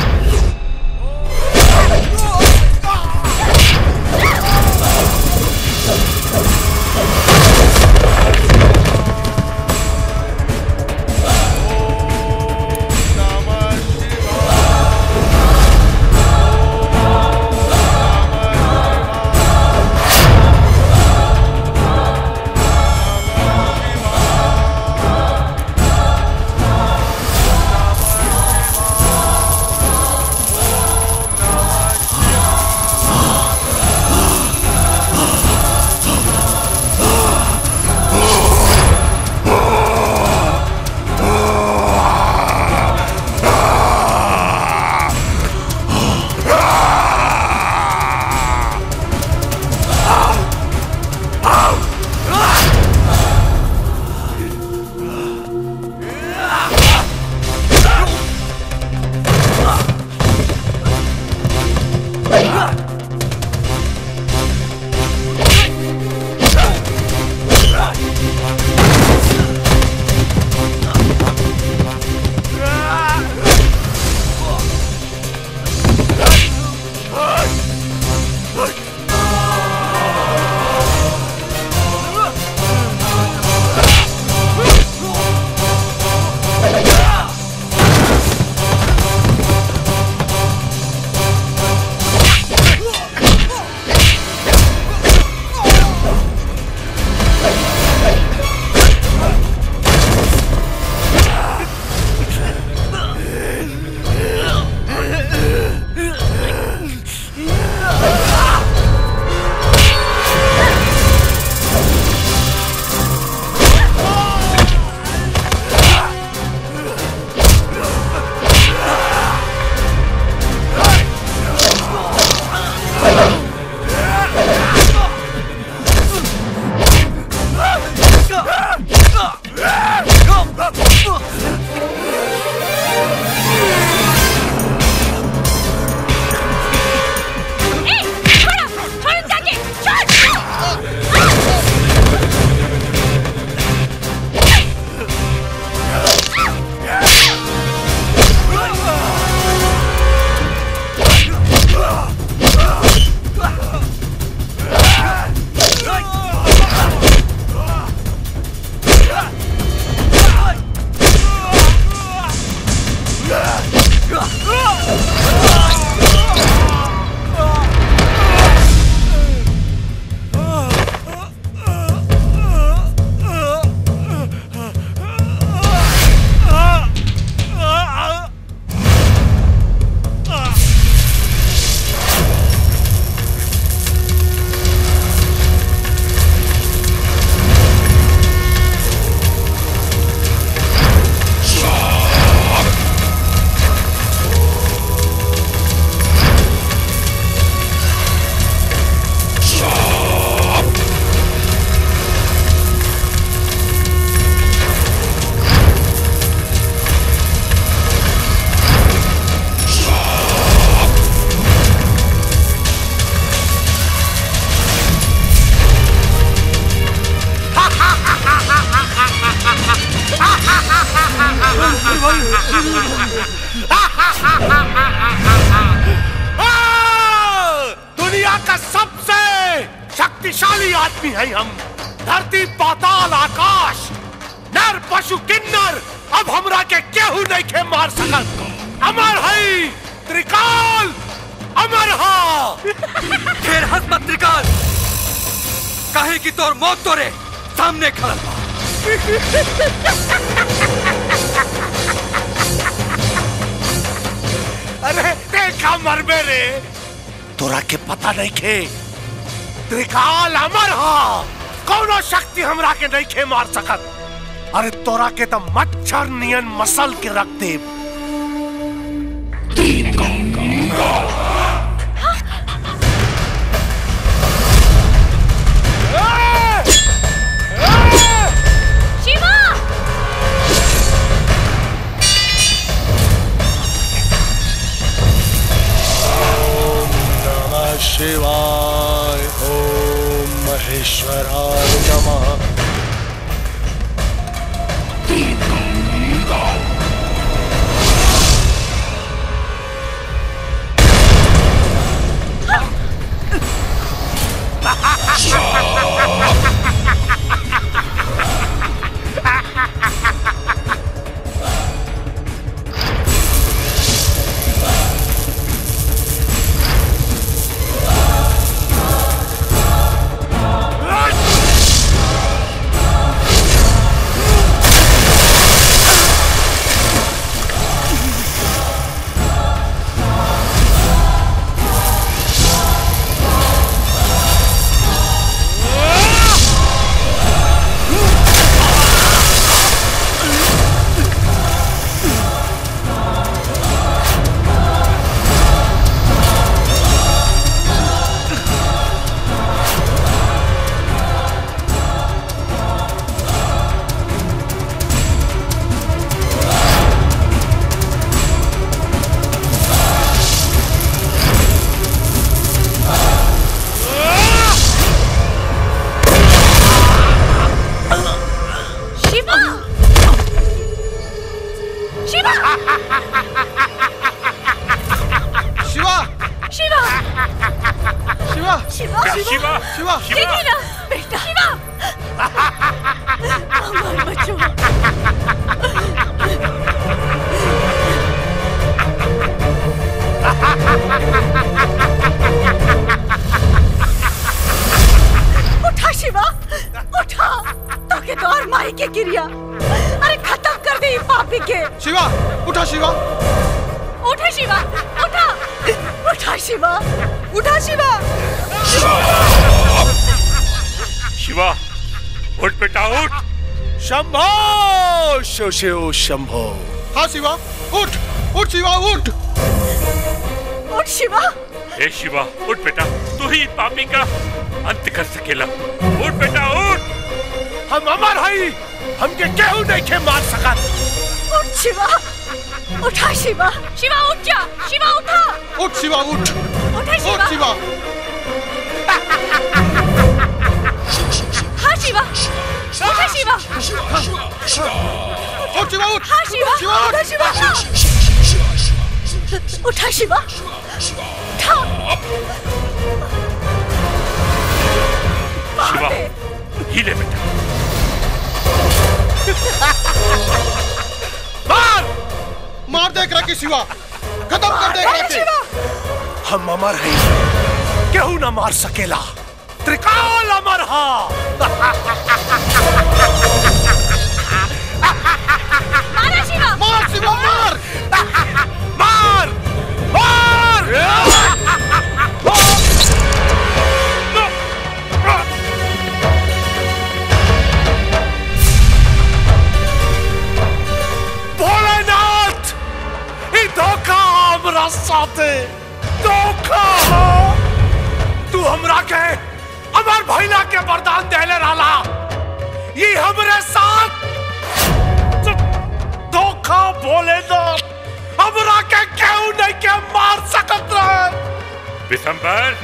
दुनिया का सबसे शक्तिशाली आदमी है हम धरती पाताल आकाश नर पशु किन्नर अब हमरा के केहू नहीं के मार सकत अमर है त्रिकाल अमर हा फिर हंस मत त्रिकाल काहे की तोर मौत तोरे सामने खड़ा बा। अरे देखा मरबे रे तोरा के पता नहीं खे त्रिकाल अमर हा कौनो शक्ति हमरा के नहीं खे मार सकत अरे तोरा के तो मच्छर नियन मसल के रख दे शिवा नमः शिवाय ओम महेश्वराय नमः शिवा शिवा शिवा शिवा शिवा शिवा देखिए ना बेटा शिवा हमारे बच्चों उठा शिवा उठा तो के तो और माई के क्रिया अरे खत्म कर दे पापी के शिवा उठा शिवा उठा शिवा उठा उठा शिवा उठा शिवा शिवा उठ बेटा उठ शंभो शो शिव शंभो हाँ शिवा उठ उठ शिवा उठ उठ शिवा ए शिवा उठ बेटा तू ही पापी का अंत कर सकेला उठ बेटा उठ हम अमर हई हमके केहू नहीं के मार सकत उठ शिवा उठा शिवा शिवा उठ जा शिवा उठा उठ शिवा उठ उठा शिवा उठ शिवा हाँ शिवा उठा शिवा उठ शिवा उठ हाँ शिवा शिवा उठ उठा शिवा उठा शिवा उठा शिवा ही ले बेटा मार मार दे एकरा के शिवा खत्म कर दे एकरा के हम अमर हई केहू ना मार सकेला त्रिकाल अमर हा मारा शिवा मार शिवा मार मार मार भोलेनाथ ई धोखा हमरा साथे धोखा तू हमरा के अमर भैला के वरदान देले रहला ये हमरे साथ धोखा भोलेनाथ हमरा के केहू नहीं के मार सकत रहे विशंबर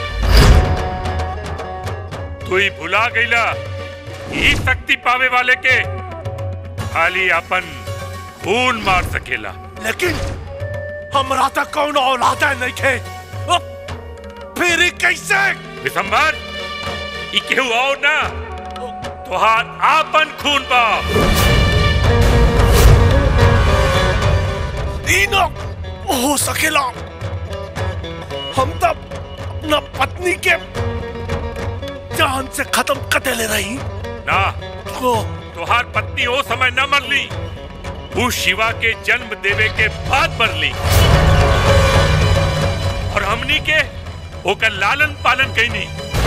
तू ही भुला गईला ई शक्ति पावे वाले के खाली अपन खून मार सकेला लेकिन हमरा तक कौन औलाद नहीं खे अब फिर ई कैसे विशंबर ई केहू और ना तोहार आपन खून बा ई न हो सकेला हम तब अपना पत्नी के जान से खत्म कर देले रही ना तो तोहार पत्नी ओ समय न मरली वो शिवा के जन्म देवे के बाद मरली और हमनी के ओकर लालन पालन कैनी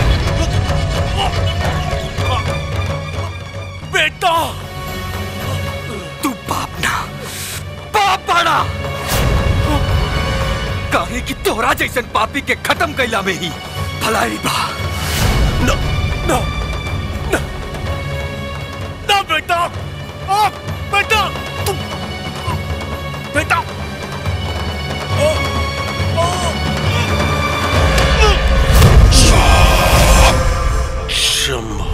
बेटा तू बाप ना बाप बड़ा काहे कि तोहरा जैसन पापी के खत्म कैला में ही भलाई बा न न न न बेटा आ, बेटा तू बेटा ओ, ओ, शंभो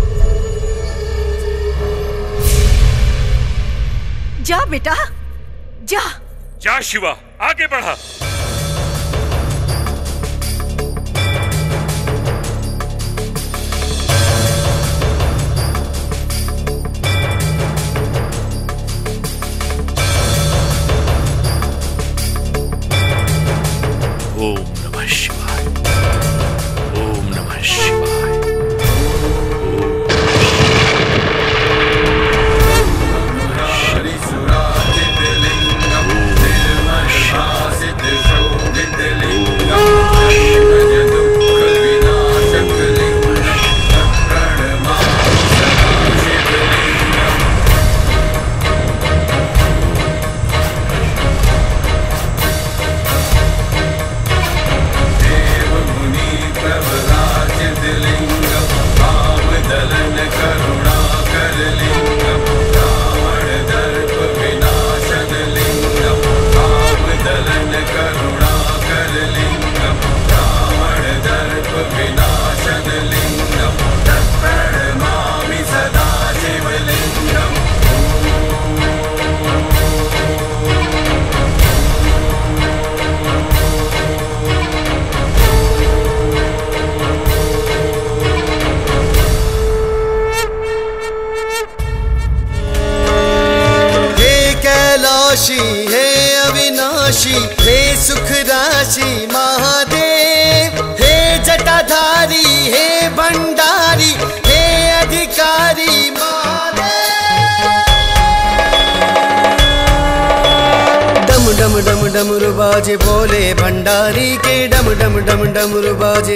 जा बेटा जा जा शिवा आगे बढ़ा ओम नमः शिवाय ओम नमः शिवाय हरिसुराजितलिङ्गं निर्मलभासित काशी हे अविनाशी हे सुख राशि महादेव हे जटाधारी हे भंडारी हे अधिकारी डम डम डम डमरू बाजे बोले भंडारी के डम डम डम डमरू बाजे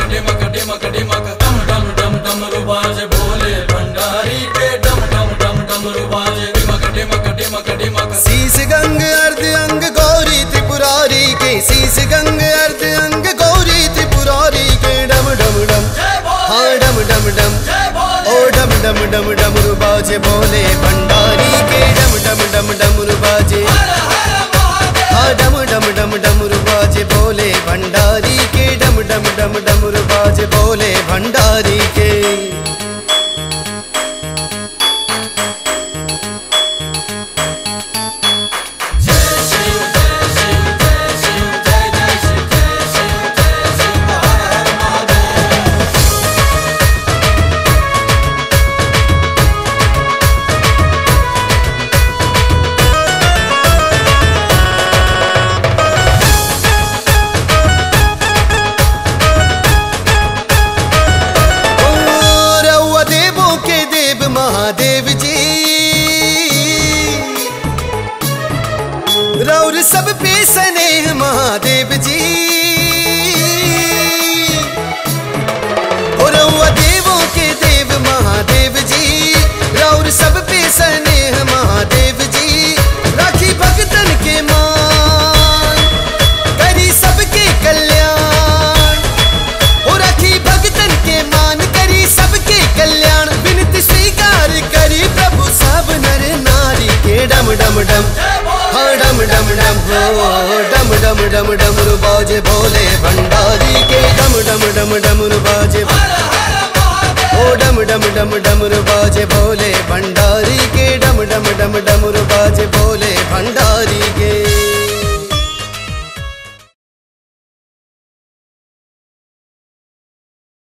शीस गंग अर्ध अंग गौरी त्रिपुरारी के शीस गंग अर्ध अंग गौरी त्रिपुरारी के डम डम डम हाँ डम डम डम ओ डम डम डम डमरू बाजे बोले भंडारी के डम डम डम डमरू बाजे हाँ डम डम डम डमरू बाजे बोले भंडारी के डम डम डम डमरू बाजे बोले भंडारी के ओ, रउआ देवों के देव महादेव जी रौर सब पे स्नेह महादेव जी ओ रउआ देवों के देव महादेव जी रौर सब पे स्नेह महादेव जी राखी भगतन के मान करी सबके कल्याण ओ राखी भगतन के मान करी सबके कल्याण विनती स्वीकार करी प्रभु सब नर नारी के डम डम डम हाँ डम डम डम हो डम डम डम डमरू बाजे भोले भंडारी के डम डम डम डमरू बाजे ओ डम डम डम डमरू बाजे भोले भंडारी के डम डम